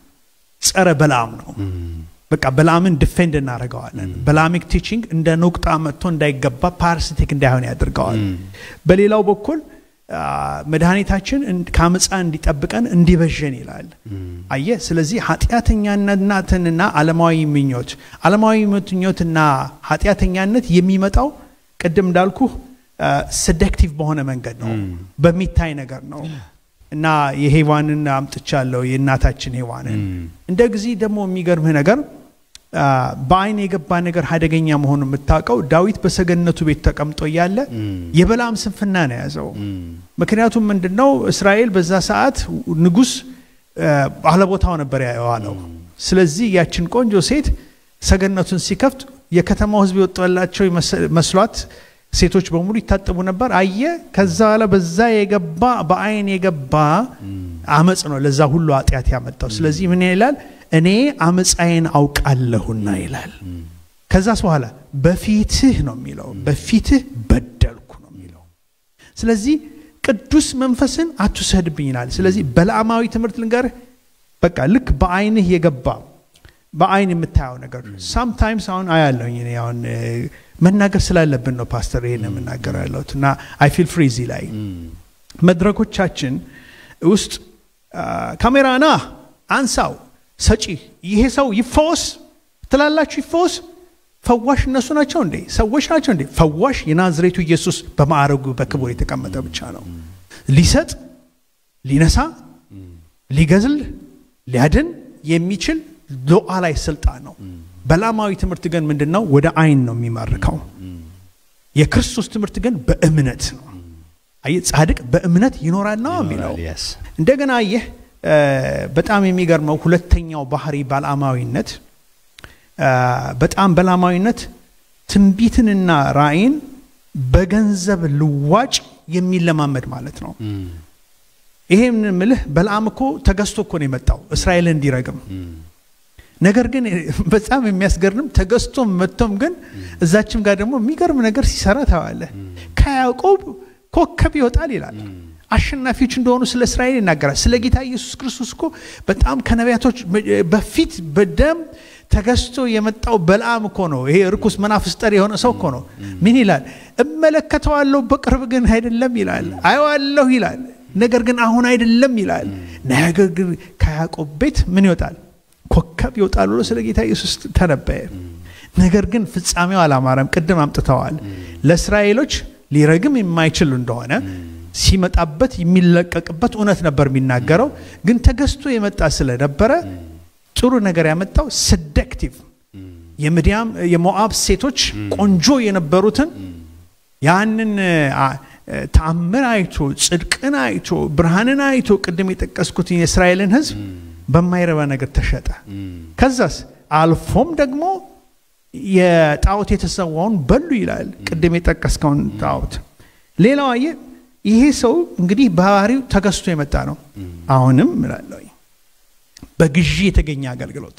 Speaker 4: ጸረ በላም ነው። በቃ በላምን ዲፌንድ እናደርገዋለን። በላሚክ ቲቺንግ እንደ ኑቅጣ መጥቶ እንዳይገባ ፓራሲቲክ እንዳይሆን ያደርገዋል። በሌላው በኩል አ፣ መድኃኒታችን እን- ከአመፃ እንዲጠብቀን እንዲበዠን ይላል። አየ ስለዚህ ኃጢአተኛነትንና ዓለማዊ ምኞት ዓለማዊ ምኞትና ኃጢአተኛነት የሚመጣው ቅድም እንዳልኩ ሰደክቲቭ በሆነ መንገድ ነው፣ በሚታይ ነገር ነው እና የሄዋንን አምጥቻለሁ የእናታችን ሄዋንን እንደ ጊዜ ደግሞ የሚገርምህ ነገር አ፣ በአይን የገባ ነገር አደገኛ መሆኑን የምታውቀው ዳዊት በሰገነቱ ቤት ተቀምጦ እያለ የበላም ስንፍና ነው የያዘው። ምክንያቱም ምንድነው እስራኤል በዛ ሰዓት ንጉሥ አ፣ ባለቦታው ነበር የዋለው። ስለዚህ ያችን ቆንጆ ሴት ሰገነቱን ሲከፍት የከተማው ሕዝብ የወጣላቸው ይመስ- መስሏት ሴቶች በሙሉ ይታጠቡ ነበር። አየ ከዛ በኋላ በዛ የገባ በአይን የገባ አመፅ ነው ለዛ ሁሉ ኃጢአት ያመጣው። ስለዚህ ምን ይላል? እኔ አመፃዬን አውቃለሁና ይላል። ከዛስ በኋላ በፊትህ ነው የሚለው፣ በፊትህ በደልኩ ነው የሚለው። ስለዚህ ቅዱስ መንፈስን አትውሰድብኝ ይላል። ስለዚህ በለዓማዊ ትምህርት ልንገርህ፣ በቃ ልክ በአይንህ የገባ በአይን የምታየው ነገር ሳምታይምስ አሁን አያለሁኝ እኔ አሁን እ፣ መናገር ስላለብን ነው ፓስተር ይሄን የምናገር ያለሁት እና አይ ፊል ፍሪ እዚህ ላይ መድረኮቻችን ውስጥ አ፣ ካሜራ ና አንሳው ሰጪ ይሄ ሰው ይፈወስ ትላላችሁ ይፈወስ ፈዋሽ እነሱ ናቸው እንዴ ሰዎች ናቸው እንዴ ፈዋሽ የናዝሬቱ ኢየሱስ በማዕረጉ በክብር የተቀመጠ ብቻ ነው ሊሰጥ ሊነሳ ሊገዝል ሊያድን የሚችል ሉዓላዊ ስልጣን ነው በላማዊ ትምህርት ግን ምንድን ነው ወደ አይን ነው የሚማርከው የክርስቶስ ትምህርት ግን በእምነት ነው አየህ ጻድቅ በእምነት ይኖራል ነው የሚለው
Speaker 1: Yes.
Speaker 4: እንደገና ይህ በጣም የሚገርመው ሁለተኛው ባህሪ ባልአማዊነት አ፣ በጣም በላማዊነት ትንቢትንና ራእይን በገንዘብ ልዋጭ የሚለማመድ ማለት ነው ይሄ ምልህ በልዓም እኮ ተገዝቶ እኮ ነው የመጣው እስራኤልን እንዲረግም ነገር ግን በጣም የሚያስገርም ተገዝቶም መጥቶም ግን እዛችም ጋር ደግሞ የሚገርም ነገር ሲሰራ ታዋለህ ከያዕቆብ ኮከብ ይወጣል ይላል አሸናፊዎች እንደሆኑ ስለ እስራኤል ይናገራል ስለ ጌታ ኢየሱስ ክርስቶስ እኮ በጣም ከነቢያቶች በፊት በደም ተገዝቶ የመጣው በልዓም እኮ ነው ይሄ ርኩስ መናፍስት ጠሪ የሆነ ሰው እኮ ነው ምን ይላል እመለከተዋለሁ በቅርብ ግን አይደለም ይላል አየዋለሁ ይላል ነገር ግን አሁን አይደለም ይላል ነገር ግን ከያዕቆብ ቤት ምን ይወጣል ኮከብ ይወጣል ብሎ ስለ ጌታ ኢየሱስ ተነበየ ነገር ግን ፍጻሜው አላማረም ቅድም አምጥተዋል ለእስራኤሎች ሊረግም የማይችል እንደሆነ ሲመጣበት የሚለቀቅበት እውነት ነበር የሚናገረው ግን ተገዝቶ የመጣ ስለነበረ ጥሩ ነገር ያመጣው ሰደክቲቭ የምድያም የሞአብ ሴቶች ቆንጆ የነበሩትን ያንን አ፣ ተአምር አይቶ ጽድቅን አይቶ ብርሃንን አይቶ ቅድም የጠቀስኩትን የእስራኤልን ህዝብ በማይረባ ነገር ተሸጠ ከዛስ አልፎም ደግሞ የጣዖት የተሰዋውን በሉ ይላል ቅድም የጠቀስከውን ጣዖት ሌላው አየ ይሄ ሰው እንግዲህ ባህሪው ተገዝቶ የመጣ ነው አሁንም እላለሁ በግዢ የተገኘ አገልግሎት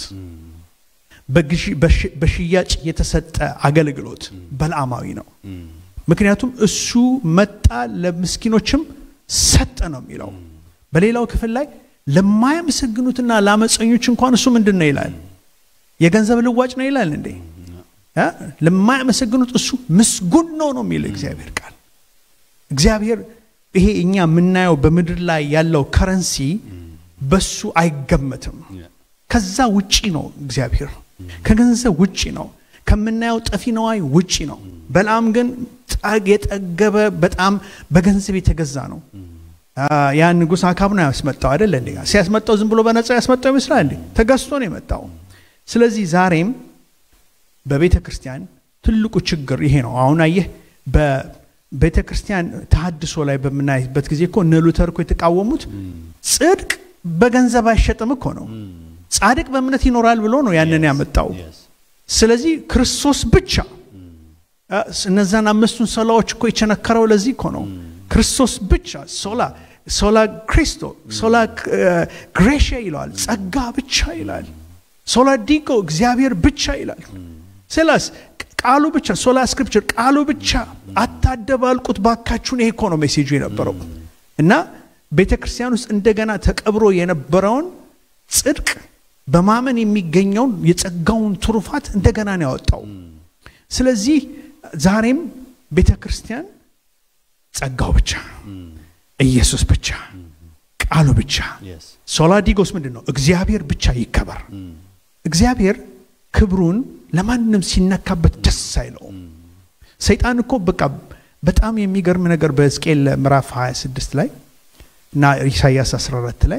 Speaker 4: በግዢ- በሽ- በሽያጭ የተሰጠ አገልግሎት በልዓማዊ ነው ምክንያቱም እሱ መጣ ለምስኪኖችም ሰጠ ነው የሚለው በሌላው ክፍል ላይ ለማያመሰግኑትና ለአመፀኞች እንኳን እሱ ምንድን ነው ይላል የገንዘብ ልዋጭ ነው ይላል እንዴ እ? ለማያመሰግኑት እሱ ምስጉን ነው ነው የሚለው እግዚአብሔር ቃል እግዚአብሔር ይሄ እኛ የምናየው በምድር ላይ ያለው ከረንሲ በሱ አይገመትም። ከዛ ውጪ ነው እግዚአብሔር። ከገንዘብ ውጪ ነው። ከምናየው ጠፊ ነዋይ ውጪ ነው። በለዓም ግን ጠግ- የጠገበ በጣም በገንዘብ የተገዛ ነው። አ፣ ያ ንጉሥ አካብ ነው ያስመጣው አይደለ እንዴ? ሲያስመጣው ዝም ብሎ በነፃ ያስመጣው ይመስላል እንዴ? ተገዝቶ ነው የመጣው። ስለዚህ ዛሬም በቤተ ክርስቲያን ትልቁ ችግር ይሄ ነው። አሁን አየህ በቤተ ክርስቲያን ተሐድሶ ላይ በምናይበት ጊዜ እኮ እነ ሉተር እኮ የተቃወሙት ጽድቅ በገንዘብ አይሸጥም እኮ ነው። ጻድቅ በእምነት ይኖራል ብሎ ነው ያንን ያመጣው። ስለዚህ ክርስቶስ ብቻ አ፣ እነዛን አምስቱን ሶላዎች እኮ የቸነከረው ለዚህ እኮ ነው። ክርስቶስ ብቻ ሶላ ሶላ ክሪስቶ ሶላ ግሬሽ ይለዋል፣ ጸጋ ብቻ ይላል። ሶላ ዲጎ እግዚአብሔር ብቻ ይላል። ስላስ ቃሉ ብቻ ሶላ ስክሪፕቸር ቃሉ ብቻ አታደባልቁት ባካችሁን። ይሄ እኮ ነው ሜሴጁ የነበረው እና ቤተ ክርስቲያን ውስጥ እንደገና ተቀብሮ የነበረውን ጽድቅ በማመን የሚገኘውን የጸጋውን ትሩፋት እንደገና ነው ያወጣው። ስለዚህ ዛሬም ቤተ ክርስቲያን ጸጋው ብቻ፣ ኢየሱስ ብቻ፣ ቃሉ ብቻ። ሶላዲጎስ ምንድን ነው? እግዚአብሔር ብቻ ይከበር። እግዚአብሔር ክብሩን ለማንም ሲነካበት ደስ አይለውም። ሰይጣን እኮ በቃ በጣም የሚገርም ነገር በሕዝቅኤል ምዕራፍ 26 ላይ እና ኢሳይያስ 14 ላይ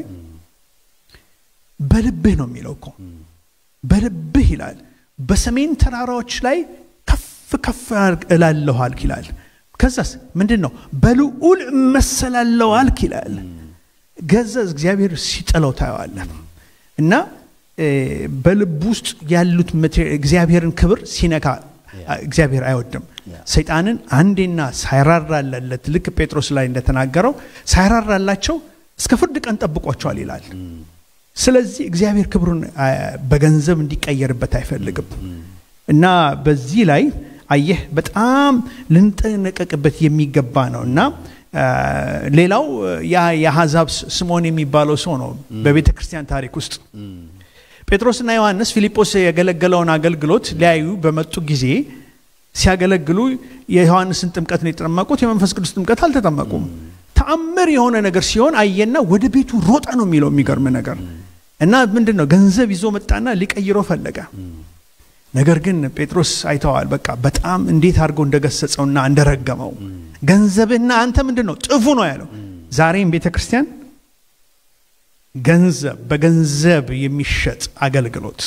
Speaker 4: በልብህ ነው የሚለው እኮ በልብህ ይላል። በሰሜን ተራራዎች ላይ ከፍ ከፍ እላለሁ አልክ ይላል። ከዛስ ምንድን ነው? በልዑል እመሰላለሁ አልክ ይላል። ገዛ እግዚአብሔር ሲጥለው ታየዋለህ። እና እ፣ በልብ ውስጥ ያሉት ማቴሪ- እግዚአብሔርን ክብር ሲነካ እግዚአብሔር አይወድም። ሰይጣንን አንዴና ሳይራራለት ልክ ጴጥሮስ ላይ እንደተናገረው ሳይራራላቸው እስከ ፍርድ ቀን ጠብቋቸዋል ይላል። ስለዚህ እግዚአብሔር ክብሩን አ፣ በገንዘብ እንዲቀየርበት አይፈልግም እና በዚህ ላይ አየህ በጣም ልንጠነቀቅበት የሚገባ ነው እና አ፣ ሌላው ያ የአሕዛብ ስ- ስምዖን የሚባለው ሰው ነው በቤተ ክርስቲያን ታሪክ ውስጥ ጴጥሮስና ዮሐንስ ፊልጶስ የገለገለውን አገልግሎት ሊያዩ በመጡ ጊዜ ሲያገለግሉ የዮሐንስን ጥምቀት ነው የተጠመቁት፣ የመንፈስ ቅዱስ ጥምቀት አልተጠመቁም። ተአምር የሆነ ነገር ሲሆን አየና ወደ ቤቱ ሮጠ ነው የሚለው የሚገርም ነገር እና ምንድን ነው ገንዘብ ይዞ መጣና ሊቀይረው ፈለገ። ነገር ግን ጴጥሮስ አይተዋል። በቃ በጣም እንዴት አድርገው እንደገሰጸውና እንደረገመው ገንዘብህና አንተ ምንድን ነው ጥፉ ነው ያለው። ዛሬም ቤተ ክርስቲያን ገንዘብ በገንዘብ የሚሸጥ አገልግሎት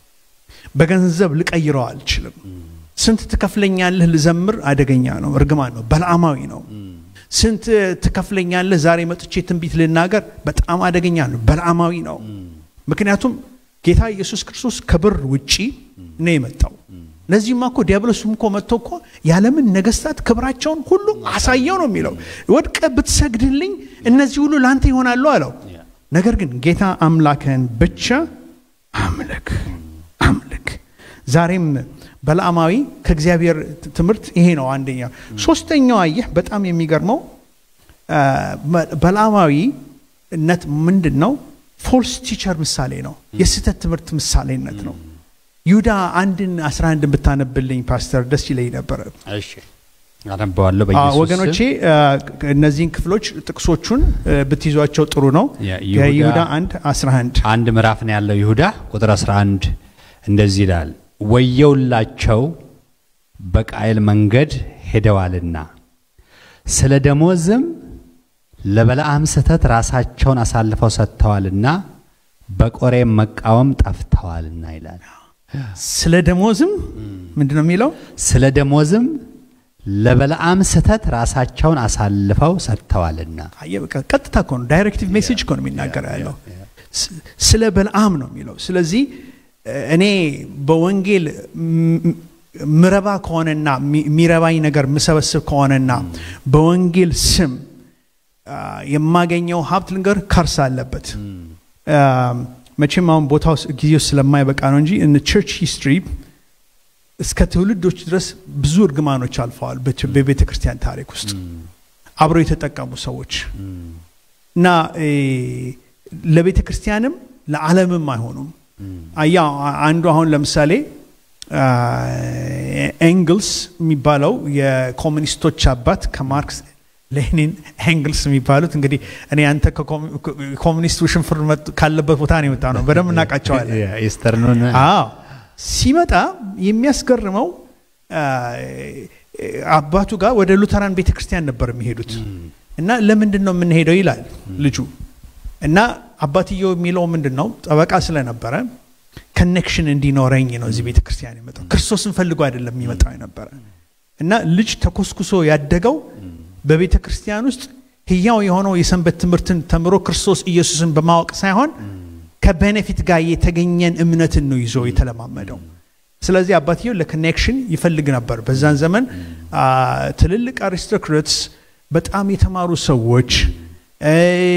Speaker 4: በገንዘብ ልቀይረው አልችልም። ስንት ትከፍለኛለህ ልዘምር አደገኛ ነው፣ እርግማን ነው፣ በለዓማዊ ነው። ስንት ትከፍለኛለህ ዛሬ መጥቼ ትንቢት ልናገር በጣም አደገኛ ነው፣ በለዓማዊ ነው። ምክንያቱም ጌታ ኢየሱስ ክርስቶስ ከብር ውጪ ነው የመጣው። ለዚህማ እኮ ዲያብሎስም እኮ መጥቶ እኮ የዓለምን ነገስታት ክብራቸውን ሁሉ አሳየው ነው የሚለው። ወድቀ ብትሰግድልኝ እነዚህ ሁሉ ለአንተ ይሆናሉ አለው። ነገር ግን ጌታ አምላክህን ብቻ አምልክ አምልክ። ዛሬም በለዓማዊ ከእግዚአብሔር ት- ትምህርት ይሄ ነው አንደኛ። ሶስተኛው አየህ በጣም የሚገርመው አ፣ በ- በለዓማዊነት ምንድን ነው? ፎልስ ቲቸር ምሳሌ ነው። የስህተት ትምህርት ምሳሌነት ነው። ይሁዳ አንድን አስራ አንድን ብታነብልኝ ፓስተር ደስ ይለኝ ነበረ።
Speaker 1: እሺ አነበዋለሁ
Speaker 4: አ፣
Speaker 1: በኢየሱስ
Speaker 4: ወገኖቼ አ፣ እነዚህን ክፍሎች ጥቅሶቹን አ፣ ብትይዟቸው ጥሩ ነው።
Speaker 1: የይሁዳ-
Speaker 4: ከይሁዳ አንድ 11
Speaker 1: አንድ ምዕራፍ ነው ያለው ይሁዳ ቁጥር 11 እንደዚህ ይላል ወየውላቸው በቃየል መንገድ ሄደዋልና ስለ ደሞዝም ለበለዓም ስህተት ራሳቸውን አሳልፈው ሰጥተዋልና በቆሬም መቃወም ጠፍተዋልና ይላል
Speaker 4: ስለ ደሞዝም ምንድን ነው የሚለው?
Speaker 1: ስለ ደሞዝም ለበለዓም ስህተት ራሳቸውን አሳልፈው ሰጥተዋልና
Speaker 4: አየህ በቃ ቀጥታ እኮ ነው ዳይሬክቲቭ ሜሴጅ እኮ ነው የሚናገረው ያለው ስ- ስለ በልዓም ነው የሚለው ስለዚህ እ፣ እኔ በወንጌል ም- ምረባ ከሆነና ሚ- የሚረባኝ ነገር ምሰበስብ ከሆነና በወንጌል ስም አ፣ የማገኘው ሀብት ልንገር ከርስ አለበት አ፣ መቼም አሁን ቦታው ስ- ጊዜው ስለማይበቃ ነው እንጂ እን ቸርች ሂስትሪ እስከ ትውልዶች ድረስ ብዙ እርግማኖች አልፈዋል በች- በቤተ ክርስቲያን ታሪክ ውስጥ አብረው የተጠቀሙ ሰዎች እና እ፣ ለቤተ ክርስቲያንም ለዓለምም አይሆኑም። አያ አንዱ አሁን ለምሳሌ አ፣ ኤንግልስ የሚባለው የኮሚኒስቶች አባት ከማርክስ ሌኒን ኤንግልስ የሚባሉት እንግዲህ እኔ አንተ ኮሚኒስት ውሽንፍር መጡ- ካለበት ቦታ ነው የመጣ ነው በደንብ እናውቃቸዋለን
Speaker 1: ኢስተርኑን
Speaker 4: አዎ ሲመጣ የሚያስገርመው አ፣ አባቱ ጋር ወደ ሉተራን ቤተ ክርስቲያን ነበር የሚሄዱት እና ለምንድን ነው የምንሄደው ይላል ልጁ እና አባትየው የሚለው ምንድን ነው ጠበቃ ስለነበረ ከኔክሽን እንዲኖረኝ ነው እዚህ ቤተ ክርስቲያን የመጣው ክርስቶስን ፈልጎ አይደለም የሚመጣው የነበረ እና ልጅ ተኮስኩሶ ያደገው በቤተ ክርስቲያን ውስጥ ህያው የሆነው የሰንበት ትምህርትን ተምሮ ክርስቶስ ኢየሱስን በማወቅ ሳይሆን ከቤኔፊት ጋር የተገኘን እምነትን ነው ይዞ የተለማመደው ስለዚህ አባትየው ለኮኔክሽን ይፈልግ ነበር በዛን ዘመን አ፣ ትልልቅ አሪስቶክራትስ በጣም የተማሩ ሰዎች እ፣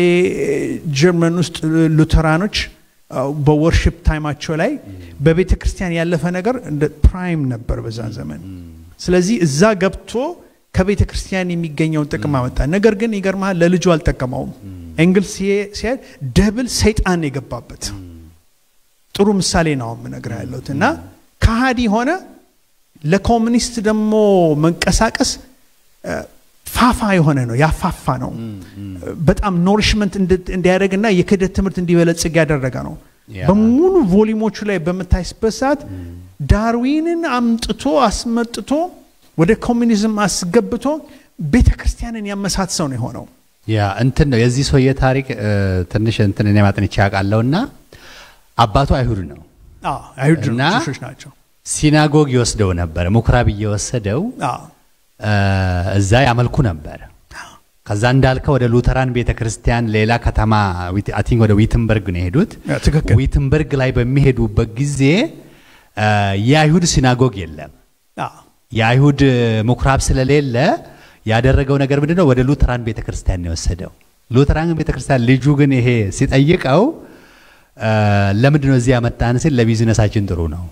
Speaker 4: ጀርመን ውስጥ ሉተራኖች አ፣ በወርሽፕ ታይማቸው ላይ በቤተ ክርስቲያን ያለፈ ነገር እንደ ፕራይም ነበር በዛን ዘመን ስለዚህ እዛ ገብቶ ከቤተ ክርስቲያን የሚገኘውን ጥቅም አመጣ ነገር ግን ይገርመሃል ለልጁ አልጠቀመውም ኤንግልስ ሲሄድ ደብል ሰይጣን የገባበት ጥሩ ምሳሌ ነው የምነግርህ ያለሁት እና ከሃዲ ሆነ ለኮሚኒስት ደግሞ መንቀሳቀስ እ፣ ፋፋ የሆነ ነው ያፋፋ ነው በጣም ኖሪሽመንት እንዲያደርግና የክህደት ትምህርት እንዲበለጽግ ያደረገ ነው
Speaker 1: ያ።
Speaker 4: በሙሉ ቮሊሞቹ ላይ በምታይስበት ሰዓት ዳርዊንን አምጥቶ አስመጥቶ ወደ ኮሚኒዝም አስገብቶ ቤተ ክርስቲያንን ያመሳት ሰው ነው የሆነው
Speaker 1: ያ እንትን ነው የዚህ ሰውዬ ታሪክ እ፣ ትንሽ እንትን እኔ ማጥንቼ አውቃለሁና አባቱ አይሁድ ነው።
Speaker 4: አዎ፣ አይሁድ
Speaker 1: እና
Speaker 4: ጁሾች ናቸው
Speaker 1: ሲናጎግ ይወስደው ነበር፣ ምኩራብ እየወሰደው
Speaker 4: አዎ፣
Speaker 1: እ፣ እዛ ያመልኩ ነበር። ከዛ እንዳልከው ወደ ሉተራን ቤተ ክርስቲያን ሌላ ከተማ አይ ቲንክ ወደ ዊትንበርግ ነው የሄዱት።
Speaker 4: ያ፣ ትክክል
Speaker 1: ዊትንበርግ ላይ በሚሄዱበት ጊዜ እ፣ የአይሁድ ሲናጎግ የለም።
Speaker 4: አዎ፣
Speaker 1: የአይሁድ ምኩራብ ስለሌለ ያደረገው ነገር ምንድን ነው? ወደ ሉተራን ቤተ ክርስቲያን ነው የወሰደው። ሉተራን ቤተ ክርስቲያን ልጁ ግን ይሄ ሲጠይቀው እ፣ ለምንድን ነው እዚህ ያመጣን ሲል ለቢዝነሳችን ጥሩ ነው።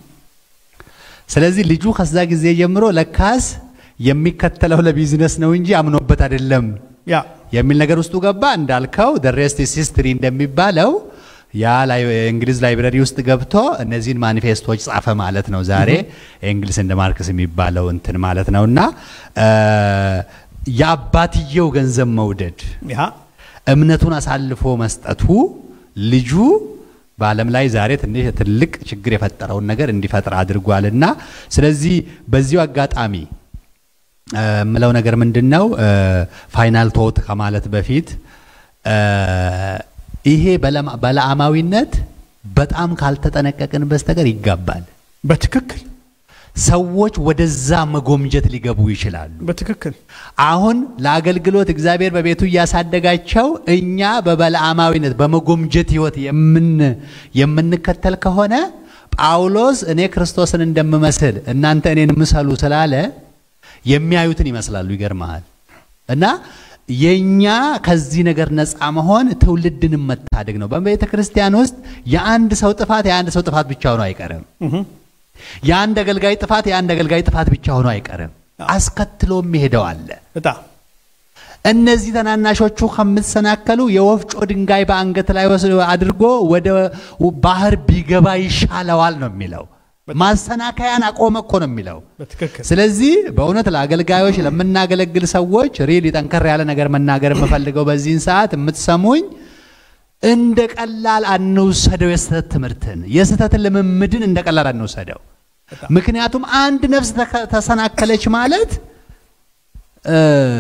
Speaker 1: ስለዚህ ልጁ ከዛ ጊዜ ጀምሮ ለካስ የሚከተለው ለቢዝነስ ነው እንጂ አምኖበት አይደለም
Speaker 4: ያ
Speaker 1: የሚል ነገር ውስጡ ገባ። እንዳልከው ደ ሬስት ኢዝ ሂስትሪ እንደሚባለው ያ ላይ እንግሊዝ ላይብረሪ ውስጥ ገብቶ እነዚህን ማኒፌስቶች ጻፈ ማለት ነው። ዛሬ እንግሊዝ እንደ ማርክስ የሚባለው እንትን ማለት ነው እና እ፣ የአባትየው ገንዘብ መውደድ
Speaker 4: ያ
Speaker 1: እምነቱን አሳልፎ መስጠቱ ልጁ በዓለም ላይ ዛሬ ትንሽ ትልቅ ችግር የፈጠረውን ነገር እንዲፈጥር አድርጓልና ስለዚህ በዚሁ አጋጣሚ እ፣ የምለው ነገር ምንድን ነው ፋይናል ቶት ከማለት በፊት እ፣ ይሄ በለማ- በለዓማዊነት በጣም ካልተጠነቀቅን በስተቀር ይጋባል።
Speaker 4: በትክክል
Speaker 1: ሰዎች ወደዛ መጎምጀት ሊገቡ ይችላሉ።
Speaker 4: በትክክል
Speaker 1: አሁን ለአገልግሎት እግዚአብሔር በቤቱ እያሳደጋቸው እኛ በበለዓማዊነት በመጎምጀት ህይወት የምን የምንከተል ከሆነ ጳውሎስ እኔ ክርስቶስን እንደምመስል እናንተ እኔን ምሰሉ ስላለ የሚያዩትን ይመስላሉ። ይገርመሃል። እና የኛ ከዚህ ነገር ነፃ መሆን ትውልድን መታደግ ነው። በቤተ ክርስቲያን ውስጥ የአንድ ሰው ጥፋት የአንድ ሰው ጥፋት ብቻ ሆኖ አይቀርም። የአንድ አገልጋይ ጥፋት የአንድ አገልጋይ ጥፋት ብቻ ሆኖ አይቀርም። አስከትሎም ይሄደው አለ።
Speaker 4: በጣም
Speaker 1: እነዚህ ተናናሾቹ ከምትሰናከሉ የወፍጮ ድንጋይ በአንገት ላይ ወስዶ አድርጎ ወደ ባህር ቢገባ ይሻለዋል ነው የሚለው። ማሰናከያን አቆመ እኮ ነው የሚለው።
Speaker 4: በትክክል
Speaker 1: ስለዚህ በእውነት ለአገልጋዮች ለምናገለግል ሰዎች ሪሊ ጠንከር ያለ ነገር መናገር የምፈልገው በዚህን ሰዓት የምትሰሙኝ እንደ ቀላል አንውሰደው። የስህተት ትምህርትን የስህተትን ልምምድን እንደ ቀላል አንውሰደው። ምክንያቱም አንድ ነፍስ ተከ- ተሰናከለች ማለት እ፣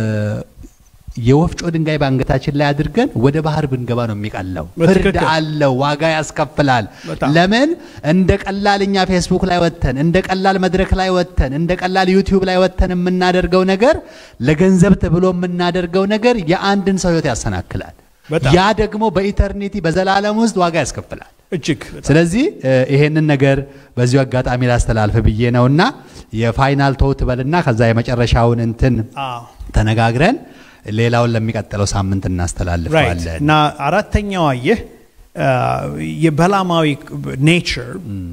Speaker 1: የወፍጮ ድንጋይ በአንገታችን ላይ አድርገን ወደ ባህር ብንገባ ነው የሚቀለው። ፍርድ
Speaker 4: በትክክል።
Speaker 1: አለው፣ ዋጋ ያስከፍላል።
Speaker 4: በጣም።
Speaker 1: ለምን እንደ ቀላል እኛ ፌስቡክ ላይ ወጥተን እንደ ቀላል መድረክ ላይ ወጥተን እንደ ቀላል ዩቲዩብ ላይ ወጥተን የምናደርገው ነገር ለገንዘብ ተብሎ የምናደርገው ነገር የአንድን ሰው ህይወት ያሰናክላል።
Speaker 4: በጣም።
Speaker 1: ያ ደግሞ በኢተርኒቲ በዘላለም ውስጥ ዋጋ ያስከፍላል።
Speaker 4: እጅግ በጣም
Speaker 1: ስለዚህ እ፣ ይሄንን ነገር በዚሁ አጋጣሚ ላስተላልፍ ብዬ ነውና የፋይናል ቶት በልና ከዛ የመጨረሻውን እንትን
Speaker 4: አዎ
Speaker 1: ተነጋግረን ሌላውን ለሚቀጥለው ሳምንት
Speaker 4: ራይት
Speaker 1: እናስተላልፈዋለን።
Speaker 4: እና አራተኛው አየህ አ፣ የበላማዊ ኔቸር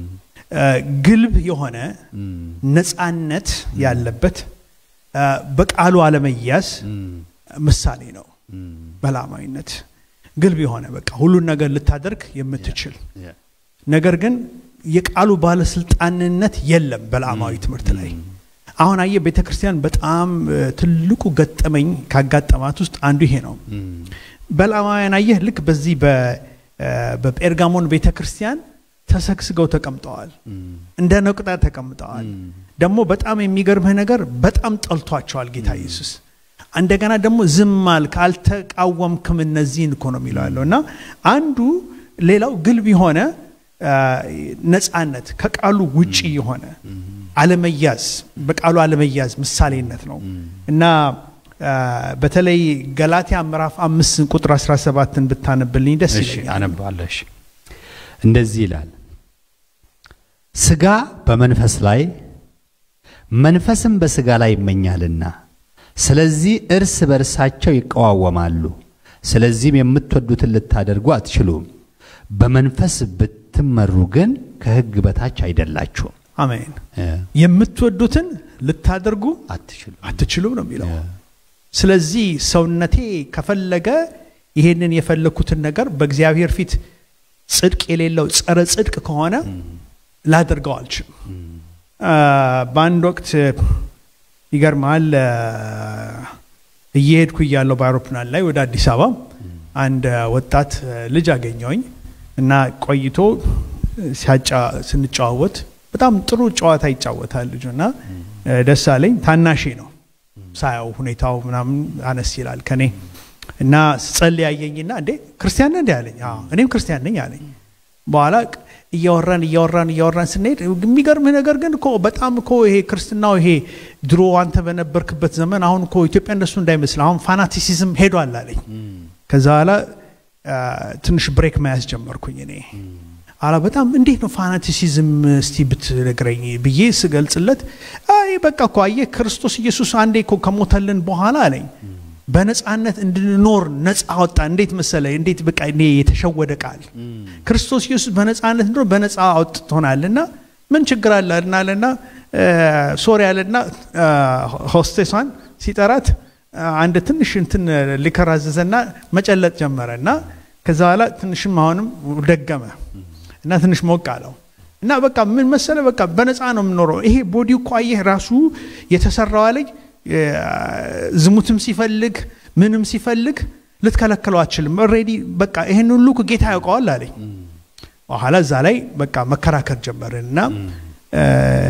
Speaker 4: ግልብ የሆነ ነፃነት ያለበት አ፣ በቃሉ አለመያዝ ምሳሌ ነው። በላማዊነት ግልብ የሆነ በቃ ሁሉን ነገር ልታደርግ የምትችል ነገር ግን የቃሉ ባለስልጣንነት የለም በላማዊ ትምህርት ላይ አሁን አየ ቤተ ክርስቲያን በጣም እ፣ ትልቁ ገጠመኝ ካጋጠማት ውስጥ አንዱ ይሄ ነው። በለዓማውያን አየህ ልክ በዚህ በ- እ፣ በጴርጋሞን ቤተ ክርስቲያን ተሰግስገው ተቀምጠዋል። እንደ ነቁጣ ተቀምጠዋል። ደግሞ በጣም የሚገርምህ ነገር በጣም ጠልቷቸዋል ጌታ ኢየሱስ። እንደገና ደግሞ ዝም አልክ አልተቃወምክም እነዚህን እኮ ነው የሚለው ያለው እና አንዱ ሌላው ግልብ የሆነ አ፣ ነፃነት ከቃሉ ውጪ የሆነ አለመያዝ በቃሉ አለመያዝ ምሳሌነት ነው እና አ፣ በተለይ ገላትያ ምዕራፍ አምስት ቁጥር 17ን ብታነብልኝ ደስ
Speaker 1: እሺ
Speaker 4: ይለኛል።
Speaker 1: አነባለሁ። እሺ እንደዚህ ይላል፣ ስጋ በመንፈስ ላይ መንፈስም በስጋ ላይ ይመኛልና፣ ስለዚህ እርስ በርሳቸው ይቀዋወማሉ። ስለዚህም የምትወዱትን ልታደርጉ አትችሉም። በመንፈስ ብትመሩ ግን ከሕግ በታች አይደላችሁም።
Speaker 4: አሜን።
Speaker 1: እ፣
Speaker 4: የምትወዱትን ልታደርጉ
Speaker 1: አትችሉም።
Speaker 4: አትችሉም ነው የሚለው። ስለዚህ ሰውነቴ ከፈለገ ይሄንን የፈለኩትን ነገር በእግዚአብሔር ፊት ጽድቅ የሌለው ጸረ ጽድቅ ከሆነ ላደርገው አልችልም። አ፣ በአንድ ወቅት ይገርማል እየሄድኩ እያለሁ በአውሮፕላን ላይ ወደ አዲስ አበባ አንድ ወጣት ልጅ አገኘውኝ እና ቆይቶ ሲያጫ ስንጨዋወት በጣም ጥሩ ጨዋታ ይጫወታል ልጁ እና ደስ አለኝ። ታናሼ ነው ሳያው ሁኔታው ምናምን አነስ ይላል ከኔ እና ስጸልይ ያየኝና እንዴ ክርስቲያን ነህ እንዴ አለኝ። አዎ እኔም ክርስቲያን ነኝ አለኝ። በኋላ እያወራን እያወራን እያወራን ስንሄድ የሚገርምህ ነገር ግን እኮ በጣም እኮ ይሄ ክርስትናው ይሄ ድሮ አንተ በነበርክበት ዘመን አሁን እኮ ኢትዮጵያ እንደሱ እንዳይመስል አሁን ፋናቲሲዝም ሄዷል አለኝ። ከዛ በኋላ አ፣ ትንሽ ብሬክ መያዝ ጀመርኩኝ እኔ አላ በጣም እንዴት ነው ፋናቲሲዝም እስቲ ብትነግረኝ ብዬ ስገልጽለት አይ በቃ እኮ አየህ ክርስቶስ ኢየሱስ አንዴ እኮ ከሞተልን በኋላ አለኝ በነፃነት እንድንኖር ነፃ አወጣ። እንዴት መሰለ እንዴት በቃ እኔ የተሸወደ ቃል ክርስቶስ ኢየሱስ በነፃነት እንድኖር በነፃ አውጥቶናል እና ምን ችግር አለ አለና ሶሪ አለና ሆስቴሷን ሲጠራት አ፣ አንድ ትንሽ እንትን ሊከር አዘዘና መጨለጥ ጀመረ እና ከዛ በኋላ ትንሽም አሁንም ደገመ እና ትንሽ ሞቅ አለው እና በቃ ምን መሰለ በቃ በነፃ ነው የምኖረው። ይሄ ቦዲ እኮ አየህ ራሱ የተሰራው አለኝ እ፣ ዝሙትም ሲፈልግ ምንም ሲፈልግ ልትከለክለው አትችልም። ኦልሬዲ በቃ ይህን ሁሉ እኮ ጌታ ያውቀዋል አለኝ። በኋላ እዛ ላይ በቃ መከራከር ጀመርን እና እ፣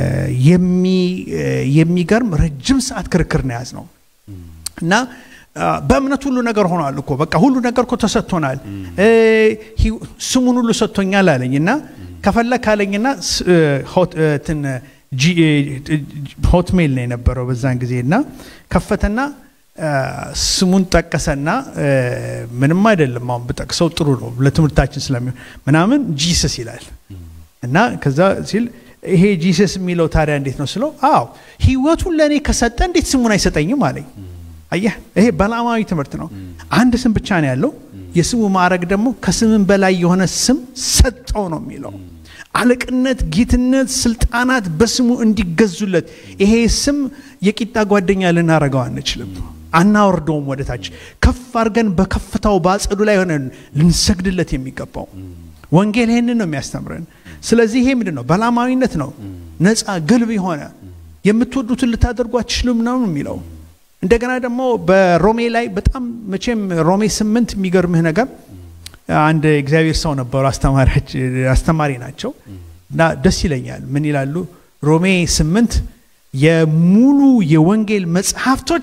Speaker 4: የሚ- እ፣ የሚገርም ረጅም ሰዓት ክርክር ነው ያዝ ነው እና አ፣ በእምነት ሁሉ ነገር ሆኗል እኮ በቃ ሁሉ ነገር እኮ ተሰጥቶናል እ፣ ሂ- ስሙን ሁሉ ሰጥቶኛል አለኝ እና ከፈለክ አለኝና ስ- እ፣ ሆት- እ፣ እንትን ጂ- እ፣ ሆትሜል ነው የነበረው በዛን ጊዜ እና ከፈተና አ፣ ስሙን ጠቀሰና እ፣ ምንም አይደለም አሁን ብጠቅሰው ጥሩ ነው ለትምህርታችን ስለሚሆን ምናምን ጂሰስ ይላል እና ከዛ ሲል ይሄ ጂሰስ የሚለው ታዲያ እንዴት ነው ስለው አዎ ህይወቱን ለእኔ ከሰጠ እንዴት ስሙን አይሰጠኝም አለኝ አየህ ይሄ በላማዊ ትምህርት ነው አንድ ስም ብቻ ነው ያለው የስሙ ማዕረግ ደግሞ ከስምን በላይ የሆነ ስም ሰጠው ነው የሚለው አለቅነት ጌትነት ስልጣናት በስሙ እንዲገዙለት ይሄ ስም የቂጣ ጓደኛ ልናረገው አንችልም አናወርደውም ወደ ታች ከፍ አድርገን በከፍታው በአጸዱ ላይ ሆነን ልንሰግድለት የሚገባው ወንጌል ይህንን ነው የሚያስተምረን ስለዚህ ይሄ ምንድን ነው በላማዊነት ነው ነፃ ግልብ የሆነ የምትወዱትን ልታደርጉ አትችሉም ነው የሚለው እንደገና ደግሞ በሮሜ ላይ በጣም መቼም ሮሜ ስምንት የሚገርምህ ነገር አንድ እግዚአብሔር ሰው ነበሩ አስተማሪያች- አስተማሪ ናቸው እና ደስ ይለኛል ምን ይላሉ ሮሜ ስምንት የሙሉ የወንጌል መጽሐፍቶች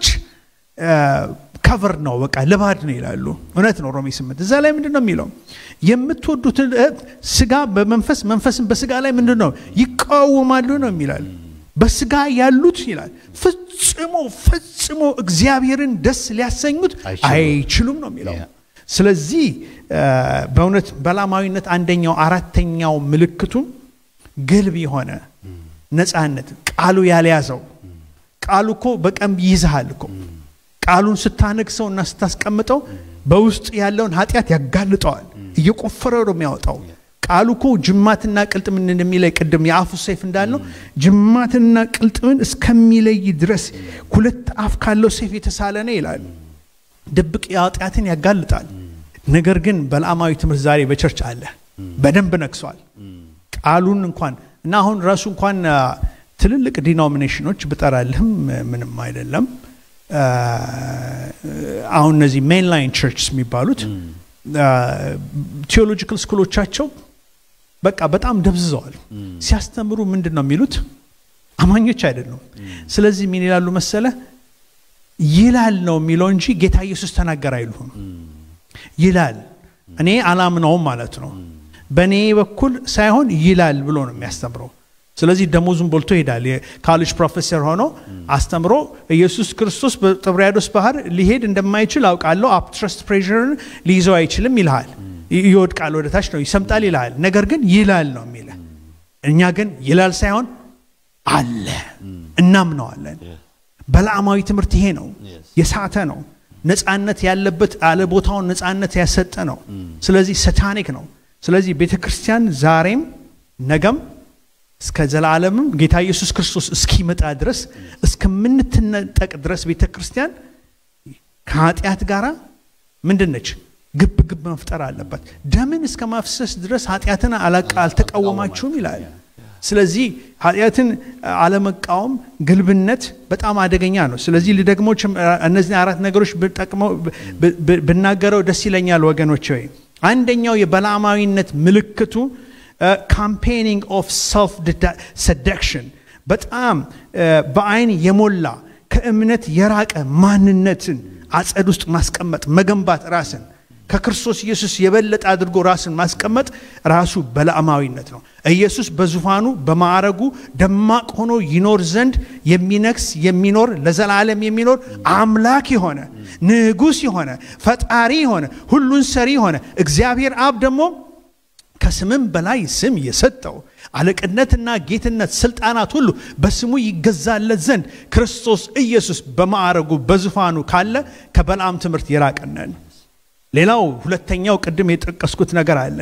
Speaker 4: ከቨር ነው በቃ ልባድ ነው ይላሉ እውነት ነው ሮሜ ስምንት እዛ ላይ ምንድን ነው የሚለው የምትወዱትን እ፣ ስጋ በመንፈስ መንፈስን በስጋ ላይ ምንድን ነው ይቃወማሉ ነው የሚላል በስጋ ያሉት ይላል ፍጽሞ ፈጽሞ እግዚአብሔርን ደስ ሊያሰኙት
Speaker 1: አይችሉም።
Speaker 4: አይችሉም ነው የሚለው
Speaker 1: ያ።
Speaker 4: ስለዚህ እ፣ በእውነት በላማዊነት አንደኛው አራተኛው ምልክቱ ግልብ የሆነ ነፃነት ቃሉ ያልያዘው ቃሉ እኮ በቀን ይይዝሃል እኮ ቃሉን ስታነግሰው እና ስታስቀምጠው በውስጥ ያለውን ኃጢአት ያጋልጠዋል እየቆፈረ ነው የሚያወጣው ቃሉ እኮ ጅማትና ቅልጥምን እንደሚለይ ቅድም የአፉ ሰይፍ እንዳልነው ጅማትና ቅልጥምን እስከሚለይ ድረስ ሁለት አፍ ካለው ሰይፍ የተሳለ ነው ይላል ድብቅ ኃጢአትን ያጋልጣል ነገር ግን በለዓማዊ ትምህርት ዛሬ በቸርች አለ በደንብ ነግሷል ቃሉን እንኳን እና አሁን ራሱ እንኳን አ፣ ትልልቅ ዲኖሚኔሽኖች ብጠራልህም ምንም አይደለም። አሁን እነዚህ ሜንላይን ቸርችስ የሚባሉት ቴዎሎጂካል ስኩሎቻቸው በቃ በጣም ደብዝዘዋል። ሲያስተምሩ ምንድን ነው የሚሉት? አማኞች አይደሉም። ስለዚህ ምን ይላሉ መሰለ ይላል ነው የሚለው እንጂ ጌታ ኢየሱስ ተናገር አይሉም። ይላል እኔ አላምነውም ማለት ነው። በእኔ በኩል ሳይሆን ይላል ብሎ ነው የሚያስተምረው። ስለዚህ ደሞዙን ቦልቶ ይሄዳል። የካሌጅ ፕሮፌሰር ሆኖ አስተምሮ ኢየሱስ ክርስቶስ በጥብርያዶስ ባህር ሊሄድ እንደማይችል አውቃለሁ፣ አፕትረስት ፕሬርን ሊይዘው አይችልም ይልሃል። ይወድቃል፣ ወደ ታች ነው ይሰምጣል ይልሃል። ነገር ግን ይላል ነው የሚለ እኛ ግን ይላል ሳይሆን አለ እናምነዋለን። በለዓማዊ ትምህርት ይሄ ነው፣ የሳተ ነው። ነፃነት ያለበት አለ ቦታውን ነፃነት ያሰጠ ነው። ስለዚህ ሰታኒክ ነው። ስለዚህ ቤተ ክርስቲያን ዛሬም ነገም እስከ ዘላለምም ጌታ ኢየሱስ ክርስቶስ እስኪመጣ ድረስ እስከምንትነጠቅ ድረስ ቤተ ክርስቲያን ከኃጢአት ጋር ምንድን ነች? ግብ ግብ መፍጠር አለባት። ደምን እስከ ማፍሰስ ድረስ ኃጢአትን አላቃ አልተቃወማችሁም ይላል። ስለዚህ ኃጢአትን አለመቃወም ግልብነት በጣም አደገኛ ነው። ስለዚህ ልደግሞ እነዚህ አራት ነገሮች ብጠቅመው ብናገረው ደስ ይለኛል ወገኖች። ወይ አንደኛው የበላማዊነት ምልክቱ ካምፔኒንግ ኦፍ ሰልፍ ሰደክሽን በጣም በአይን የሞላ ከእምነት የራቀ ማንነትን አጸድ ውስጥ ማስቀመጥ መገንባት ራስን ከክርስቶስ ኢየሱስ የበለጠ አድርጎ ራስን ማስቀመጥ ራሱ በለዓማዊነት ነው። ኢየሱስ በዙፋኑ በማዕረጉ ደማቅ ሆኖ ይኖር ዘንድ የሚነግስ የሚኖር ለዘላለም የሚኖር አምላክ የሆነ ንጉሥ የሆነ ፈጣሪ የሆነ ሁሉን ሰሪ የሆነ እግዚአብሔር አብ ደግሞ ከስምም በላይ ስም የሰጠው አለቅነትና ጌትነት ስልጣናት ሁሉ በስሙ ይገዛለት ዘንድ ክርስቶስ ኢየሱስ በማዕረጉ በዙፋኑ ካለ ከበልዓም ትምህርት የራቀነን። ሌላው ሁለተኛው ቅድም የጠቀስኩት ነገር አለ።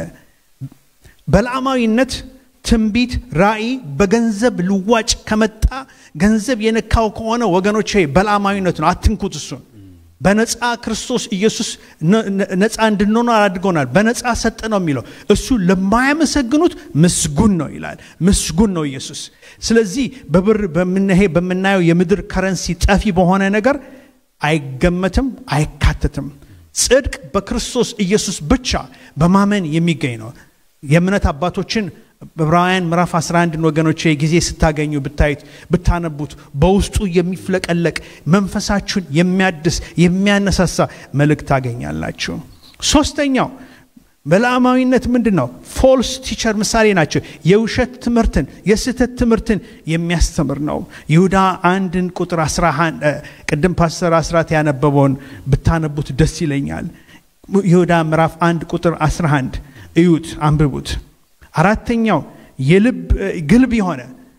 Speaker 4: በለዓማዊነት ትንቢት፣ ራእይ በገንዘብ ልዋጭ ከመጣ ገንዘብ የነካው ከሆነ ወገኖች በለዓማዊነት ነው። አትንኩት እሱን። በነፃ ክርስቶስ ኢየሱስ ነፃ እንድንሆን አድርጎናል። በነፃ ሰጠ ነው የሚለው። እሱ ለማያመሰግኑት ምስጉን ነው ይላል። ምስጉን ነው ኢየሱስ። ስለዚህ በብር በምናየው የምድር ከረንሲ ጠፊ በሆነ ነገር አይገመትም፣ አይካተትም። ጽድቅ በክርስቶስ ኢየሱስ ብቻ በማመን የሚገኝ ነው። የእምነት አባቶችን ዕብራውያን ምዕራፍ 11 ወገኖች ጊዜ ስታገኙ ብታዩት ብታነቡት በውስጡ የሚፍለቀለቅ መንፈሳችሁን የሚያድስ የሚያነሳሳ መልእክት ታገኛላችሁ። ሶስተኛው በለዓማዊነት ምንድን ነው? ፎልስ ቲቸር ምሳሌ ናቸው። የውሸት ትምህርትን የስህተት ትምህርትን የሚያስተምር ነው። ይሁዳ አንድን ቁጥር 11 ቅድም ፓስተር አስራት ያነበበውን ብታነቡት ደስ ይለኛል። ይሁዳ ምዕራፍ አንድ ቁጥር 11 እዩት፣ አንብቡት። አራተኛው የልብ ግልብ የሆነ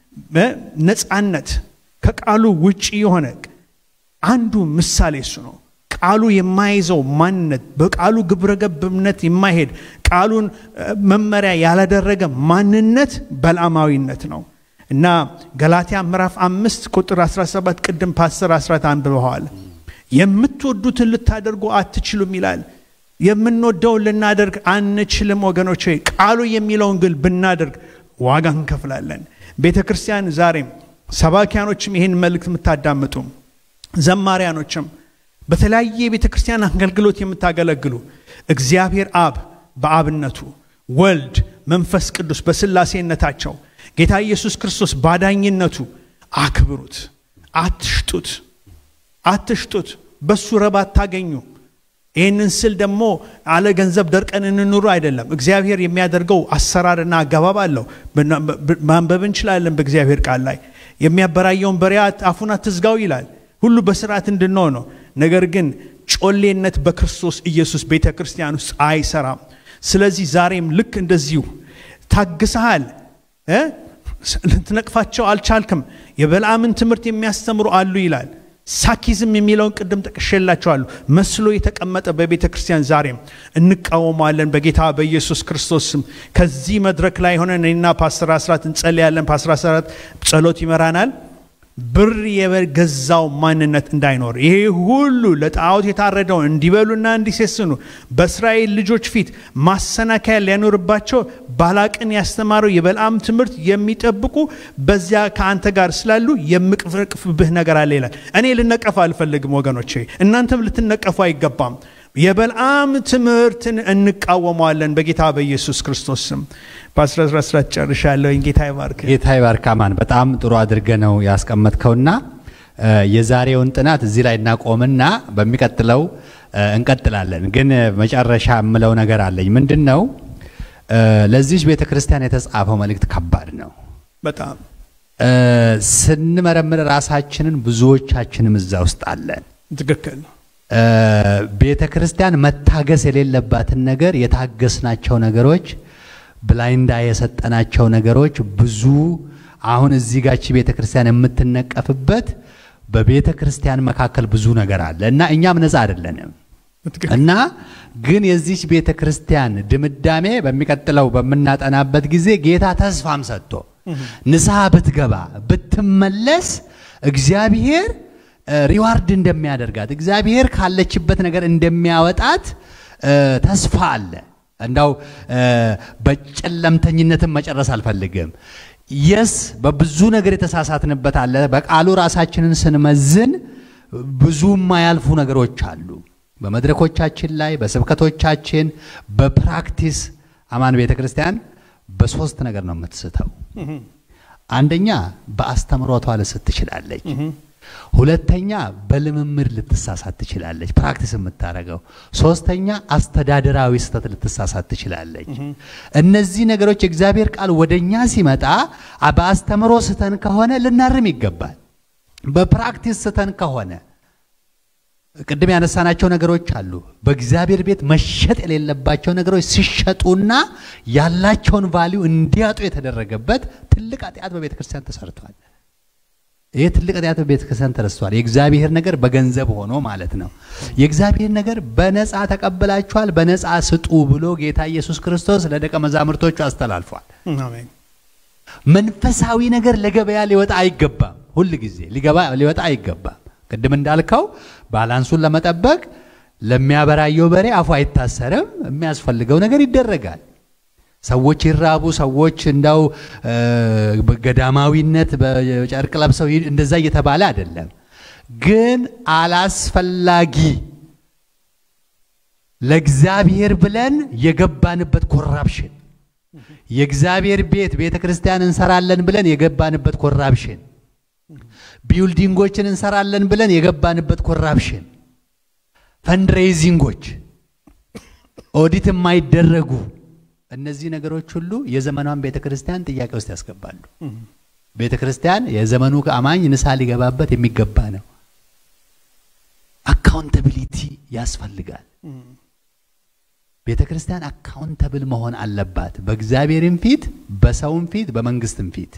Speaker 4: ነፃነት ከቃሉ ውጪ የሆነ አንዱ ምሳሌ እሱ ነው። ቃሉ የማይዘው ማንነት በቃሉ ግብረገብ እምነት የማይሄድ ቃሉን መመሪያ ያላደረገ ማንነት በለዓማዊነት ነው እና ገላትያ ምዕራፍ አምስት ቁጥር 17 ቅድም ፓስተር አስራት አንብበዋል። የምትወዱትን ልታደርጉ አትችሉም ይላል። የምንወደውን ልናደርግ አንችልም ወገኖች። ቃሉ የሚለውን ግን ብናደርግ ዋጋ እንከፍላለን። ቤተ ክርስቲያን ዛሬም ሰባኪያኖችም ይህን መልእክት የምታዳምጡ ዘማሪያኖችም በተለያየ የቤተ ክርስቲያን አገልግሎት የምታገለግሉ እግዚአብሔር አብ በአብነቱ ወልድ መንፈስ ቅዱስ በስላሴነታቸው ጌታ ኢየሱስ ክርስቶስ ባዳኝነቱ አክብሩት። አትሽጡት፣ አትሽጡት። በሱ ረብ አታገኙ። ይህንን ስል ደግሞ አለ ገንዘብ ደርቀን እንኑሩ አይደለም። እግዚአብሔር የሚያደርገው አሰራርና አገባብ አለው። ማንበብ እንችላለን በእግዚአብሔር ቃል ላይ የሚያበራየውን በሬ አፉን አትዝጋው ይላል። ሁሉ በስርዓት እንድንሆን ነው። ነገር ግን ጮሌነት በክርስቶስ ኢየሱስ ቤተ ክርስቲያን ውስጥ አይሰራም። ስለዚህ ዛሬም ልክ እንደዚሁ ታግሰሃል፣ ልትነቅፋቸው አልቻልክም። የበልዓምን ትምህርት የሚያስተምሩ አሉ ይላል። ሳኪዝም የሚለውን ቅድም ጠቅሼላቸዋለሁ። መስሎ የተቀመጠ በቤተ ክርስቲያን ዛሬም እንቃወማለን በጌታ በኢየሱስ ክርስቶስ ስም። ከዚህ መድረክ ላይ ሆነን እኔና ፓስተር አስራት እንጸልያለን። ፓስተር አስራት ጸሎት ይመራናል። ብር የገዛው ማንነት እንዳይኖር ይሄ ሁሉ ለጣዖት የታረደውን እንዲበሉና እንዲሴስኑ በእስራኤል ልጆች ፊት ማሰናከያ ሊያኖርባቸው ባላቅን ያስተማረው የበልዓም ትምህርት የሚጠብቁ በዚያ ከአንተ ጋር ስላሉ የምቅፍቅፍብህ ነገር አለ ይላል። እኔ ልነቀፍ አልፈልግም ወገኖቼ፣ እናንተም ልትነቀፉ አይገባም። የበልዓም ትምህርትን እንቃወመዋለን በጌታ በኢየሱስ ክርስቶስ ስም። በ11 ጨርሻለሁ። ጌታ ይባርክ።
Speaker 1: ጌታ ይባርክ። አማን በጣም ጥሩ አድርገ ነው ያስቀመጥከውና እ የዛሬውን ጥናት እዚህ ላይ እናቆምና በሚቀጥለው እ እንቀጥላለን። ግን መጨረሻ የምለው ነገር አለኝ። ምንድን ነው እ ለዚች ቤተ ክርስቲያን የተጻፈው መልእክት ከባድ ነው።
Speaker 4: በጣም
Speaker 1: እ ስንመረምር ራሳችንን ብዙዎቻችንም እዛ ውስጥ አለን።
Speaker 4: ትክክል ነው።
Speaker 1: እ ቤተ ክርስቲያን መታገስ የሌለባትን ነገር የታገስናቸው ነገሮች ብላይንዳ የሰጠናቸው ነገሮች ብዙ አሁን እዚህ ጋቺ ቤተ ክርስቲያን የምትነቀፍበት በቤተ ክርስቲያን መካከል ብዙ ነገር አለ እና እኛም ነፃ አይደለንም
Speaker 4: ትክክል
Speaker 1: እና ግን የዚች ቤተ ክርስቲያን ድምዳሜ በሚቀጥለው በምናጠናበት ጊዜ ጌታ ተስፋም ሰጥቶ ንስሐ ብትገባ ብትመለስ እግዚአብሔር እ ሪዋርድ እንደሚያደርጋት እግዚአብሔር ካለችበት ነገር እንደሚያወጣት እ ተስፋ አለ። እንዳው እ በጨለምተኝነትም መጨረስ አልፈልግም። የስ በብዙ ነገር የተሳሳትንበት አለ። በቃሉ ራሳችንን ስንመዝን ብዙ የማያልፉ ነገሮች አሉ። በመድረኮቻችን ላይ፣ በስብከቶቻችን፣ በፕራክቲስ አማን ቤተ ክርስቲያን በሶስት ነገር ነው የምትስተው። አንደኛ በአስተምሮቷ ልስት ትችላለች። ሁለተኛ በልምምድ ልትሳሳት ትችላለች፣ ፕራክቲስ የምታደርገው። ሶስተኛ አስተዳደራዊ ስህተት ልትሳሳት ትችላለች። እነዚህ ነገሮች የእግዚአብሔር ቃል ወደኛ ሲመጣ አ- በአስተምሮ ስተን ከሆነ ልናርም ይገባል። በፕራክቲስ ስተን ከሆነ ቅድም ያነሳናቸው ነገሮች አሉ። በእግዚአብሔር ቤት መሸጥ የሌለባቸው ነገሮች ሲሸጡና ያላቸውን ቫሊዩ እንዲያጡ የተደረገበት ትልቅ ኃጢአት በቤተ ክርስቲያን ተሰርቷል። ይህ ትልቅ ኃጢአት በቤተ ክርስቲያን ተረስቷል። የእግዚአብሔር ነገር በገንዘብ ሆኖ ማለት ነው። የእግዚአብሔር ነገር በነፃ ተቀብላችኋል፣ በነፃ ስጡ ብሎ ጌታ ኢየሱስ ክርስቶስ ለደቀ መዛሙርቶቹ አስተላልፏል።
Speaker 4: አሜን።
Speaker 1: መንፈሳዊ ነገር ለገበያ ሊወጣ አይገባም። ሁል ጊዜ ሊገባ ሊወጣ አይገባም። ቅድም እንዳልከው ባላንሱን ለመጠበቅ ለሚያበራየው በሬ አፉ አይታሰርም። የሚያስፈልገው ነገር ይደረጋል። ሰዎች ይራቡ፣ ሰዎች እንዳው እ፣ በገዳማዊነት በጨርቅ ለብሰው ይ- እንደዛ እየተባለ አይደለም። ግን አላስፈላጊ ለእግዚአብሔር ብለን የገባንበት ኮራፕሽን የእግዚአብሔር ቤት ቤተ ክርስቲያን እንሰራለን ብለን የገባንበት ኮራፕሽን ቢውልዲንጎችን እንሰራለን ብለን የገባንበት ኮራፕሽን ፈንድሬይዚንጎች ኦዲት የማይደረጉ እነዚህ ነገሮች ሁሉ የዘመኗን ቤተ ክርስቲያን ጥያቄ ውስጥ ያስገባሉ። ቤተ ክርስቲያን የዘመኑ አማኝ ንስሐ ሊገባበት የሚገባ ነው። አካውንታቢሊቲ ያስፈልጋል። ቤተ ክርስቲያን አካውንተብል መሆን አለባት፣ በእግዚአብሔርም ፊት፣ በሰውም ፊት፣ በመንግስትም ፊት።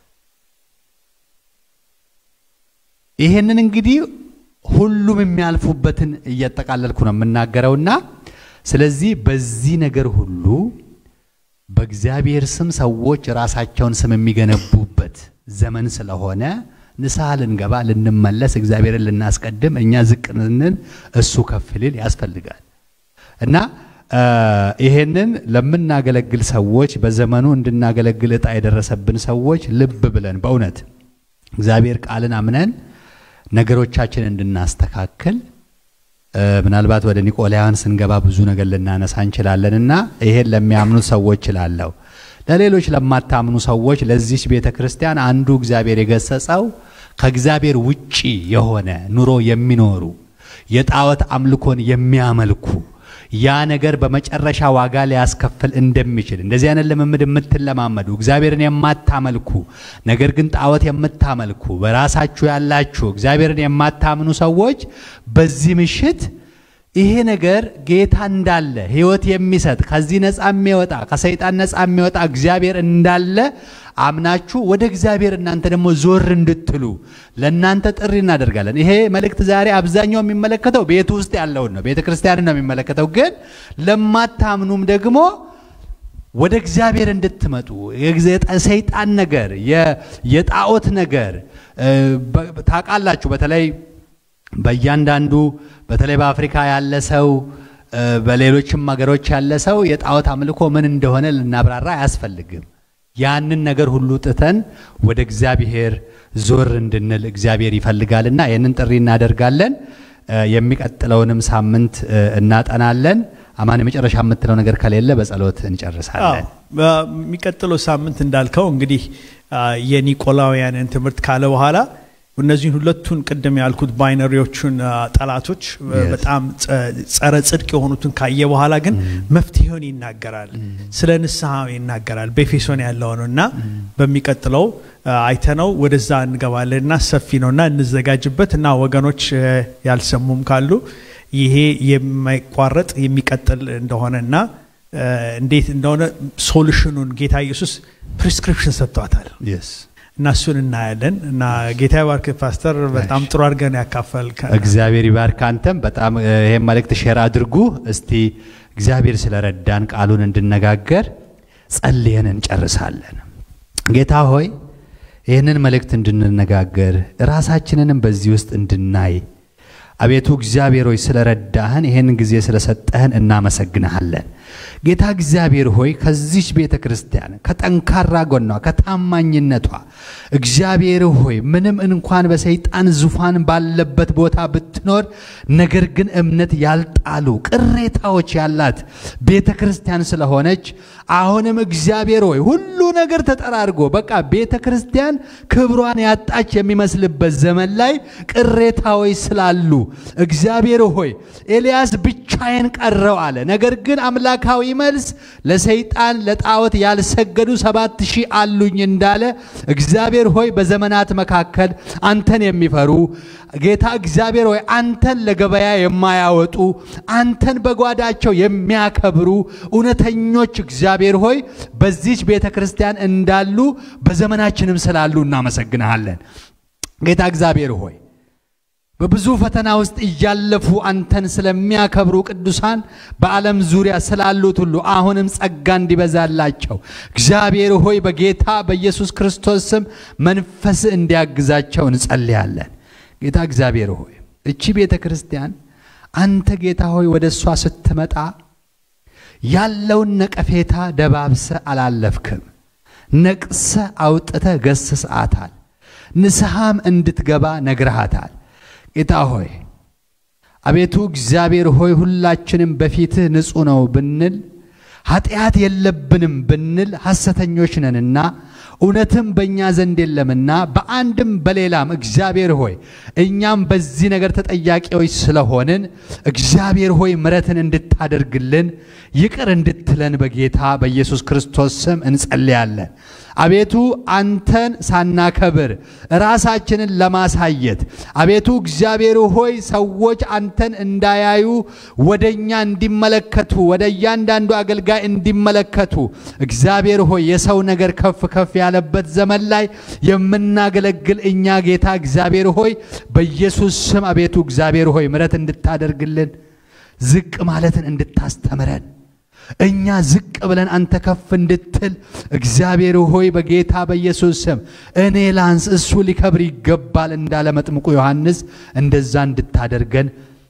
Speaker 1: ይሄንን እንግዲህ ሁሉም የሚያልፉበትን እያጠቃለልኩ ነው የምናገረውና ስለዚህ በዚህ ነገር ሁሉ በእግዚአብሔር ስም ሰዎች ራሳቸውን ስም የሚገነቡበት ዘመን ስለሆነ ንስሐ ልንገባ ልንመለስ፣ እግዚአብሔርን ልናስቀድም፣ እኛ ዝቅ ልንል፣ እሱ ከፍ ሊል ያስፈልጋል እና እ ይሄንን ለምናገለግል ሰዎች በዘመኑ እንድናገለግል እጣ የደረሰብን ሰዎች ልብ ብለን በእውነት እግዚአብሔር ቃልን አምነን ነገሮቻችን እንድናስተካክል እ ምናልባት ወደ ኒቆላውያን ስንገባ ብዙ ነገር ልናነሳ እንችላለን እና ይሄን ለሚያምኑት ሰዎች እላለሁ። ለሌሎች ለማታምኑ ሰዎች ለዚች ቤተ ክርስቲያን አንዱ እግዚአብሔር የገሰጸው ከእግዚአብሔር ውጪ የሆነ ኑሮ የሚኖሩ የጣዖት አምልኮን የሚያመልኩ ያ ነገር በመጨረሻ ዋጋ ሊያስከፍል እንደሚችል እንደዚህ አይነት ልምምድ የምትለማመዱ እግዚአብሔርን የማታመልኩ ነገር ግን ጣዖት የምታመልኩ በራሳችሁ ያላችሁ እግዚአብሔርን የማታምኑ ሰዎች በዚህ ምሽት ይሄ ነገር ጌታ እንዳለ ሕይወት የሚሰጥ ከዚህ ነፃ የሚወጣ ከሰይጣን ነፃ የሚወጣ እግዚአብሔር እንዳለ አምናችሁ ወደ እግዚአብሔር እናንተ ደግሞ ዞር እንድትሉ ለእናንተ ጥሪ እናደርጋለን። ይሄ መልእክት ዛሬ አብዛኛው የሚመለከተው ቤት ውስጥ ያለውን ነው፣ ቤተ ክርስቲያንን ነው የሚመለከተው። ግን ለማታምኑም ደግሞ ወደ እግዚአብሔር እንድትመጡ የግዜ- ሰይጣን ነገር የ- የጣዖት ነገር እ፣ በ- ታውቃላችሁ በተለይ በእያንዳንዱ በተለይ በአፍሪካ ያለ ሰው እ፣ በሌሎችም ሀገሮች ያለ ሰው የጣዖት አምልኮ ምን እንደሆነ ልናብራራ አያስፈልግም። ያንን ነገር ሁሉ ጥተን ወደ እግዚአብሔር ዞር እንድንል እግዚአብሔር ይፈልጋልና ይህንን ጥሪ እናደርጋለን። እ፣ የሚቀጥለውንም ሳምንት እ፣ እናጠናለን። አማን የመጨረሻ የምትለው ነገር ከሌለ በጸሎት እንጨርሳለን።
Speaker 4: በሚቀጥለው ሳምንት እንዳልከው እንግዲህ አ፣ የኒቆላውያንን ትምህርት ካለ በኋላ እነዚህን ሁለቱን ቅድም ያልኩት ባይነሪዎቹን አ፣ ጠላቶች አ፣
Speaker 1: Yes.
Speaker 4: በጣም ጸ- ጸረ ጽድቅ የሆኑትን ካየ በኋላ ግን መፍትሄውን ይናገራል። ስለ ንስሐ ይናገራል። በኤፌሶን ያለው ነው እና በሚቀጥለው አ፣ አይተነው ወደዛ እንገባለን እና ሰፊ ነው እና እንዘጋጅበት እና ወገኖች አ፣ ያልሰሙም ካሉ ይሄ የማይቋረጥ የሚቀጥል እንደሆነ እና አ፣ እንዴት እንደሆነ ሶሉሽኑን ጌታ ኢየሱስ ፕሪስክሪፕሽን ሰጥቷታል
Speaker 1: Yes.
Speaker 4: እና እሱን እናያለን እና ጌታ ባርክ ፓስተር በጣም ጥሩ አድርገን ያካፈል
Speaker 1: እግዚአብሔር ይባርክ። አንተም በጣም እ፣ ይሄን መልእክት ሼር አድርጉ። እስቲ እግዚአብሔር ስለረዳን ቃሉን እንድነጋገር ጸልየን እንጨርሳለን። ጌታ ሆይ ይህንን መልእክት እንድንነጋገር ራሳችንንም በዚህ ውስጥ እንድናይ አቤቱ እግዚአብሔር ሆይ ስለረዳህን ይህን ጊዜ ስለሰጠህን እናመሰግንሃለን። ጌታ እግዚአብሔር ሆይ ከዚች ቤተ ክርስቲያን ከጠንካራ ጎኗ ከታማኝነቷ እግዚአብሔር ሆይ ምንም እንኳን በሰይጣን ዙፋን ባለበት ቦታ ብትኖር ነገር ግን እምነት ያልጣሉ ቅሬታዎች ያላት ቤተ ክርስቲያን ስለሆነች አሁንም እግዚአብሔር ሆይ ሁሉ ነገር ተጠራርጎ በቃ ቤተ ክርስቲያን ክብሯን ያጣች የሚመስልበት ዘመን ላይ ቅሬታዎች ስላሉ እግዚአብሔር ሆይ ኤልያስ ብቻዬን ቀረው አለ። ነገር ግን አምላካዊ መልስ ለሰይጣን ለጣዖት ያልሰገዱ ሰባት ሺህ አሉኝ እንዳለ እግዚአብሔር ሆይ በዘመናት መካከል አንተን የሚፈሩ ጌታ እግዚአብሔር ሆይ አንተን ለገበያ የማያወጡ አንተን በጓዳቸው የሚያከብሩ እውነተኞች እግዚአብሔር ሆይ በዚች ቤተ ክርስቲያን እንዳሉ በዘመናችንም ስላሉ እናመሰግንሃለን። ጌታ እግዚአብሔር ሆይ በብዙ ፈተና ውስጥ እያለፉ አንተን ስለሚያከብሩ ቅዱሳን በዓለም ዙሪያ ስላሉት ሁሉ አሁንም ጸጋ እንዲበዛላቸው እግዚአብሔር ሆይ በጌታ በኢየሱስ ክርስቶስ ስም መንፈስ እንዲያግዛቸው እንጸልያለን። ጌታ እግዚአብሔር ሆይ እቺ ቤተ ክርስቲያን አንተ ጌታ ሆይ ወደ እሷ ስትመጣ ያለውን ነቀፌታ ደባብሰ አላለፍክም። ነቅሰ አውጥተ ገስስአታል። ንስሐም እንድትገባ ነግረሃታል። ጌታ ሆይ አቤቱ እግዚአብሔር ሆይ ሁላችንም በፊትህ ንጹሕ ነው ብንል ኃጢአት የለብንም ብንል ሐሰተኞች ነንና እውነትም በእኛ ዘንድ የለምና በአንድም በሌላም እግዚአብሔር ሆይ እኛም በዚህ ነገር ተጠያቂዎች ስለሆንን እግዚአብሔር ሆይ ምረትን እንድታደርግልን ይቅር እንድትለን በጌታ በኢየሱስ ክርስቶስ ስም እንጸልያለን። አቤቱ አንተን ሳናከብር ራሳችንን ለማሳየት አቤቱ እግዚአብሔር ሆይ ሰዎች አንተን እንዳያዩ ወደኛ እንዲመለከቱ ወደ እያንዳንዱ አገልጋይ እንዲመለከቱ እግዚአብሔር ሆይ የሰው ነገር ከፍ ከፍ ያለበት ዘመን ላይ የምናገለግል እኛ ጌታ እግዚአብሔር ሆይ በኢየሱስ ስም አቤቱ እግዚአብሔር ሆይ ምረት እንድታደርግልን ዝቅ ማለትን እንድታስተምረን እኛ ዝቅ ብለን አንተ ከፍ እንድትል እግዚአብሔር ሆይ በጌታ በኢየሱስ ስም እኔ ላንስ እሱ ሊከብር ይገባል እንዳለ መጥምቁ ዮሐንስ እንደዛ እንድታደርገን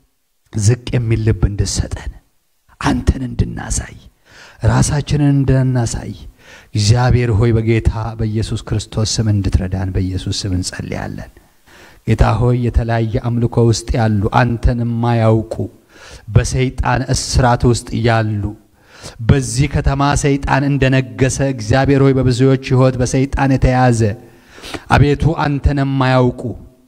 Speaker 1: ዝቅ የሚል ልብ እንድሰጠን አንተን እንድናሳይ ራሳችንን እንድናሳይ እግዚአብሔር ሆይ በጌታ በኢየሱስ ክርስቶስ ስም እንድትረዳን በኢየሱስ ስም እንጸልያለን። ጌታ ሆይ የተለያየ አምልኮ ውስጥ ያሉ አንተን የማያውቁ በሰይጣን እስራት ውስጥ ያሉ በዚህ ከተማ ሰይጣን እንደነገሰ እግዚአብሔር ሆይ በብዙዎች ሕይወት በሰይጣን የተያዘ አቤቱ አንተን የማያውቁ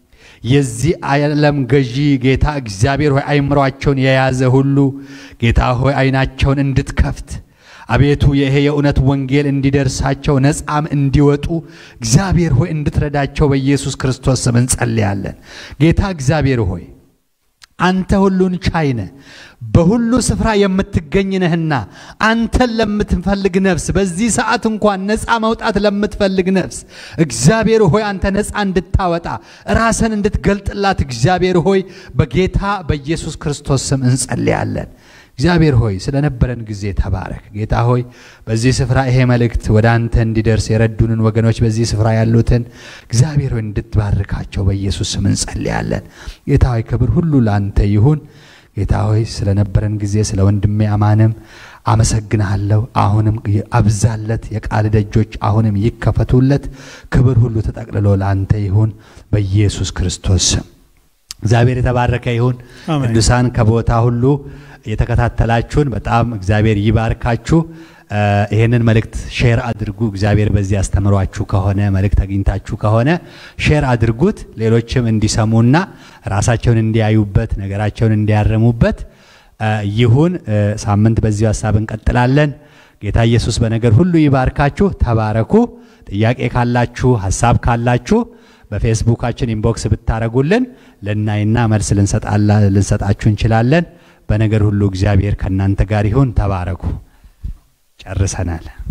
Speaker 1: የዚህ ዓለም ገዢ ጌታ እግዚአብሔር ሆይ አይምሯቸውን የያዘ ሁሉ ጌታ ሆይ አይናቸውን እንድትከፍት አቤቱ ይሄ የእውነት ወንጌል እንዲደርሳቸው ነፃም እንዲወጡ እግዚአብሔር ሆይ እንድትረዳቸው በኢየሱስ ክርስቶስ ስም እንጸልያለን። ጌታ እግዚአብሔር ሆይ አንተ ሁሉን ቻይነ በሁሉ ስፍራ የምትገኝ ነህና አንተን ለምትፈልግ ነፍስ በዚህ ሰዓት እንኳን ነፃ መውጣት ለምትፈልግ ነፍስ እግዚአብሔር ሆይ አንተ ነፃ እንድታወጣ ራስን እንድትገልጥላት እግዚአብሔር ሆይ በጌታ በኢየሱስ ክርስቶስ ስም እንጸልያለን። እግዚአብሔር ሆይ ስለነበረን ጊዜ ተባረክ። ጌታ ሆይ በዚህ ስፍራ ይሄ መልእክት ወደ አንተ እንዲደርስ የረዱንን ወገኖች በዚህ ስፍራ ያሉትን እግዚአብሔር ሆይ እንድትባርካቸው በኢየሱስ ስም እንጸልያለን። ጌታ ሆይ ክብር ሁሉ ለአንተ ይሁን። ጌታ ሆይ ስለነበረን ጊዜ ስለ ወንድሜ አማንም አመሰግንሃለሁ። አሁንም አብዛለት፣ የቃል ደጆች አሁንም ይከፈቱለት። ክብር ሁሉ ተጠቅልሎ ለአንተ ይሁን በኢየሱስ ክርስቶስ ስም። እግዚአብሔር የተባረከ ይሁን።
Speaker 4: አሜን።
Speaker 1: ቅዱሳን ከቦታ ሁሉ የተከታተላችሁን በጣም እግዚአብሔር ይባርካችሁ። እ፣ ይህንን መልእክት ሼር አድርጉ። እግዚአብሔር በዚህ ያስተምሯችሁ ከሆነ መልእክት አግኝታችሁ ከሆነ ሼር አድርጉት፣ ሌሎችም እንዲሰሙና ራሳቸውን እንዲያዩበት ነገራቸውን እንዲያረሙበት እ፣ ይሁን። እ፣ ሳምንት በዚሁ ሀሳብ እንቀጥላለን። ጌታ ኢየሱስ በነገር ሁሉ ይባርካችሁ። ተባረኩ። ጥያቄ ካላችሁ ሀሳብ ካላችሁ በፌስቡካችን ኢንቦክስ ብታረጉልን ልናይና መልስ ልንሰጣላ- ልንሰጣችሁ እንችላለን። በነገር ሁሉ እግዚአብሔር ከእናንተ ጋር ይሁን። ተባረኩ። ጨርሰናል።